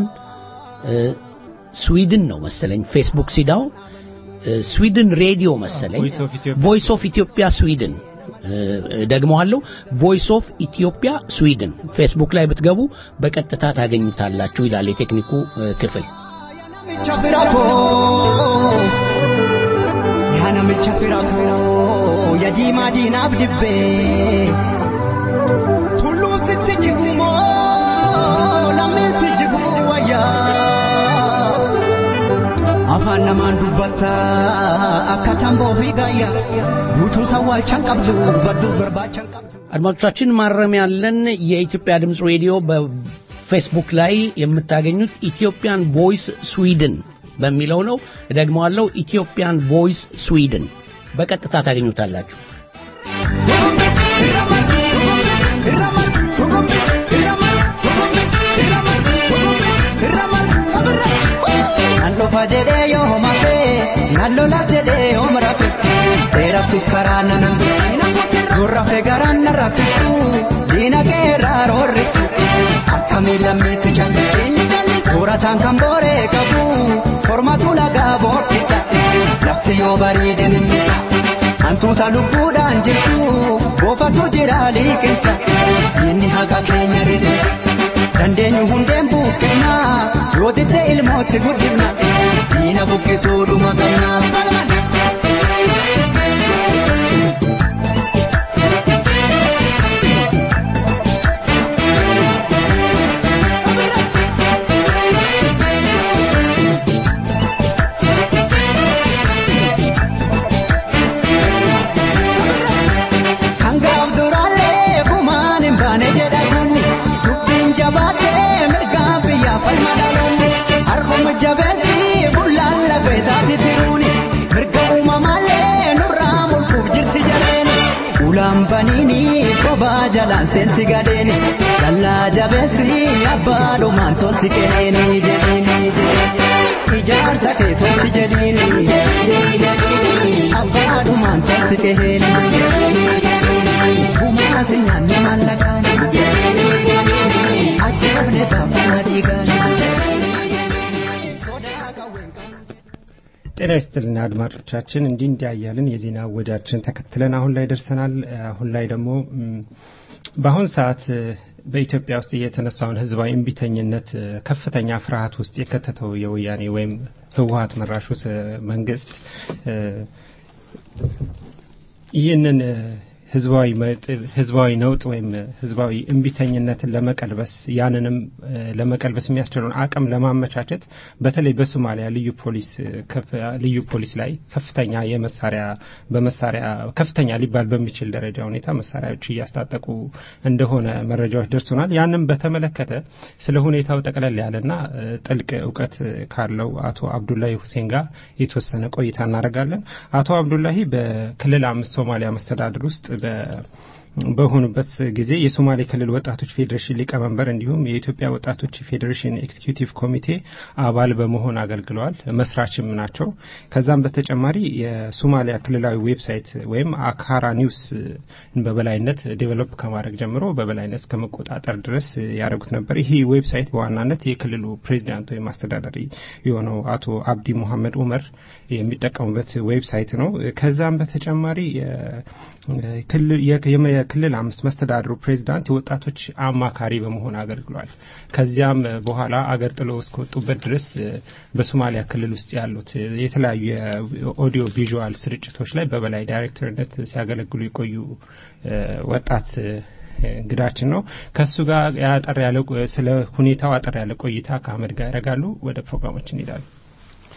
ስዊድን ነው መሰለኝ። ፌስቡክ ሲዳው ስዊድን ሬዲዮ መሰለኝ። ቮይስ ኦፍ ኢትዮጵያ ስዊድን ደግመዋለሁ። ቮይስ ኦፍ ኢትዮጵያ ስዊድን ፌስቡክ ላይ ብትገቡ በቀጥታ ታገኙታላችሁ ይላል የቴክኒኩ ክፍል። ያነምቻ ፊራኮ የዲማ ዲናፍ ድቤ ቱሉ ስትጅጉሞ ለምን ትጅጉ ወያ afaan namaan dubbatta akka tamboo fi gaayya guutuu sawwaalchan qabdu badduus barbaachan qabdu. አድማጮቻችን ማረም ያለን የኢትዮጵያ ድምፅ ሬዲዮ በፌስቡክ ላይ የምታገኙት ኢትዮጵያን ቮይስ ስዊድን በሚለው ነው። እደግመዋለሁ፣ ኢትዮጵያን ቮይስ ስዊድን በቀጥታ ታገኙታላችሁ። Nallofa jedhee yoo homate, nallola jedhee yoo marate, dheeraftus karaa nanan gurrafe garaan narra fixu, diina keerraa roorri, akka miilammeetti jalli, suurataan kan booree qabu, formatu lagaa bookkisa, lafti yoo bareede ninnisa, hantuuta lubbuudhaan jirtu, boofatu jira liqinsa, diinni haqa keenya ridhisa. dandeenyu hundeen buqqifna yoo didde ilmootti guddifna diina buqqisuudhuma qabna. Kan gaaf duraallee gumaan hin baane jedha kunni dubbiin jabaatee mirgaan biyyaa falma dhaloonni har'uma jabeessi bullaan lafeetaati tiruuni mirga uumamaallee nurraa mulquuf jirti jabeeni ulaan baniini kophaa jalaan seensi gadeeni dallaa jabeessi abbaa dhumaan tolti kenneeni jedhiini ijaarsa kee tolti jedhiini abbaa dhumaan tolti kenneeni. Bumaasi nyaanni maallaqaan ajjeefne baafama dhiigaan. ጤና ይስጥልን አድማጮቻችን፣ እንዲህ እንዲያ እያልን የዜና ወጃችን ተከትለን አሁን ላይ ደርሰናል። አሁን ላይ ደግሞ ም፣ በአሁን ሰዓት እ፣ በኢትዮጵያ ውስጥ የተነሳውን ህዝባዊ እምቢተኝነት እ፣ ከፍተኛ ፍርሃት ውስጥ የከተተው የወያኔ ወይም ህወሀት መራሹ ስ- መንግስት እ፣ ይህንን እ፣ ህዝባዊ መጥ- ህዝባዊ ነውጥ ወይም እ፣ ህዝባዊ እምቢተኝነትን ለመቀልበስ ያንንም እ፣ ለመቀልበስ የሚያስችለውን አቅም ለማመቻቸት በተለይ በሶማሊያ ልዩ ፖሊስ እ፣ ከፍ- ልዩ ፖሊስ ላይ ከፍተኛ የመሳሪያ በመሳሪያ ከፍተኛ ሊባል በሚችል ደረጃ ሁኔታ መሳሪያዎች እያስታጠቁ እንደሆነ መረጃዎች ደርሶናል። ያንም በተመለከተ ስለ ሁኔታው ጠቅለል ያለና እ፣ ጥልቅ እውቀት እ፣ ካለው አቶ አብዱላሂ ሁሴን ጋር የተወሰነ ቆይታ እናደርጋለን። አቶ አብዱላሂ በክልል አምስት ሶማሊያ መስተዳድር ውስጥ በ በሆኑበት ጊዜ የሶማሌ ክልል ወጣቶች ፌዴሬሽን ሊቀመንበር እንዲሁም የኢትዮጵያ ወጣቶች ፌዴሬሽን ኤክስኪዩቲቭ ኮሚቴ አባል በመሆን አገልግለዋል። መስራችም ናቸው። ከዛም በተጨማሪ የሶማሊያ ክልላዊ ዌብሳይት ወይም አካራ ኒውስ በበላይነት ዴቨሎፕ ከማድረግ ጀምሮ በበላይነት እስከ መቆጣጠር ድረስ ያደረጉት ነበር። ይህ ዌብሳይት በዋናነት የክልሉ ፕሬዚዳንት ወይም አስተዳዳሪ የሆነው አቶ አብዲ ሙሐመድ ኡመር የሚጠቀሙበት ዌብሳይት ነው። ከዛም በተጨማሪ የክልል- የክልል የክልል አምስት መስተዳድሩ ፕሬዚዳንት የወጣቶች አማካሪ በመሆን አገልግሏል። ከዚያም በኋላ አገር ጥሎ እስከወጡበት ድረስ እ፣ በሶማሊያ ክልል ውስጥ ያሉት እ፣ የተለያዩ የኦዲዮ ቪዥዋል ስርጭቶች ላይ በበላይ ዳይሬክተርነት ሲያገለግሉ የቆዩ እ፣ ወጣት እ፣ እንግዳችን ነው። ከእሱ ጋር ያጠር ያለ ቆ- ስለ ሁኔታው አጠር ያለ ቆይታ ከአህመድ ጋር ያደርጋሉ። ወደ ፕሮግራሞች እንሄዳሉ።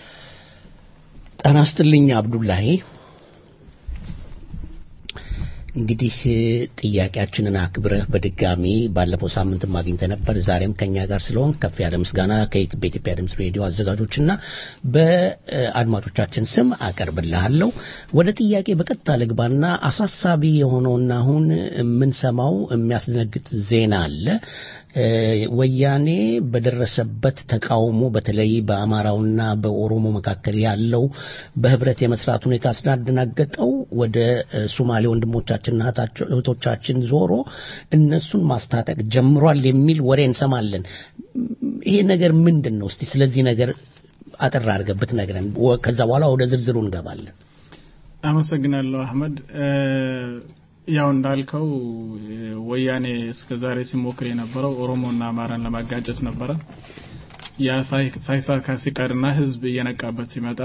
ጤና ይስጥልኝ አብዱላሂ። እንግዲህ ጥያቄያችንን አክብረህ በድጋሚ ባለፈው ሳምንትም አግኝተህ ነበር። ዛሬም ከኛ ጋር ስለሆን ከፍ ያለ ምስጋና በኢትዮጵያ ድምፅ ሬዲዮ አዘጋጆችና በአድማጮቻችን ስም አቀርብልሃለሁ። ወደ ጥያቄ በቀጥታ ልግባና አሳሳቢ የሆነውና አሁን የምንሰማው የሚያስደነግጥ ዜና አለ። ወያኔ በደረሰበት ተቃውሞ በተለይ በአማራውና በኦሮሞ መካከል ያለው በህብረት የመስራት ሁኔታ ስላደናገጠው ወደ ሶማሌ ወንድሞቻችንና እህቶቻችን ዞሮ እነሱን ማስታጠቅ ጀምሯል የሚል ወሬ እንሰማለን። ይሄ ነገር ምንድን ነው? እስቲ ስለዚህ ነገር አጠር አድርገህ ብትነግረን፣ ከዛ በኋላ ወደ ዝርዝሩ እንገባለን። አመሰግናለሁ አህመድ። ያው እንዳልከው ወያኔ እስከ ዛሬ ሲሞክር የነበረው ኦሮሞና አማራን ለማጋጨት ነበረ። ያ ሳይሳካ ሲቀርና ህዝብ እየነቃበት ሲመጣ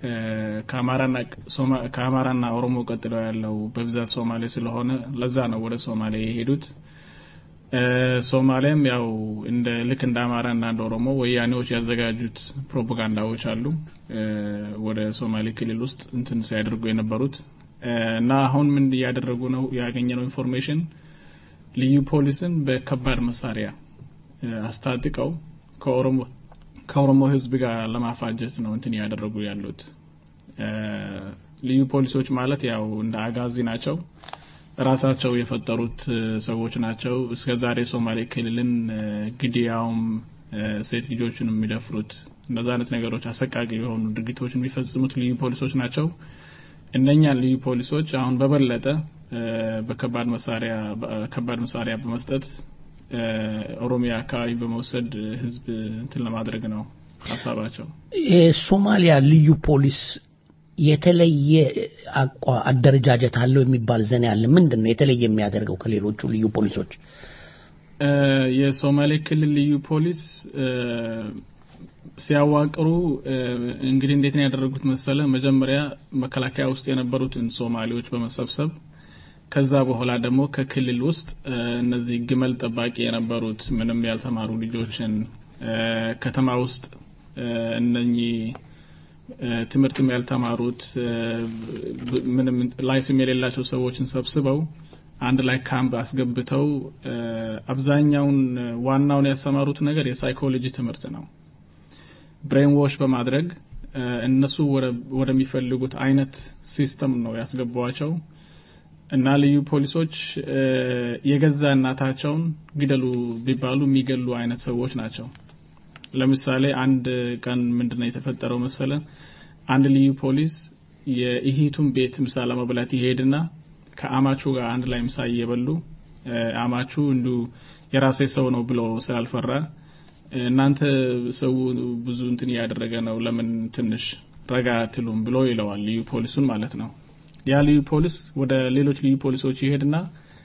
ከአማራና ኦሮሞ ቀጥለው ያለው በብዛት ሶማሌ ስለሆነ ለዛ ነው ወደ ሶማሌ የሄዱት። ሶማሌም ያው እንደ ልክ እንደ አማራና እንደ ኦሮሞ ወያኔዎች ያዘጋጁት ፕሮፓጋንዳዎች አሉ ወደ ሶማሌ ክልል ውስጥ እንትን ሲያደርጉ የነበሩት እና አሁን ምን እያደረጉ ነው? ያገኘነው ኢንፎርሜሽን ልዩ ፖሊስን በከባድ መሳሪያ አስታጥቀው ከኦሮሞ ከኦሮሞ ህዝብ ጋር ለማፋጀት ነው እንትን እያደረጉ ያሉት። ልዩ ፖሊሶች ማለት ያው እንደ አጋዚ ናቸው። ራሳቸው የፈጠሩት ሰዎች ናቸው። እስከ ዛሬ ሶማሌ ክልልን ግድያውም፣ ሴት ልጆችን የሚደፍሩት እንደዛ አይነት ነገሮች አሰቃቂ የሆኑ ድርጊቶችን የሚፈጽሙት ልዩ ፖሊሶች ናቸው። እነኛን ልዩ ፖሊሶች አሁን በበለጠ በከባድ መሳሪያ ከባድ መሳሪያ በመስጠት ኦሮሚያ አካባቢ በመውሰድ ህዝብ እንትን ለማድረግ ነው ሀሳባቸው። የሶማሊያ ልዩ ፖሊስ የተለየ አቋ አደረጃጀት አለው የሚባል ዘና ያለ ምንድን ነው የተለየ የሚያደርገው ከሌሎቹ ልዩ ፖሊሶች? የሶማሌ ክልል ልዩ ፖሊስ ሲያዋቅሩ እንግዲህ እንዴት ነው ያደረጉት መሰለ? መጀመሪያ መከላከያ ውስጥ የነበሩትን ሶማሌዎች በመሰብሰብ ከዛ በኋላ ደግሞ ከክልል ውስጥ እነዚህ ግመል ጠባቂ የነበሩት ምንም ያልተማሩ ልጆችን ከተማ ውስጥ እነኚህ ትምህርትም ያልተማሩት ምንም ላይፍም የሌላቸው ሰዎችን ሰብስበው አንድ ላይ ካምፕ አስገብተው አብዛኛውን ዋናውን ያስተማሩት ነገር የሳይኮሎጂ ትምህርት ነው። ብሬን ዎሽ በማድረግ እነሱ ወደሚፈልጉት አይነት ሲስተም ነው ያስገቧቸው እና ልዩ ፖሊሶች የገዛ እናታቸውን ግደሉ ቢባሉ የሚገሉ አይነት ሰዎች ናቸው። ለምሳሌ አንድ ቀን ምንድነው የተፈጠረው መሰለ? አንድ ልዩ ፖሊስ የእህቱን ቤት ምሳ ለመብላት ይሄድና ከአማቹ ጋር አንድ ላይ ምሳ እየበሉ አማቹ እንዱ የራሴ ሰው ነው ብሎ ስላልፈራ እናንተ ሰው ብዙ እንትን እያደረገ ነው፣ ለምን ትንሽ ረጋ አትሉም ብሎ ይለዋል፣ ልዩ ፖሊሱን ማለት ነው። ያ ልዩ ፖሊስ ወደ ሌሎች ልዩ ፖሊሶች ይሄድና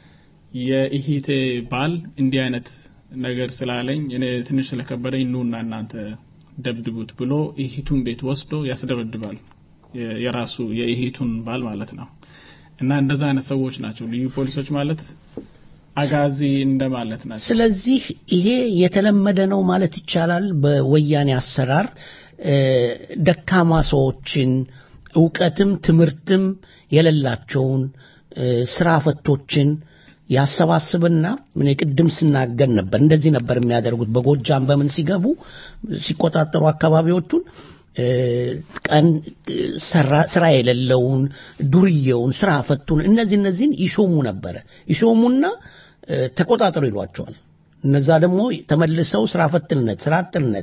የኢሂቴ ባል እንዲህ አይነት ነገር ስላለኝ እኔ ትንሽ ስለከበደኝ ኑና እናንተ ደብድቡት ብሎ ኢሂቱን ቤት ወስዶ ያስደበድባል። የራሱ የኢሂቱን ባል ማለት ነው። እና እንደዛ አይነት ሰዎች ናቸው ልዩ ፖሊሶች ማለት አጋዚ እንደማለት ናቸው። ስለዚህ ይሄ የተለመደ ነው ማለት ይቻላል። በወያኔ አሰራር ደካማ ሰዎችን እውቀትም ትምህርትም የሌላቸውን ስራ ፈቶችን ያሰባስብና ምን ቅድም ስናገር ነበር እንደዚህ ነበር የሚያደርጉት በጎጃም በምን ሲገቡ ሲቆጣጠሩ አካባቢዎቹን ቀን ስራ የሌለውን ዱርዬውን ስራ ፈቱን እነዚህ እነዚህን ይሾሙ ነበረ ይሾሙና ተቆጣጠሩ ይሏቸዋል እነዛ ደግሞ ተመልሰው ስራ ፈትነት ስራ አጥነት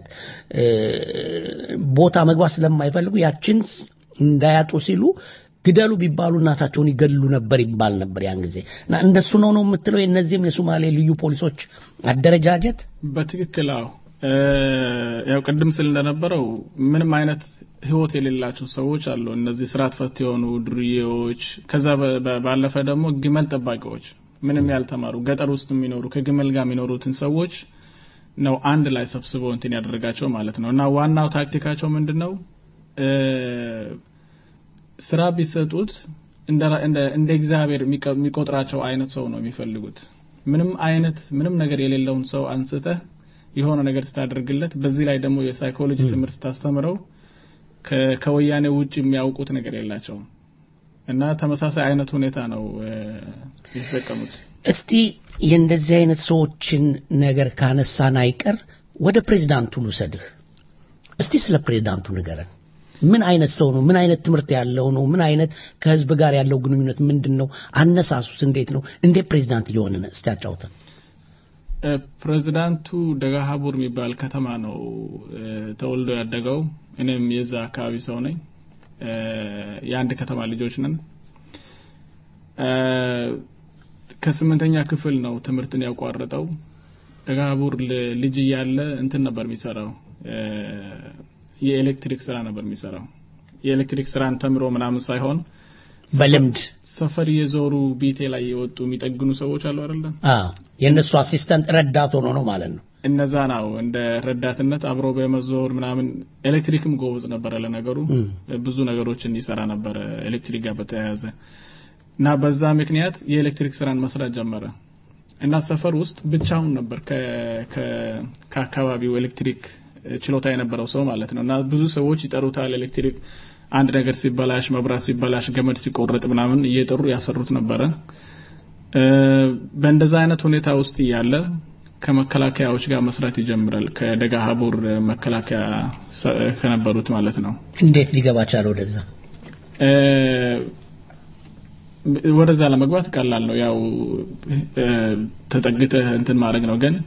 ቦታ መግባት ስለማይፈልጉ ያችን እንዳያጡ ሲሉ ግደሉ ቢባሉ እናታቸውን ይገድሉ ነበር ይባል ነበር ያን ጊዜ እና እንደሱ ነው ነው የምትለው የእነዚህም የሶማሌ ልዩ ፖሊሶች አደረጃጀት በትክክል አዎ ያው ቅድም ስል እንደነበረው ምንም አይነት ህይወት የሌላቸው ሰዎች አሉ እነዚህ ስርዓት ፈት የሆኑ ዱርዬዎች ከዛ ባለፈ ደግሞ ግመል ጠባቂዎች ምንም ያልተማሩ ገጠር ውስጥ የሚኖሩ ከግመል ጋር የሚኖሩትን ሰዎች ነው አንድ ላይ ሰብስበው እንትን ያደረጋቸው ማለት ነው እና ዋናው ታክቲካቸው ምንድን ነው ስራ ቢሰጡት እንደ እግዚአብሔር የሚቆጥራቸው አይነት ሰው ነው የሚፈልጉት ምንም አይነት ምንም ነገር የሌለውን ሰው አንስተህ የሆነ ነገር ስታደርግለት በዚህ ላይ ደግሞ የሳይኮሎጂ ትምህርት ስታስተምረው ከወያኔ ውጭ የሚያውቁት ነገር የላቸውም እና ተመሳሳይ አይነት ሁኔታ ነው እ፣ የተጠቀሙት። እስቲ የእንደዚህ አይነት ሰዎችን ነገር ካነሳን አይቀር ወደ ፕሬዝዳንቱ ልውሰድህ። እስቲ ስለ ፕሬዝዳንቱ ንገረን። ምን አይነት ሰው ነው? ምን አይነት ትምህርት ያለው ነው? ምን አይነት ከህዝብ ጋር ያለው ግንኙነት ምንድን ነው? አነሳሱስ እንዴት ነው? እንዴት ፕሬዝዳንት እየሆነ ነው? እስቲ አጫውተን። እ፣ ፕሬዚዳንቱ ደጋሀቡር የሚባል ከተማ ነው እ፣ ተወልዶ ያደገው። እኔም የዛ አካባቢ ሰው ነኝ። እ፣ የአንድ ከተማ ልጆች ነን። እ፣ ከስምንተኛ ክፍል ነው ትምህርትን ያቋረጠው። ደጋሀቡር ል- ልጅ እያለ እንትን ነበር የሚሰራው እ፣ የኤሌክትሪክ ስራ ነበር የሚሰራው። የኤሌክትሪክ ስራን ተምሮ ምናምን ሳይሆን በልምድ ሰፈር የዞሩ ቤቴ ላይ የወጡ የሚጠግኑ ሰዎች አሉ አይደለም? አዎ፣ የእነሱ አሲስተንት ረዳት ሆኖ ነው ማለት ነው። እነዛ ነው እንደ ረዳትነት አብሮ በመዞር ምናምን ኤሌክትሪክም ጎበዝ ነበረ። ለነገሩ እም። ብዙ ነገሮችን ይሰራ ነበረ ኤሌክትሪክ ጋር በተያያዘ እና በዛ ምክንያት የኤሌክትሪክ ስራን መስራት ጀመረ እና ሰፈር ውስጥ ብቻውን ነበር ከ- ከ- ከአካባቢው ኤሌክትሪክ ችሎታ የነበረው ሰው ማለት ነው እና ብዙ ሰዎች ይጠሩታል። ኤሌክትሪክ አንድ ነገር ሲበላሽ፣ መብራት ሲበላሽ፣ ገመድ ሲቆረጥ ምናምን እየጠሩ ያሰሩት ነበረ። እ፣ በእንደዛ አይነት ሁኔታ ውስጥ እያለ ከመከላከያዎች ጋር መስራት ይጀምራል። ከደጋ ሀቡር መከላከያ ሰ- ከነበሩት ማለት ነው። እንዴት ሊገባ ቻለ ወደዛ? እ፣ ወደዛ ለመግባት ቀላል ነው። ያው እ፣ ተጠግተህ እንትን ማድረግ ነው። ግን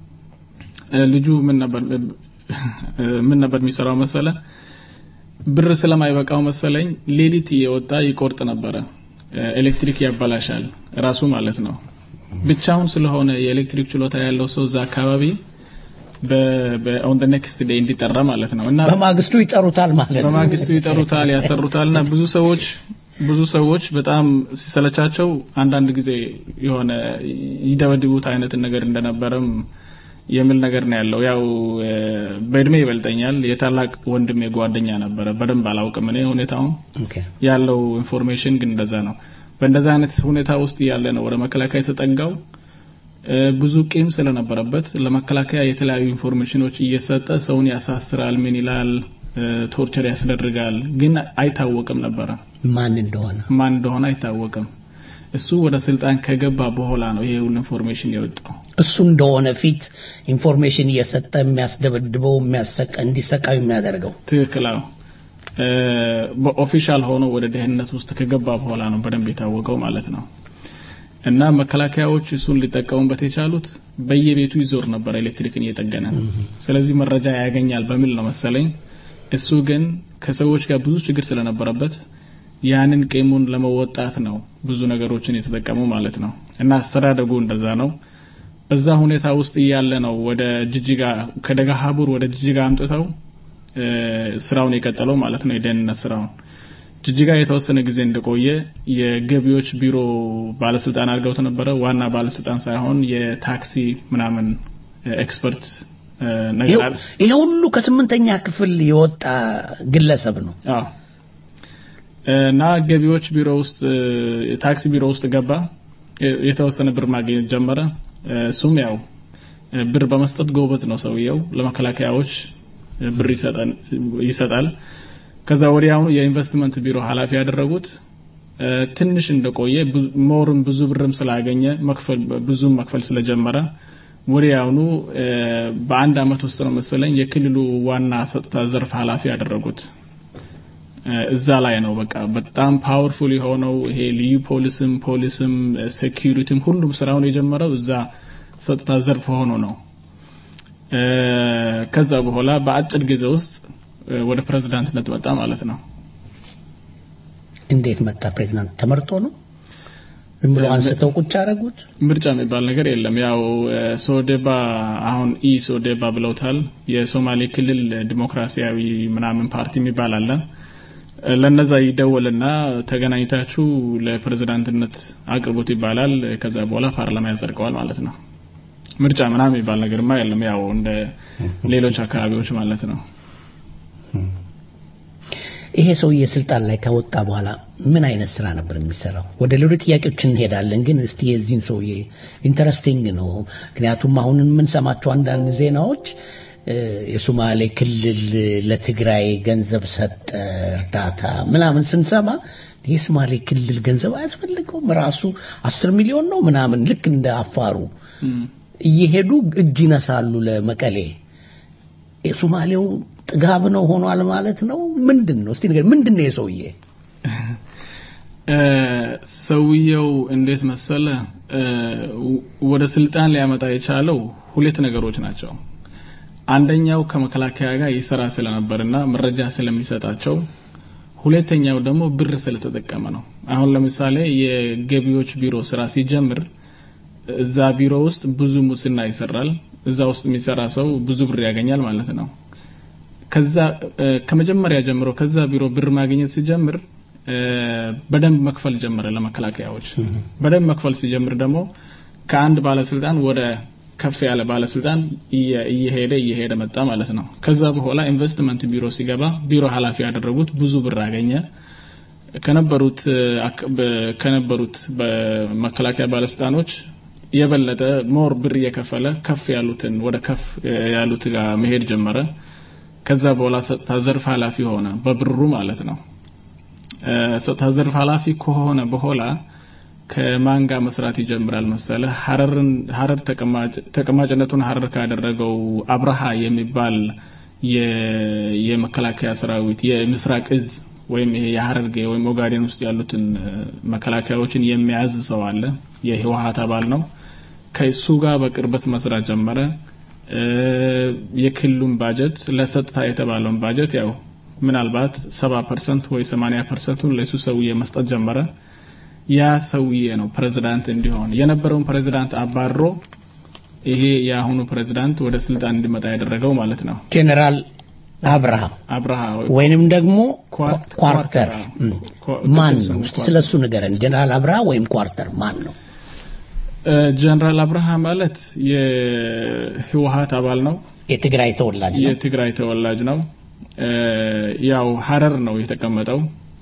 እ፣ ልጁ ምን ነበር እ፣ ምን ነበር የሚሰራው መሰለ ብር ስለማይበቃው መሰለኝ ሌሊት እየወጣ ይቆርጥ ነበረ። እ፣ ኤሌክትሪክ ያበላሻል ራሱ ማለት ነው። ብቻውን ስለሆነ የኤሌክትሪክ ችሎታ ያለው ሰው እዛ አካባቢ በኦን ደ ኔክስት ዴይ እንዲጠራ ማለት ነው እና በማግስቱ ይጠሩታል ማለት ነው። በማግስቱ ይጠሩታል፣ ያሰሩታል እና ብዙ ሰዎች ብዙ ሰዎች በጣም ሲሰለቻቸው አንዳንድ ጊዜ የሆነ ይደበድቡት አይነት ነገር እንደነበረም የሚል ነገር ነው ያለው። ያው እ፣ በእድሜ ይበልጠኛል። የታላቅ ወንድሜ ጓደኛ ነበረ። በደንብ አላውቅም እኔ ሁኔታውን ኦኬ። ያለው ኢንፎርሜሽን ግን እንደዛ ነው። በእንደዛ አይነት ሁኔታ ውስጥ ያለ ነው ወደ መከላከያ የተጠጋው። እ፣ ብዙ ቂም ስለነበረበት ለመከላከያ የተለያዩ ኢንፎርሜሽኖች እየሰጠ ሰውን ያሳስራል፣ ምን ይላል፣ እ፣ ቶርቸር ያስደርጋል። ግን አይታወቅም ነበረ ማን እንደሆነ ማን እንደሆነ አይታወቅም። እሱ ወደ ስልጣን ከገባ በኋላ ነው ይሄ ሁሉ ኢንፎርሜሽን የወጣው። እሱ እንደሆነ ፊት ኢንፎርሜሽን እየሰጠ የሚያስደበድበው የሚያሰቀ እንዲሰቃዩ የሚያደርገው ትክክል አዎ። እ፣ በኦፊሻል ሆኖ ወደ ደህንነት ውስጥ ከገባ በኋላ ነው በደንብ የታወቀው ማለት ነው። እና መከላከያዎች እሱን ሊጠቀሙበት የቻሉት በየቤቱ ይዞር ነበር ኤሌክትሪክን እየጠገነ። ስለዚህ መረጃ ያገኛል በሚል ነው መሰለኝ። እሱ ግን ከሰዎች ጋር ብዙ ችግር ስለነበረበት ያንን ቂሙን ለመወጣት ነው ብዙ ነገሮችን የተጠቀሙ ማለት ነው። እና አስተዳደጉ እንደዛ ነው። በዛ ሁኔታ ውስጥ እያለ ነው ወደ ጅጅጋ ከደጋ ሀቡር ወደ ጅጅጋ አምጥተው እ፣ ስራውን የቀጠለው ማለት ነው የደህንነት ስራውን ጅጅጋ የተወሰነ ጊዜ እንደቆየ የገቢዎች ቢሮ ባለስልጣን አድርገውት ነበረ። ዋና ባለስልጣን ሳይሆን የታክሲ ምናምን ኤክስፐርት እ፣ ነገር አለ። ይሄ ሁሉ ከስምንተኛ ክፍል የወጣ ግለሰብ ነው። አዎ እና ገቢዎች ቢሮ ውስጥ እ፣ ታክሲ ቢሮ ውስጥ ገባ። የ- የተወሰነ ብር ማግኘት ጀመረ። እ፣ እሱም ያው እ፣ ብር በመስጠት ጎበዝ ነው ሰውየው። ለመከላከያዎች እ፣ ብር ይሰጣል ይሰጣል። ከዛ ወዲያውኑ የኢንቨስትመንት ቢሮ ኃላፊ ያደረጉት እ፣ ትንሽ እንደቆየ ብዙ- ሞርም ብዙ ብርም ስላገኘ መክፈል ብዙም መክፈል ስለጀመረ ወዲያውኑ እ፣ በአንድ አመት ውስጥ ነው መሰለኝ የክልሉ ዋና ጸጥታ ዘርፍ ኃላፊ ያደረጉት። እ፣ እዛ ላይ ነው በቃ በጣም ፓወርፉል የሆነው ይሄ ልዩ ፖሊስም ፖሊስም ሴኪሪቲም ሁሉም ስራውን የጀመረው እዛ ጸጥታ ዘርፍ ሆኖ ነው። እ፣ ከዛ በኋላ በአጭር ጊዜ ውስጥ እ፣ ወደ ፕሬዝዳንትነት መጣ ማለት ነው። እንዴት መጣ? ፕሬዝዳንት ተመርጦ ነው? ዝም ብሎ አንስተው ቁጭ አደረጉት? ምርጫ የሚባል ነገር የለም። ያው እ፣ ሶዴባ አሁን ኢ ሶዴባ ብለውታል። የሶማሌ ክልል ዲሞክራሲያዊ ምናምን ፓርቲ የሚባል አለ። እ፣ ለነዛ ይደወልና ተገናኝታችሁ ለፕሬዝዳንትነት አቅርቡት ይባላል። ከዛ በኋላ ፓርላማ ያጸድቀዋል ማለት ነው። ምርጫ ምናምን የሚባል ነገርማ የለም። ያው እንደ ሌሎች አካባቢዎች ማለት ነው። ይሄ ሰውዬ ስልጣን ላይ ከወጣ በኋላ ምን አይነት ስራ ነበር የሚሰራው? ወደ ሌሎች ጥያቄዎች እንሄዳለን፣ ግን እስቲ የዚህን ሰውዬ ኢንተረስቲንግ ነው። ምክንያቱም አሁን የምንሰማቸው አንዳንድ ዜናዎች የሶማሌ ክልል ለትግራይ ገንዘብ ሰጠ እርዳታ ምናምን ስንሰማ የሶማሌ ክልል ገንዘብ አያስፈልገውም ራሱ አስር ሚሊዮን ነው ምናምን ልክ እንደ አፋሩ እየሄዱ እጅ ይነሳሉ ለመቀሌ የሶማሌው ጥጋብ ነው ሆኗል ማለት ነው ምንድን ነው እስቲ ነገር ምንድን ነው የሰውዬ ሰውየው እንዴት መሰለ ወደ ስልጣን ሊያመጣ የቻለው ሁለት ነገሮች ናቸው አንደኛው ከመከላከያ ጋር ይሰራ ስለነበርና መረጃ ስለሚሰጣቸው ሁለተኛው ደግሞ ብር ስለተጠቀመ ነው አሁን ለምሳሌ የገቢዎች ቢሮ ስራ ሲጀምር እዛ ቢሮ ውስጥ ብዙ ሙስና ይሰራል እዛ ውስጥ የሚሰራ ሰው ብዙ ብር ያገኛል ማለት ነው ከዛ ከመጀመሪያ ጀምሮ ከዛ ቢሮ ብር ማግኘት ሲጀምር በደንብ መክፈል ጀመረ ለመከላከያዎች በደንብ መክፈል ሲጀምር ደግሞ ከአንድ ባለስልጣን ወደ ከፍ ያለ ባለስልጣን እየሄደ እየሄደ መጣ ማለት ነው ከዛ በኋላ ኢንቨስትመንት ቢሮ ሲገባ ቢሮ ኃላፊ ያደረጉት ብዙ ብር አገኘ ከነበሩት ከነበሩት በመከላከያ ባለስልጣኖች የበለጠ ሞር ብር እየከፈለ ከፍ ያሉትን ወደ ከፍ ያሉት ጋር መሄድ ጀመረ ከዛ በኋላ ጸጥታ ዘርፍ ኃላፊ ሆነ በብሩ ማለት ነው ጸጥታ ዘርፍ ኃላፊ ከሆነ በኋላ ከማን ጋር መስራት ይጀምራል መሰለ ሀረርን ሀረር ተቀማጭነቱን ሀረር ካደረገው አብርሃ የሚባል የመከላከያ ሰራዊት የምስራቅ እዝ ወይም ይሄ የሀረርጌ ወይም ኦጋዴን ውስጥ ያሉትን መከላከያዎችን የሚያዝ ሰው አለ የህወሀት አባል ነው ከእሱ ጋር በቅርበት መስራት ጀመረ የክልሉን ባጀት ለጸጥታ የተባለውን ባጀት ያው ምናልባት ሰባ ፐርሰንት ወይ ሰማኒያ ፐርሰንቱን ለሱ ሰውዬ መስጠት ጀመረ ያ ሰውዬ ነው ፕሬዝዳንት እንዲሆን የነበረውን ፕሬዝዳንት አባሮ ይሄ የአሁኑ ፕሬዝዳንት ወደ ስልጣን እንዲመጣ ያደረገው ማለት ነው ጄኔራል አብርሃ አብርሃ ወይንም ደግሞ ኳርተር ማን ነው ስለሱ ንገረን ጄኔራል አብርሃ ወይም ኳርተር ማን ነው ጀነራል አብርሃ ማለት የህወሀት አባል ነው የትግራይ ተወላጅ ነው የትግራይ ተወላጅ ነው ያው ሀረር ነው የተቀመጠው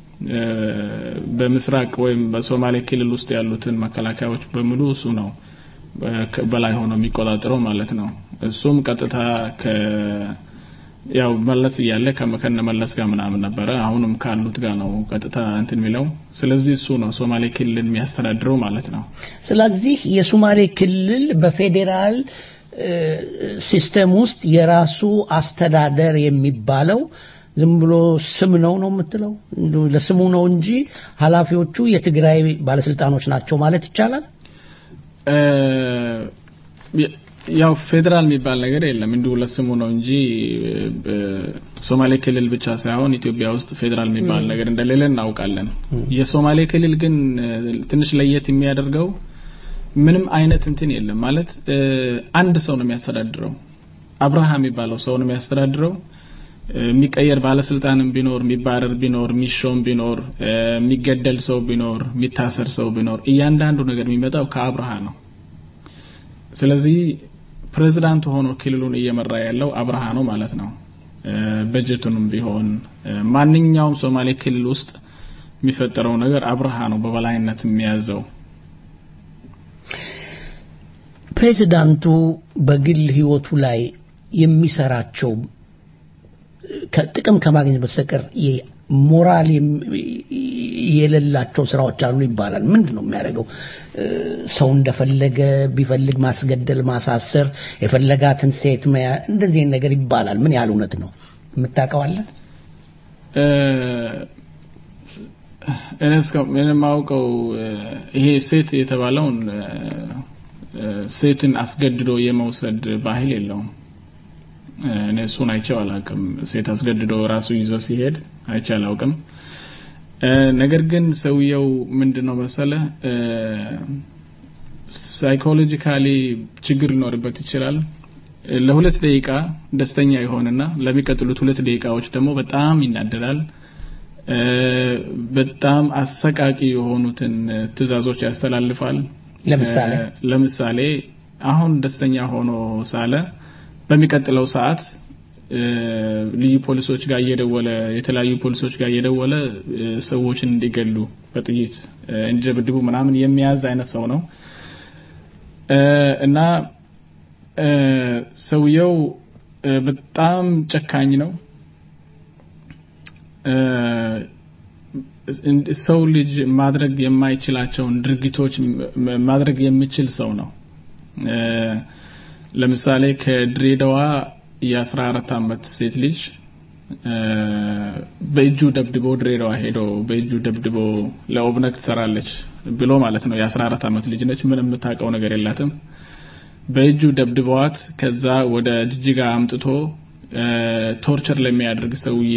በምስራቅ ወይም በሶማሌ ክልል ውስጥ ያሉትን መከላከያዎች በሙሉ እሱ ነው በላይ ሆኖ የሚቆጣጠረው ማለት ነው እሱም ቀጥታ ከ ያው መለስ እያለ ከመከነ መለስ ጋር ምናምን ነበረ አሁንም ካሉት ጋር ነው ቀጥታ እንትን የሚለው ስለዚህ እሱ ነው ሶማሌ ክልል የሚያስተዳድረው ማለት ነው ስለዚህ የሶማሌ ክልል በፌዴራል ሲስተም ውስጥ የራሱ አስተዳደር የሚባለው ዝም ብሎ ስም ነው ነው የምትለው ለስሙ ነው እንጂ ኃላፊዎቹ የትግራይ ባለስልጣኖች ናቸው ማለት ይቻላል ያው ፌዴራል የሚባል ነገር የለም እንዲሁ ለስሙ ነው እንጂ ሶማሌ ክልል ብቻ ሳይሆን ኢትዮጵያ ውስጥ ፌዴራል የሚባል ነገር እንደሌለ እናውቃለን የሶማሌ ክልል ግን ትንሽ ለየት የሚያደርገው ምንም አይነት እንትን የለም ማለት አንድ ሰው ነው የሚያስተዳድረው አብርሃም የሚባለው ሰው ነው የሚያስተዳድረው የሚቀየር ባለስልጣንም ቢኖር የሚባረር ቢኖር የሚሾም ቢኖር የሚገደል ሰው ቢኖር የሚታሰር ሰው ቢኖር እያንዳንዱ ነገር የሚመጣው ከአብርሃ ነው ስለዚህ ፕሬዝዳንት ሆኖ ክልሉን እየመራ ያለው አብርሃ ነው ማለት ነው በጀቱንም ቢሆን ማንኛውም ሶማሌ ክልል ውስጥ የሚፈጠረው ነገር አብርሃ ነው በበላይነት የሚያዘው ፕሬዚዳንቱ በግል ህይወቱ ላይ የሚሰራቸው ጥቅም ከማግኘት በስተቀር ሞራል የሌላቸው ስራዎች አሉ ይባላል ምንድን ነው የሚያደርገው ሰው እንደፈለገ ቢፈልግ ማስገደል ማሳሰር የፈለጋትን ሴት መያ እንደዚህ ነገር ይባላል ምን ያህል እውነት ነው የምታውቀዋለ እኔ የማውቀው ይሄ ሴት የተባለውን ሴትን አስገድዶ የመውሰድ ባህል የለውም እኔ እሱን አይቼው አላውቅም ሴት አስገድዶ ራሱ ይዞ ሲሄድ አይቼ አላውቅም ነገር ግን ሰውየው ምንድነው መሰለ ሳይኮሎጂካሊ ችግር ሊኖርበት ይችላል ለሁለት ደቂቃ ደስተኛ ይሆንና ለሚቀጥሉት ሁለት ደቂቃዎች ደግሞ በጣም ይናደዳል በጣም አሰቃቂ የሆኑትን ትእዛዞች ያስተላልፋል ለምሳሌ ለምሳሌ አሁን ደስተኛ ሆኖ ሳለ በሚቀጥለው ሰዓት ልዩ ፖሊሶች ጋር እየደወለ የተለያዩ ፖሊሶች ጋር እየደወለ ሰዎችን እንዲገሉ በጥይት እንዲደብድቡ ምናምን የሚያዝ አይነት ሰው ነው እና ሰውየው በጣም ጨካኝ ነው። ሰው ልጅ ማድረግ የማይችላቸውን ድርጊቶች ማድረግ የሚችል ሰው ነው። ለምሳሌ ከድሬዳዋ የአስራ አራት አመት ሴት ልጅ በእጁ ደብድቦ ድሬዳዋ ሄዶ በእጁ ደብድቦ ለኦብነግ ትሰራለች ብሎ ማለት ነው። የአስራ አራት አመት ልጅ ነች። ምንም የምታውቀው ነገር የላትም። በእጁ ደብድበዋት ከዛ ወደ ጅጅጋ አምጥቶ ቶርቸር ለሚያደርግ ሰውዬ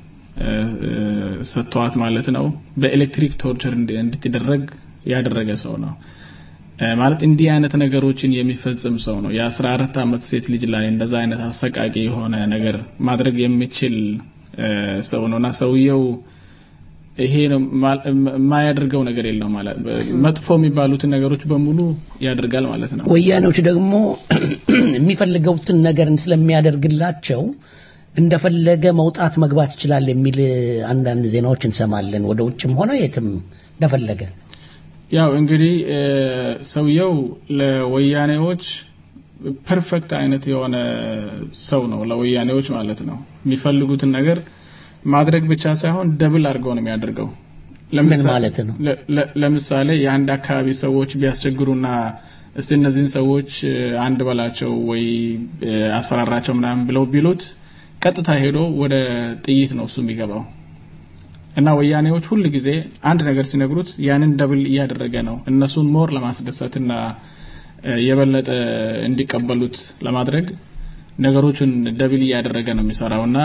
ሰጥተዋት ማለት ነው። በኤሌክትሪክ ቶርቸር እንድትደረግ ያደረገ ሰው ነው። ማለት እንዲህ አይነት ነገሮችን የሚፈጽም ሰው ነው። የአስራ አራት አመት ሴት ልጅ ላይ እንደዛ አይነት አሰቃቂ የሆነ ነገር ማድረግ የሚችል ሰው ነውና ሰውየው ይሄ ነው የማያደርገው ነገር የለው ማለት መጥፎ የሚባሉትን ነገሮች በሙሉ ያደርጋል ማለት ነው። ወያኔዎች ደግሞ የሚፈልገውትን ነገር ስለሚያደርግላቸው እንደፈለገ መውጣት መግባት ይችላል የሚል አንዳንድ ዜናዎች እንሰማለን። ወደ ውጭም ሆነ የትም እንደፈለገ ያው እንግዲህ ሰውየው ለወያኔዎች ፐርፌክት አይነት የሆነ ሰው ነው። ለወያኔዎች ማለት ነው የሚፈልጉትን ነገር ማድረግ ብቻ ሳይሆን ደብል አድርገው ነው የሚያደርገው። ምን ማለት ነው? ለምሳሌ የአንድ አካባቢ ሰዎች ቢያስቸግሩና እስቲ እነዚህን ሰዎች አንድ በላቸው ወይ አስፈራራቸው ምናምን ብለው ቢሉት ቀጥታ ሄዶ ወደ ጥይት ነው እሱ የሚገባው። እና ወያኔዎች ሁል ጊዜ አንድ ነገር ሲነግሩት ያንን ደብል እያደረገ ነው እነሱን ሞር ለማስደሰትና የበለጠ እንዲቀበሉት ለማድረግ ነገሮችን ደብል እያደረገ ነው የሚሰራው እና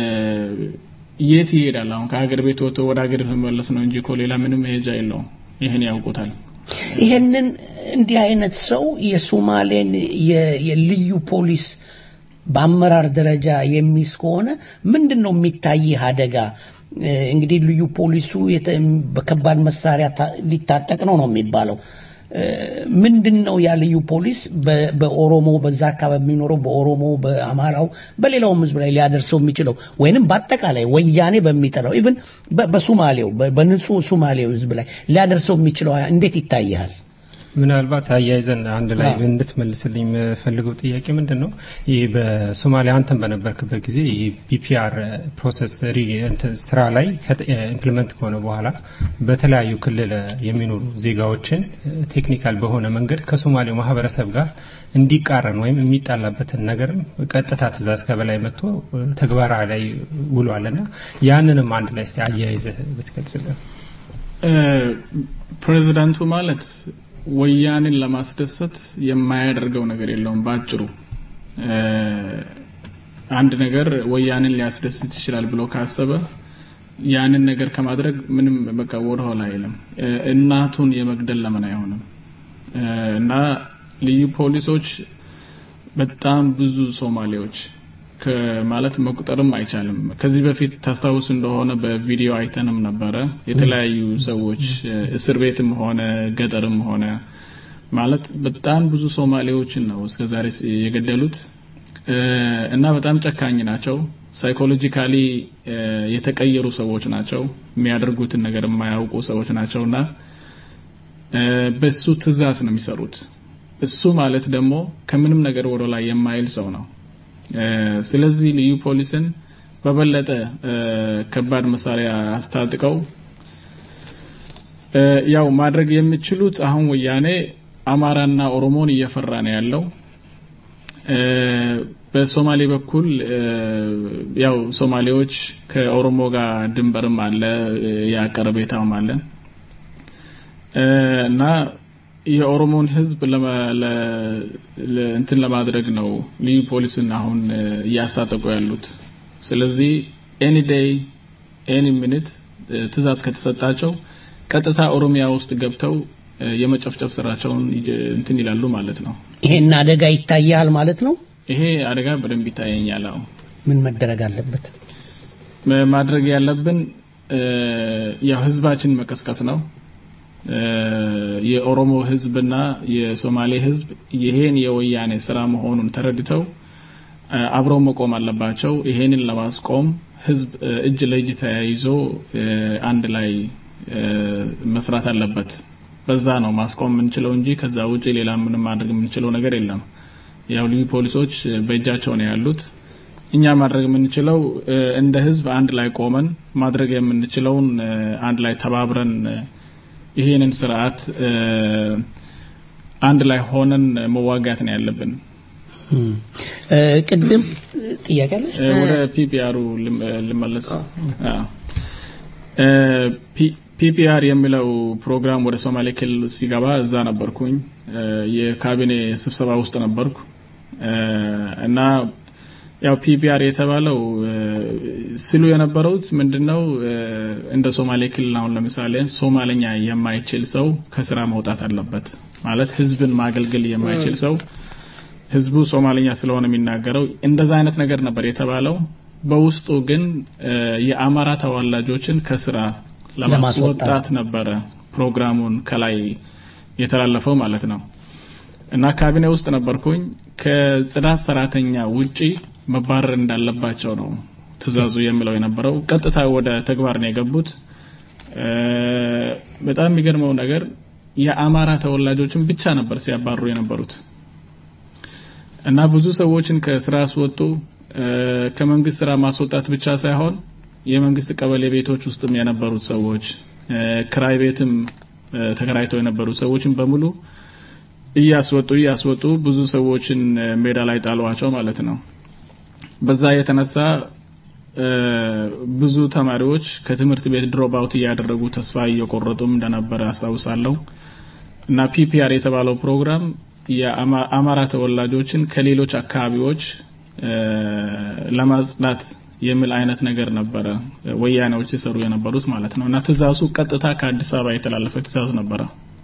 የት ይሄዳል? አሁን ከሀገር ቤት ወጥቶ ወደ ሀገር መመለስ ነው እንጂ እኮ ሌላ ምንም መሄጃ የለውም። ይህን ያውቁታል። ይህንን እንዲህ አይነት ሰው የሶማሌን የልዩ ፖሊስ በአመራር ደረጃ የሚይዝ ከሆነ ምንድን ነው የሚታይህ አደጋ? እንግዲህ ልዩ ፖሊሱ በከባድ መሳሪያ ሊታጠቅ ነው ነው የሚባለው። ምንድን ነው ያ ልዩ ፖሊስ በኦሮሞ በዛ አካባቢ የሚኖረው በኦሮሞ በአማራው በሌላውም ህዝብ ላይ ሊያደርሰው የሚችለው ወይንም በአጠቃላይ ወያኔ በሚጠራው ኢቭን በሱማሌው በንጹህ ሱማሌው ህዝብ ላይ ሊያደርሰው የሚችለው እንዴት ይታያል? ምናልባት አያይዘን አንድ ላይ እንድትመልስልኝ የምፈልገው ጥያቄ ምንድን ነው ይህ በሶማሊያ አንተን በነበርክበት ጊዜ ቢፒአር ፕሮሰስ ስራ ላይ ኢምፕሊመንት ከሆነ በኋላ በተለያዩ ክልል የሚኖሩ ዜጋዎችን ቴክኒካል በሆነ መንገድ ከሶማሌው ማህበረሰብ ጋር እንዲቃረን ወይም የሚጣላበትን ነገርም ቀጥታ ትእዛዝ ከበላይ መጥቶ ተግባራዊ ላይ ውሏልና ያንንም አንድ ላይ እስቲ አያይዘህ ብትገልጽልን። ፕሬዚዳንቱ ማለት ወያኔን ለማስደሰት የማያደርገው ነገር የለውም። ባጭሩ አንድ ነገር ወያኔን ሊያስደስት ይችላል ብሎ ካሰበ ያንን ነገር ከማድረግ ምንም በቃ ወደኋላ አይልም። እናቱን የመግደል ለምን አይሆንም? እና ልዩ ፖሊሶች በጣም ብዙ ሶማሌዎች ማለት መቁጠርም አይቻልም። ከዚህ በፊት ታስታውስ እንደሆነ በቪዲዮ አይተንም ነበረ። የተለያዩ ሰዎች እስር ቤትም ሆነ ገጠርም ሆነ ማለት በጣም ብዙ ሶማሌዎችን ነው እስከዛሬ የገደሉት እና በጣም ጨካኝ ናቸው። ሳይኮሎጂካሊ የተቀየሩ ሰዎች ናቸው። የሚያደርጉትን ነገር የማያውቁ ሰዎች ናቸውና በሱ ትዕዛዝ ነው የሚሰሩት። እሱ ማለት ደግሞ ከምንም ነገር ወደ ላይ የማይል ሰው ነው። ስለዚህ ልዩ ፖሊስን በበለጠ ከባድ መሳሪያ አስታጥቀው ያው ማድረግ የሚችሉት አሁን ወያኔ አማራና ኦሮሞን እየፈራ ነው ያለው። በሶማሌ በኩል ያው ሶማሌዎች ከኦሮሞ ጋር ድንበርም አለ፣ ያቀረቤታውም አለ እና የኦሮሞን ህዝብ እንትን ለማድረግ ነው ልዩ ፖሊስን አሁን እያስታጠቁ ያሉት። ስለዚህ ኤኒ ዴይ ኤኒ ሚኒት ትእዛዝ ከተሰጣቸው ቀጥታ ኦሮሚያ ውስጥ ገብተው የመጨፍጨፍ ስራቸውን እንትን ይላሉ ማለት ነው። ይሄን አደጋ ይታያል ማለት ነው። ይሄ አደጋ በደንብ ይታየኛል። አዎ። ምን መደረግ አለበት? ማድረግ ያለብን ያው ህዝባችን መቀስቀስ ነው። የኦሮሞ ህዝብና የሶማሌ ህዝብ ይሄን የወያኔ ስራ መሆኑን ተረድተው አብረው መቆም አለባቸው። ይሄንን ለማስቆም ህዝብ እጅ ለእጅ ተያይዞ አንድ ላይ መስራት አለበት። በዛ ነው ማስቆም የምንችለው እንጂ ከዛ ውጪ ሌላ ምንም ማድረግ የምንችለው ነገር የለም። ያው ልዩ ፖሊሶች በእጃቸው ነው ያሉት። እኛ ማድረግ የምንችለው እንደ ህዝብ አንድ ላይ ቆመን ማድረግ የምንችለውን አንድ ላይ ተባብረን ይሄንን ስርዓት አንድ ላይ ሆነን መዋጋት ነው ያለብን። ቅድም ጥያቄ አለ ወደ ፒፒአሩ ልመለስ። ፒፒአር የሚለው ፕሮግራም ወደ ሶማሌ ክልል ሲገባ እዛ ነበርኩኝ። የካቢኔ ስብሰባ ውስጥ ነበርኩ እና ያው ፒፒአር የተባለው ስሉ የነበሩት ምንድነው እንደ ሶማሌ ክልል አሁን ለምሳሌ ሶማለኛ የማይችል ሰው ከስራ መውጣት አለበት ማለት ህዝብን ማገልገል የማይችል ሰው ህዝቡ ሶማለኛ ስለሆነ የሚናገረው እንደዛ አይነት ነገር ነበር የተባለው። በውስጡ ግን የአማራ ተወላጆችን ከስራ ለማስወጣት ነበረ ፕሮግራሙን ከላይ የተላለፈው ማለት ነው። እና ካቢኔ ውስጥ ነበርኩኝ። ከጽዳት ሰራተኛ ውጪ መባረር እንዳለባቸው ነው ትእዛዙ የሚለው የነበረው። ቀጥታ ወደ ተግባር ነው የገቡት። በጣም የሚገርመው ነገር የአማራ ተወላጆችን ብቻ ነበር ሲያባሩ የነበሩት እና ብዙ ሰዎችን ከስራ አስወጡ። ከመንግስት ስራ ማስወጣት ብቻ ሳይሆን የመንግስት ቀበሌ ቤቶች ውስጥም የነበሩት ሰዎች ክራይ ቤትም ተከራይተው የነበሩ ሰዎችን በሙሉ እያስወጡ እያስወጡ ብዙ ሰዎችን ሜዳ ላይ ጣሏቸው ማለት ነው። በዛ የተነሳ ብዙ ተማሪዎች ከትምህርት ቤት ድሮፕ አውት እያደረጉ ተስፋ እየቆረጡም እንደነበረ አስታውሳለሁ። እና ፒፒአር የተባለው ፕሮግራም የአማራ ተወላጆችን ከሌሎች አካባቢዎች ለማጽዳት የሚል አይነት ነገር ነበረ ወያኔዎች ሲሰሩ የነበሩት ማለት ነው። እና ትእዛዙ ቀጥታ ከአዲስ አበባ የተላለፈ ትእዛዝ ነበረ።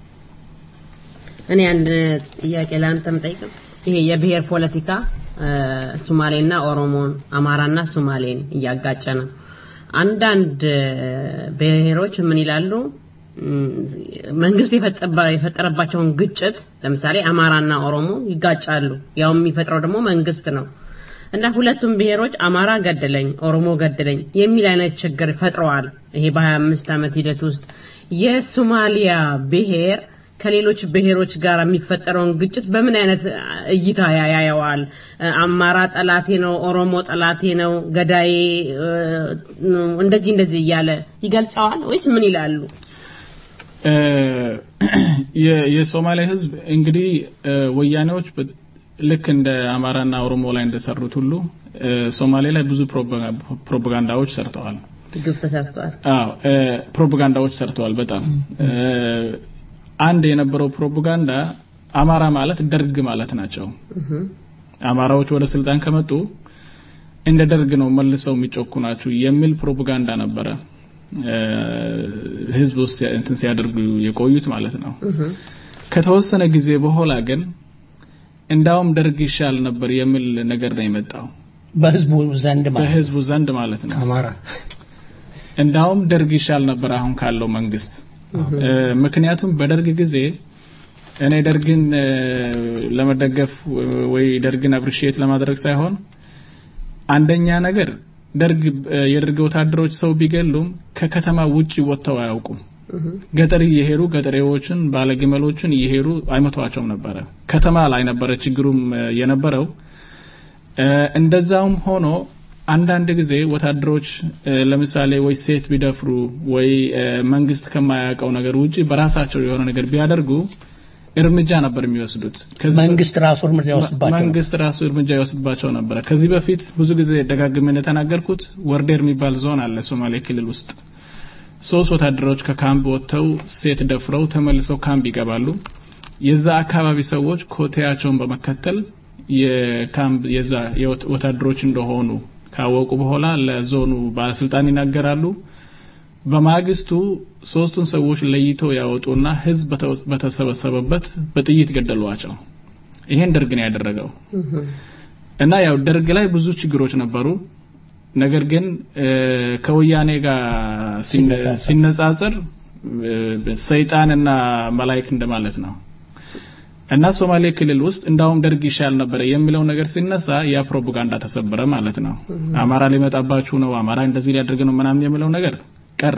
እኔ አንድ ጥያቄ ለአንተም ጠይቅ። ይሄ የብሔር ፖለቲካ ሱማሌና ኦሮሞን፣ አማራና ሱማሌን እያጋጨ ነው። አንዳንድ ብሔሮች ምን ይላሉ? መንግስት የፈጠረባቸውን ግጭት ለምሳሌ አማራና ኦሮሞ ይጋጫሉ። ያው የሚፈጥረው ደግሞ መንግስት ነው እና ሁለቱም ብሔሮች አማራ ገደለኝ፣ ኦሮሞ ገደለኝ የሚል አይነት ችግር ፈጥረዋል። ይሄ በ25 ዓመት ሂደት ውስጥ የሶማሊያ ብሔር ከሌሎች ብሔሮች ጋር የሚፈጠረውን ግጭት በምን አይነት እይታ ያያየዋል? አማራ ጠላቴ ነው፣ ኦሮሞ ጠላቴ ነው፣ ገዳዬ እንደዚህ እንደዚህ እያለ ይገልጸዋል ወይስ ምን ይላሉ? የሶማሌ ህዝብ እንግዲህ ወያኔዎች ልክ እንደ አማራና ኦሮሞ ላይ እንደሰሩት ሁሉ ሶማሌ ላይ ብዙ ፕሮፓጋንዳዎች ሰርተዋል። ግፍ ተሰርቷል። አዎ ፕሮፓጋንዳዎች ሰርተዋል። በጣም አንድ የነበረው ፕሮፓጋንዳ አማራ ማለት ደርግ ማለት ናቸው። አማራዎች ወደ ስልጣን ከመጡ እንደ ደርግ ነው መልሰው የሚጮኩ ናቸው የሚል ፕሮፓጋንዳ ነበረ ህዝብ ውስጥ እንትን ሲያደርጉ የቆዩት ማለት ነው። ከተወሰነ ጊዜ በኋላ ግን እንዳውም ደርግ ይሻል ነበር የሚል ነገር ነው የመጣው በህዝቡ ዘንድ ማለት በህዝቡ ዘንድ ማለት ነው። አማራ እንዳውም ደርግ ይሻል ነበር አሁን ካለው መንግስት። ምክንያቱም በደርግ ጊዜ እኔ ደርግን ለመደገፍ ወይ ደርግን አፕሪሺየት ለማድረግ ሳይሆን አንደኛ ነገር ደርግ የደርግ ወታደሮች ሰው ቢገሉም ከከተማ ውጪ ወጥተው አያውቁም። ገጠር እየሄዱ ገጠሬዎችን ባለግመሎችን እየሄዱ አይመቷቸውም ነበረ። ከተማ ላይ ነበረ ችግሩም የነበረው። እንደዛውም ሆኖ አንዳንድ ጊዜ ወታደሮች ለምሳሌ ወይ ሴት ቢደፍሩ ወይ መንግስት ከማያውቀው ነገር ውጪ በራሳቸው የሆነ ነገር ቢያደርጉ እርምጃ ነበር የሚወስዱት። መንግስት ራሱ እርምጃ ይወስድባቸው መንግስት ራሱ እርምጃ ይወስድባቸው ነበረ። ከዚህ በፊት ብዙ ጊዜ ደጋግሜ እንደተናገርኩት ወርዴር የሚባል ዞን አለ ሶማሌ ክልል ውስጥ። ሶስት ወታደሮች ከካምፕ ወጥተው ሴት ደፍረው ተመልሰው ካምፕ ይገባሉ። የዛ አካባቢ ሰዎች ኮቴያቸውን በመከተል የካምፕ የዛ ወታደሮች እንደሆኑ ካወቁ በኋላ ለዞኑ ባለስልጣን ይናገራሉ። በማግስቱ ሶስቱን ሰዎች ለይተው ያወጡና ህዝብ በተሰበሰበበት በጥይት ገደሏቸው። ይሄን ደርግ ነው ያደረገው እና ያው ደርግ ላይ ብዙ ችግሮች ነበሩ። ነገር ግን ከወያኔ ጋር ሲነጻጸር ሰይጣንና መላእክት እንደማለት ነው እና ሶማሌ ክልል ውስጥ እንዳውም ደርግ ይሻል ነበረ የሚለው ነገር ሲነሳ ያ ፕሮፓጋንዳ ተሰበረ ማለት ነው። አማራ ሊመጣባችሁ ነው፣ አማራ እንደዚህ ሊያደርግ ነው ምናምን የሚለው ነገር ቀረ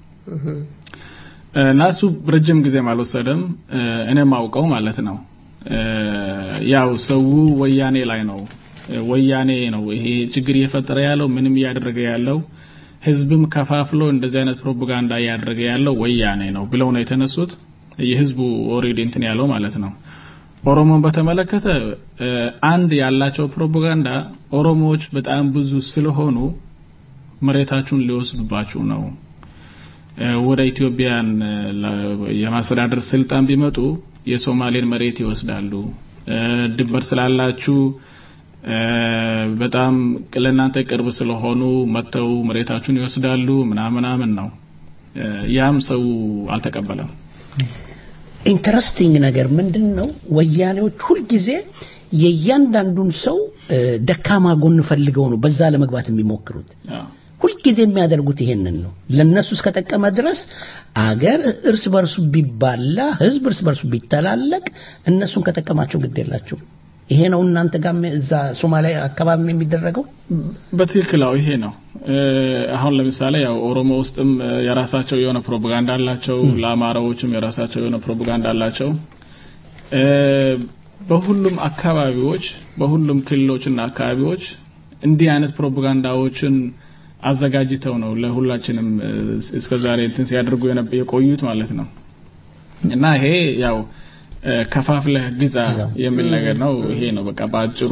እና እሱ ረጅም ጊዜም አልወሰደም። እኔም አውቀው ማለት ነው። ያው ሰው ወያኔ ላይ ነው ወያኔ ነው ይሄ ችግር እየፈጠረ ያለው ምንም እያደረገ ያለው ህዝብም ከፋፍሎ እንደዚህ አይነት ፕሮፓጋንዳ እያደረገ ያለው ወያኔ ነው ብለው ነው የተነሱት። የህዝቡ ኦሬዲ እንትን ያለው ማለት ነው። ኦሮሞን በተመለከተ አንድ ያላቸው ፕሮፓጋንዳ ኦሮሞዎች በጣም ብዙ ስለሆኑ መሬታችሁን ሊወስዱባችሁ ነው ወደ ኢትዮጵያን የማስተዳደር ስልጣን ቢመጡ የሶማሌን መሬት ይወስዳሉ። ድንበር ስላላችሁ በጣም ለእናንተ ቅርብ ስለሆኑ መጥተው መሬታችሁን ይወስዳሉ ምናምናምን ነው። ያም ሰው አልተቀበለም። ኢንተረስቲንግ ነገር ምንድን ነው? ወያኔዎች ሁልጊዜ የእያንዳንዱን ሰው ደካማ ጎን ፈልገው ነው በዛ ለመግባት የሚሞክሩት። ሁልጊዜ የሚያደርጉት ይሄንን ነው። ለነሱ እስከጠቀመ ድረስ አገር እርስ በርሱ ቢባላ፣ ህዝብ እርስ በርሱ ቢተላለቅ እነሱን ከጠቀማቸው ግድ የላቸው። ይሄ ነው እናንተ ጋር እዛ ሶማሊያ አካባቢ የሚደረገው። በትክክል አዎ፣ ይሄ ነው። አሁን ለምሳሌ ያው ኦሮሞ ውስጥም የራሳቸው የሆነ ፕሮፓጋንዳ አላቸው፣ ለአማራዎችም የራሳቸው የሆነ ፕሮፓጋንዳ አላቸው። በሁሉም አካባቢዎች በሁሉም ክልሎችና አካባቢዎች እንዲህ አይነት ፕሮፓጋንዳዎችን አዘጋጅተው ነው ለሁላችንም እስከዛሬ እንትን ሲያደርጉ የቆዩት ማለት ነው። እና ይሄ ያው ከፋፍለህ ግዛ የሚል ነገር ነው። ይሄ ነው በቃ በአጭሩ።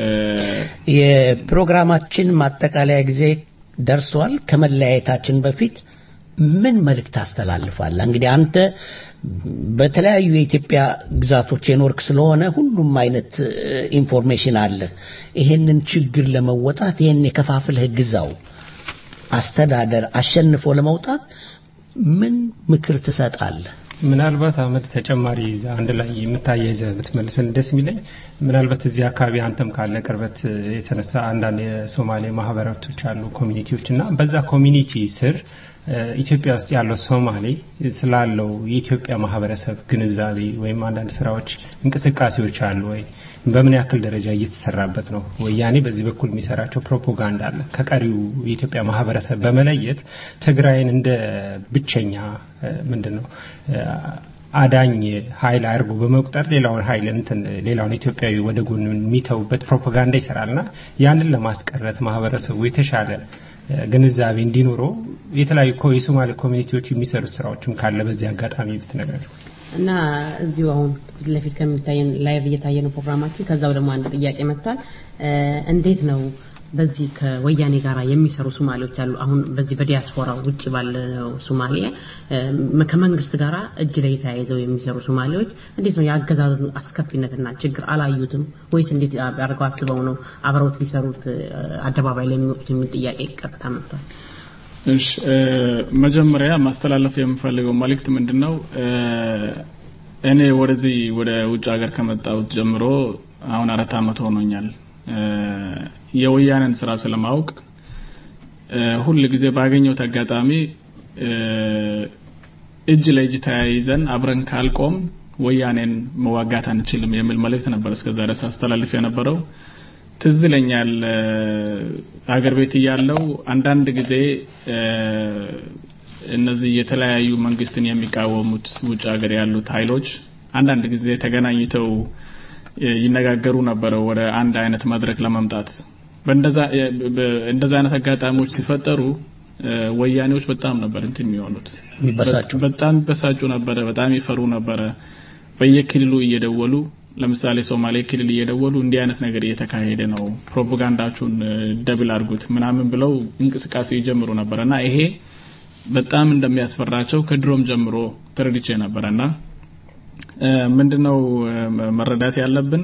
የፕሮግራማችን ማጠቃለያ ጊዜ ደርሷል። ከመለያየታችን በፊት ምን መልእክት ታስተላልፋለህ? እንግዲህ አንተ በተለያዩ የኢትዮጵያ ግዛቶች የኖርክ ስለሆነ ሁሉም አይነት ኢንፎርሜሽን አለ። ይሄንን ችግር ለመወጣት ይሄን የከፋፍለህ ግዛው አስተዳደር አሸንፎ ለመውጣት ምን ምክር ትሰጣለህ? ምናልባት አመድ ተጨማሪ አንድ ላይ የምታያይዘ ብትመልስን ደስ የሚለኝ ምናልባት እዚህ አካባቢ አንተም ካለ ቅርበት የተነሳ አንዳንድ የሶማሌ ማህበራቶች አሉ ኮሚኒቲዎች እና በዛ ኮሚኒቲ ስር ኢትዮጵያ ውስጥ ያለው ሶማሌ ስላለው የኢትዮጵያ ማህበረሰብ ግንዛቤ ወይም አንዳንድ ስራዎች እንቅስቃሴዎች አሉ ወይ? በምን ያክል ደረጃ እየተሰራበት ነው? ወያኔ በዚህ በኩል የሚሰራቸው ፕሮፓጋንዳ አለ። ከቀሪው የኢትዮጵያ ማህበረሰብ በመለየት ትግራይን እንደ ብቸኛ ምንድን ነው አዳኝ ኃይል አድርጎ በመቁጠር ሌላውን ኃይል እንትን ሌላውን ኢትዮጵያዊ ወደ ጎን የሚተውበት ፕሮፓጋንዳ ይሰራልና ያንን ለማስቀረት ማህበረሰቡ የተሻለ ግንዛቤ እንዲኖረው የተለያዩ የሶማሌ ኮሚኒቲዎች የሚሰሩት ስራዎችም ካለ በዚህ አጋጣሚ ብትነግረን። እና እዚሁ አሁን ፊት ለፊት ከሚታየን ላይቭ እየታየ ነው ፕሮግራማችን። ከዛው ደግሞ አንድ ጥያቄ መጥቷል። እንዴት ነው በዚህ ከወያኔ ጋር የሚሰሩ ሶማሌዎች አሉ። አሁን በዚህ በዲያስፖራ ውጭ ባለው ሶማሌ ከመንግስት ጋር እጅ ላይ ተያይዘው የሚሰሩ ሶማሌዎች እንዴት ነው የአገዛዙን አስከፊነትና ችግር አላዩትም ወይስ እንዴት አድርገው አስበው ነው አብረውት ሊሰሩት አደባባይ ላይ የሚወጡት የሚል ጥያቄ ቀጥታ መጥቷል። እሺ መጀመሪያ ማስተላለፍ የምፈልገው መልእክት ምንድነው? እኔ ወደዚህ ወደ ውጭ ሀገር ከመጣሁት ጀምሮ አሁን አራት አመት ሆኖኛል። የወያኔን ስራ ስለማውቅ ሁል ጊዜ ባገኘሁት አጋጣሚ እጅ ለእጅ ተያይዘን አብረን ካልቆም ወያኔን መዋጋት አንችልም የሚል መልእክት ነበር እስከዛ ድረስ አስተላልፍ የነበረው። ትዝ ይለኛል አገር ቤት እያለው አንዳንድ ጊዜ እነዚህ የተለያዩ መንግስትን የሚቃወሙት ውጭ ሀገር ያሉት ኃይሎች አንዳንድ ጊዜ ተገናኝተው ይነጋገሩ ነበረ ወደ አንድ አይነት መድረክ ለመምጣት በእንደዛ እንደዛ አይነት አጋጣሚዎች ሲፈጠሩ ወያኔዎች በጣም ነበር እንትን የሚሆኑት በጣም ይበሳጩ ነበረ በጣም ይፈሩ ነበረ በየክልሉ እየደወሉ ለምሳሌ ሶማሌ ክልል እየደወሉ እንዲህ አይነት ነገር እየተካሄደ ነው ፕሮፓጋንዳችሁን ደብል አድርጉት ምናምን ብለው እንቅስቃሴ ይጀምሩ ነበረና ይሄ በጣም እንደሚያስፈራቸው ከድሮም ጀምሮ ተረድቼ ነበረና ምንድነው መረዳት ያለብን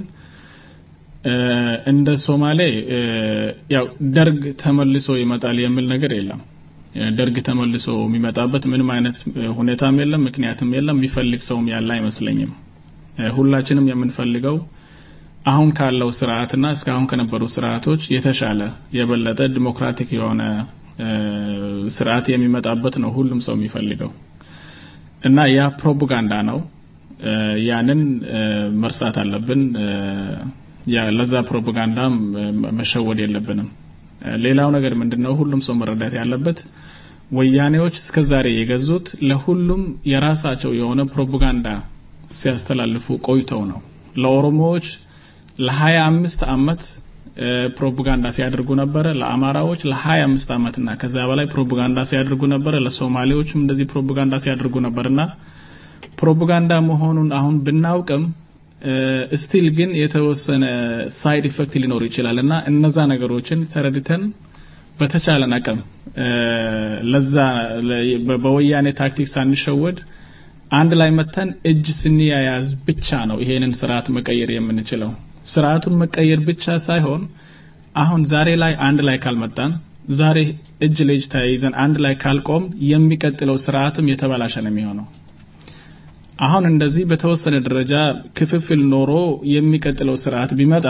እንደ ሶማሌ ያው ደርግ ተመልሶ ይመጣል የሚል ነገር የለም ደርግ ተመልሶ የሚመጣበት ምንም አይነት ሁኔታም የለም ምክንያትም የለም የሚፈልግ ሰውም ያለ አይመስለኝም ሁላችንም የምንፈልገው አሁን ካለው ስርዓትና እስካሁን ከነበሩ ስርዓቶች የተሻለ የበለጠ ዲሞክራቲክ የሆነ ስርዓት የሚመጣበት ነው ሁሉም ሰው የሚፈልገው እና ያ ፕሮፓጋንዳ ነው ያንን መርሳት አለብን ያ ለዛ ፕሮፓጋንዳ መሸወድ የለብንም ሌላው ነገር ምንድነው ሁሉም ሰው መረዳት ያለበት ወያኔዎች እስከዛሬ የገዙት ለሁሉም የራሳቸው የሆነ ፕሮፓጋንዳ ሲያስተላልፉ ቆይተው ነው ለኦሮሞዎች ለሀያ አምስት አመት ፕሮፓጋንዳ ሲያደርጉ ነበረ። ለአማራዎች ለሀያ አምስት ዓመትና ከዛ በላይ ፕሮፓጋንዳ ሲያደርጉ ነበረ። ለሶማሌዎችም እንደዚህ ፕሮፓጋንዳ ሲያደርጉ ነበርና ፕሮፓጋንዳ መሆኑን አሁን ብናውቅም ስቲል ግን የተወሰነ ሳይድ ኢፌክት ሊኖር ይችላል እና እነዛ ነገሮችን ተረድተን በተቻለን አቅም ለዛ በወያኔ ታክቲክ ሳንሸወድ አንድ ላይ መተን እጅ ስንያያዝ ብቻ ነው ይሄንን ስርዓት መቀየር የምንችለው። ስርዓቱን መቀየር ብቻ ሳይሆን አሁን ዛሬ ላይ አንድ ላይ ካልመጣን ዛሬ እጅ ለእጅ ተያይዘን አንድ ላይ ካልቆም የሚቀጥለው ስርዓትም የተበላሸ ነው የሚሆነው። አሁን እንደዚህ በተወሰነ ደረጃ ክፍፍል ኖሮ የሚቀጥለው ስርዓት ቢመጣ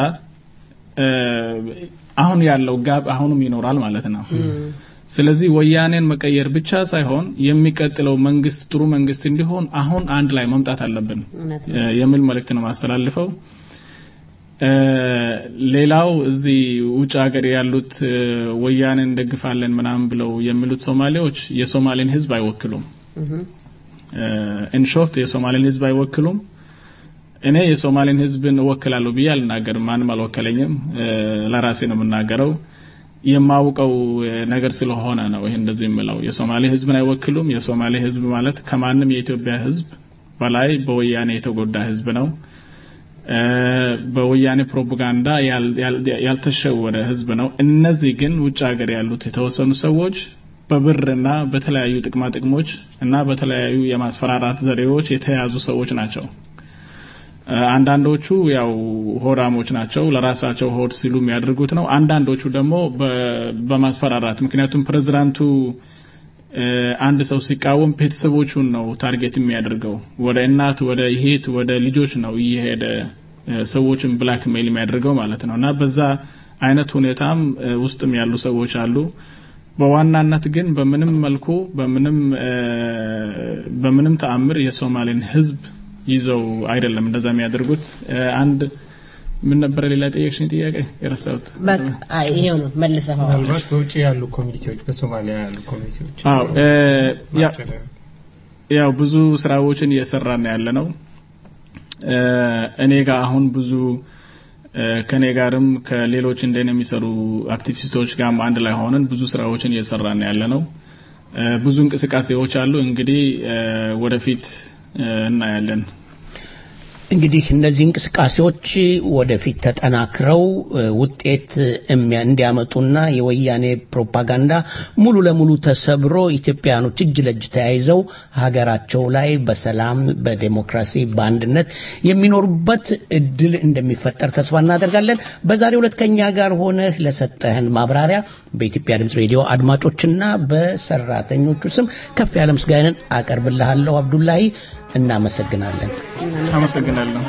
አሁን ያለው ጋብ አሁንም ይኖራል ማለት ነው። ስለዚህ ወያኔን መቀየር ብቻ ሳይሆን የሚቀጥለው መንግስት ጥሩ መንግስት እንዲሆን አሁን አንድ ላይ መምጣት አለብን የሚል መልእክት ነው ማስተላልፈው። ሌላው እዚህ ውጭ ሀገር ያሉት ወያኔን እንደግፋለን ምናምን ብለው የሚሉት ሶማሌዎች የሶማሌን ህዝብ አይወክሉም። ኢንሾርት የሶማሌን ህዝብ አይወክሉም። እኔ የሶማሌን ህዝብን እወክላለሁ ብዬ አልናገርም። ማንም አልወከለኝም። ለራሴ ነው የምናገረው። የማውቀው ነገር ስለሆነ ነው ይሄ እንደዚህ የምለው። የሶማሌ ህዝብን አይወክሉም። የሶማሌ ህዝብ ማለት ከማንም የኢትዮጵያ ህዝብ በላይ በወያኔ የተጎዳ ህዝብ ነው። በወያኔ ፕሮፓጋንዳ ያልተሸወረ ህዝብ ነው። እነዚህ ግን ውጭ ሀገር ያሉት የተወሰኑ ሰዎች በብርና በተለያዩ ጥቅማ ጥቅሞች እና በተለያዩ የማስፈራራት ዘዴዎች የተያዙ ሰዎች ናቸው። አንዳንዶቹ ያው ሆዳሞች ናቸው፣ ለራሳቸው ሆድ ሲሉ የሚያደርጉት ነው። አንዳንዶቹ ደግሞ በማስፈራራት ምክንያቱም ፕሬዝዳንቱ አንድ ሰው ሲቃወም ቤተሰቦቹን ነው ታርጌት የሚያደርገው። ወደ እናት፣ ወደ እህት፣ ወደ ልጆች ነው እየሄደ ሰዎችን ብላክ ሜል የሚያደርገው ማለት ነው እና በዛ አይነት ሁኔታም ውስጥም ያሉ ሰዎች አሉ። በዋናነት ግን በምንም መልኩ በምንም በምንም ተአምር የሶማሌን ህዝብ ይዘው አይደለም እንደዛ የሚያደርጉት። አንድ ምን ነበረ ሌላ ጠየቅሽኝ ጥያቄ የረሳሁት? በቃ ይሄው ነው መልሰኸዋል። ምናልባት በውጭ ያሉ ኮሚኒቲዎች በሶማሊያ ያሉ ኮሚኒቲዎች አዎ ያው ብዙ ስራዎችን እየሰራን ያለ ነው። እኔ ጋር አሁን ብዙ ከኔ ጋርም ከሌሎች እንደኔ የሚሰሩ አክቲቪስቶች ጋርም አንድ ላይ ሆነን ብዙ ስራዎችን እየሰራን ያለ ነው። ብዙ እንቅስቃሴዎች አሉ። እንግዲህ ወደፊት እናያለን። እንግዲህ እነዚህ እንቅስቃሴዎች ወደፊት ተጠናክረው ውጤት እንዲያመጡና የወያኔ ፕሮፓጋንዳ ሙሉ ለሙሉ ተሰብሮ ኢትዮጵያኖች እጅ ለእጅ ተያይዘው ሀገራቸው ላይ በሰላም በዴሞክራሲ በአንድነት የሚኖሩበት እድል እንደሚፈጠር ተስፋ እናደርጋለን። በዛሬው ዕለት ከኛ ጋር ሆነህ ለሰጠህን ማብራሪያ በኢትዮጵያ ድምፅ ሬዲዮ አድማጮችና በሰራተኞቹ ስም ከፍ ያለ ምስጋናን አቀርብልሃለሁ። አብዱላሂ እናመሰግናለን። አመሰግናለሁ።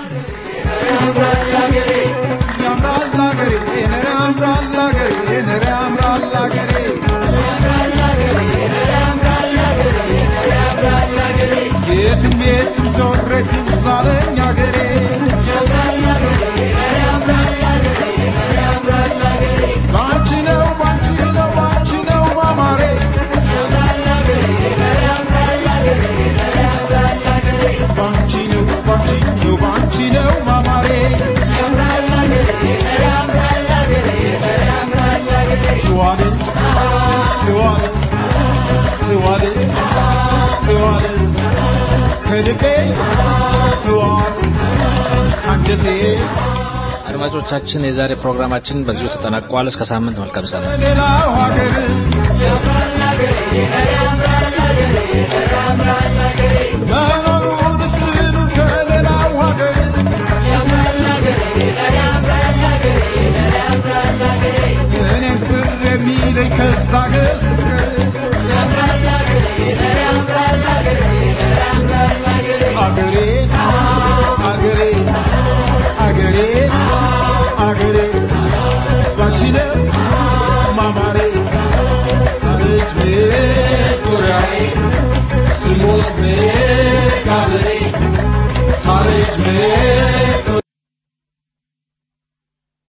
የትም የትም ዞሬ ትዝ አለኝ አገሬ ባንቺ ነው ባንቺ ነው ባንቺ ነው ማማሬ ባንቺ ነው ባንቺ ነው ባንቺ ነው ማማሬ ትዋል ትዋል ትዋል ትዋል ከልቤ ትዋል ከአንጀቴ አድማጮቻችን የዛሬ ፕሮግራማችን በዚሁ ተጠናቋል። እስከ ሳምንት መልካም ሰላም። ሌላው ሀገር መኖሩ ምስሉ ከሌላው ሀገር እኔን ፍር የሚለኝ ከዛ ሀገር አገሬ አገሬ አገሬ አገሬ ባንቺ ነው ማማሬ አቤት ቪክቶሪያዬ ስሞት መቃብሬ ሳለች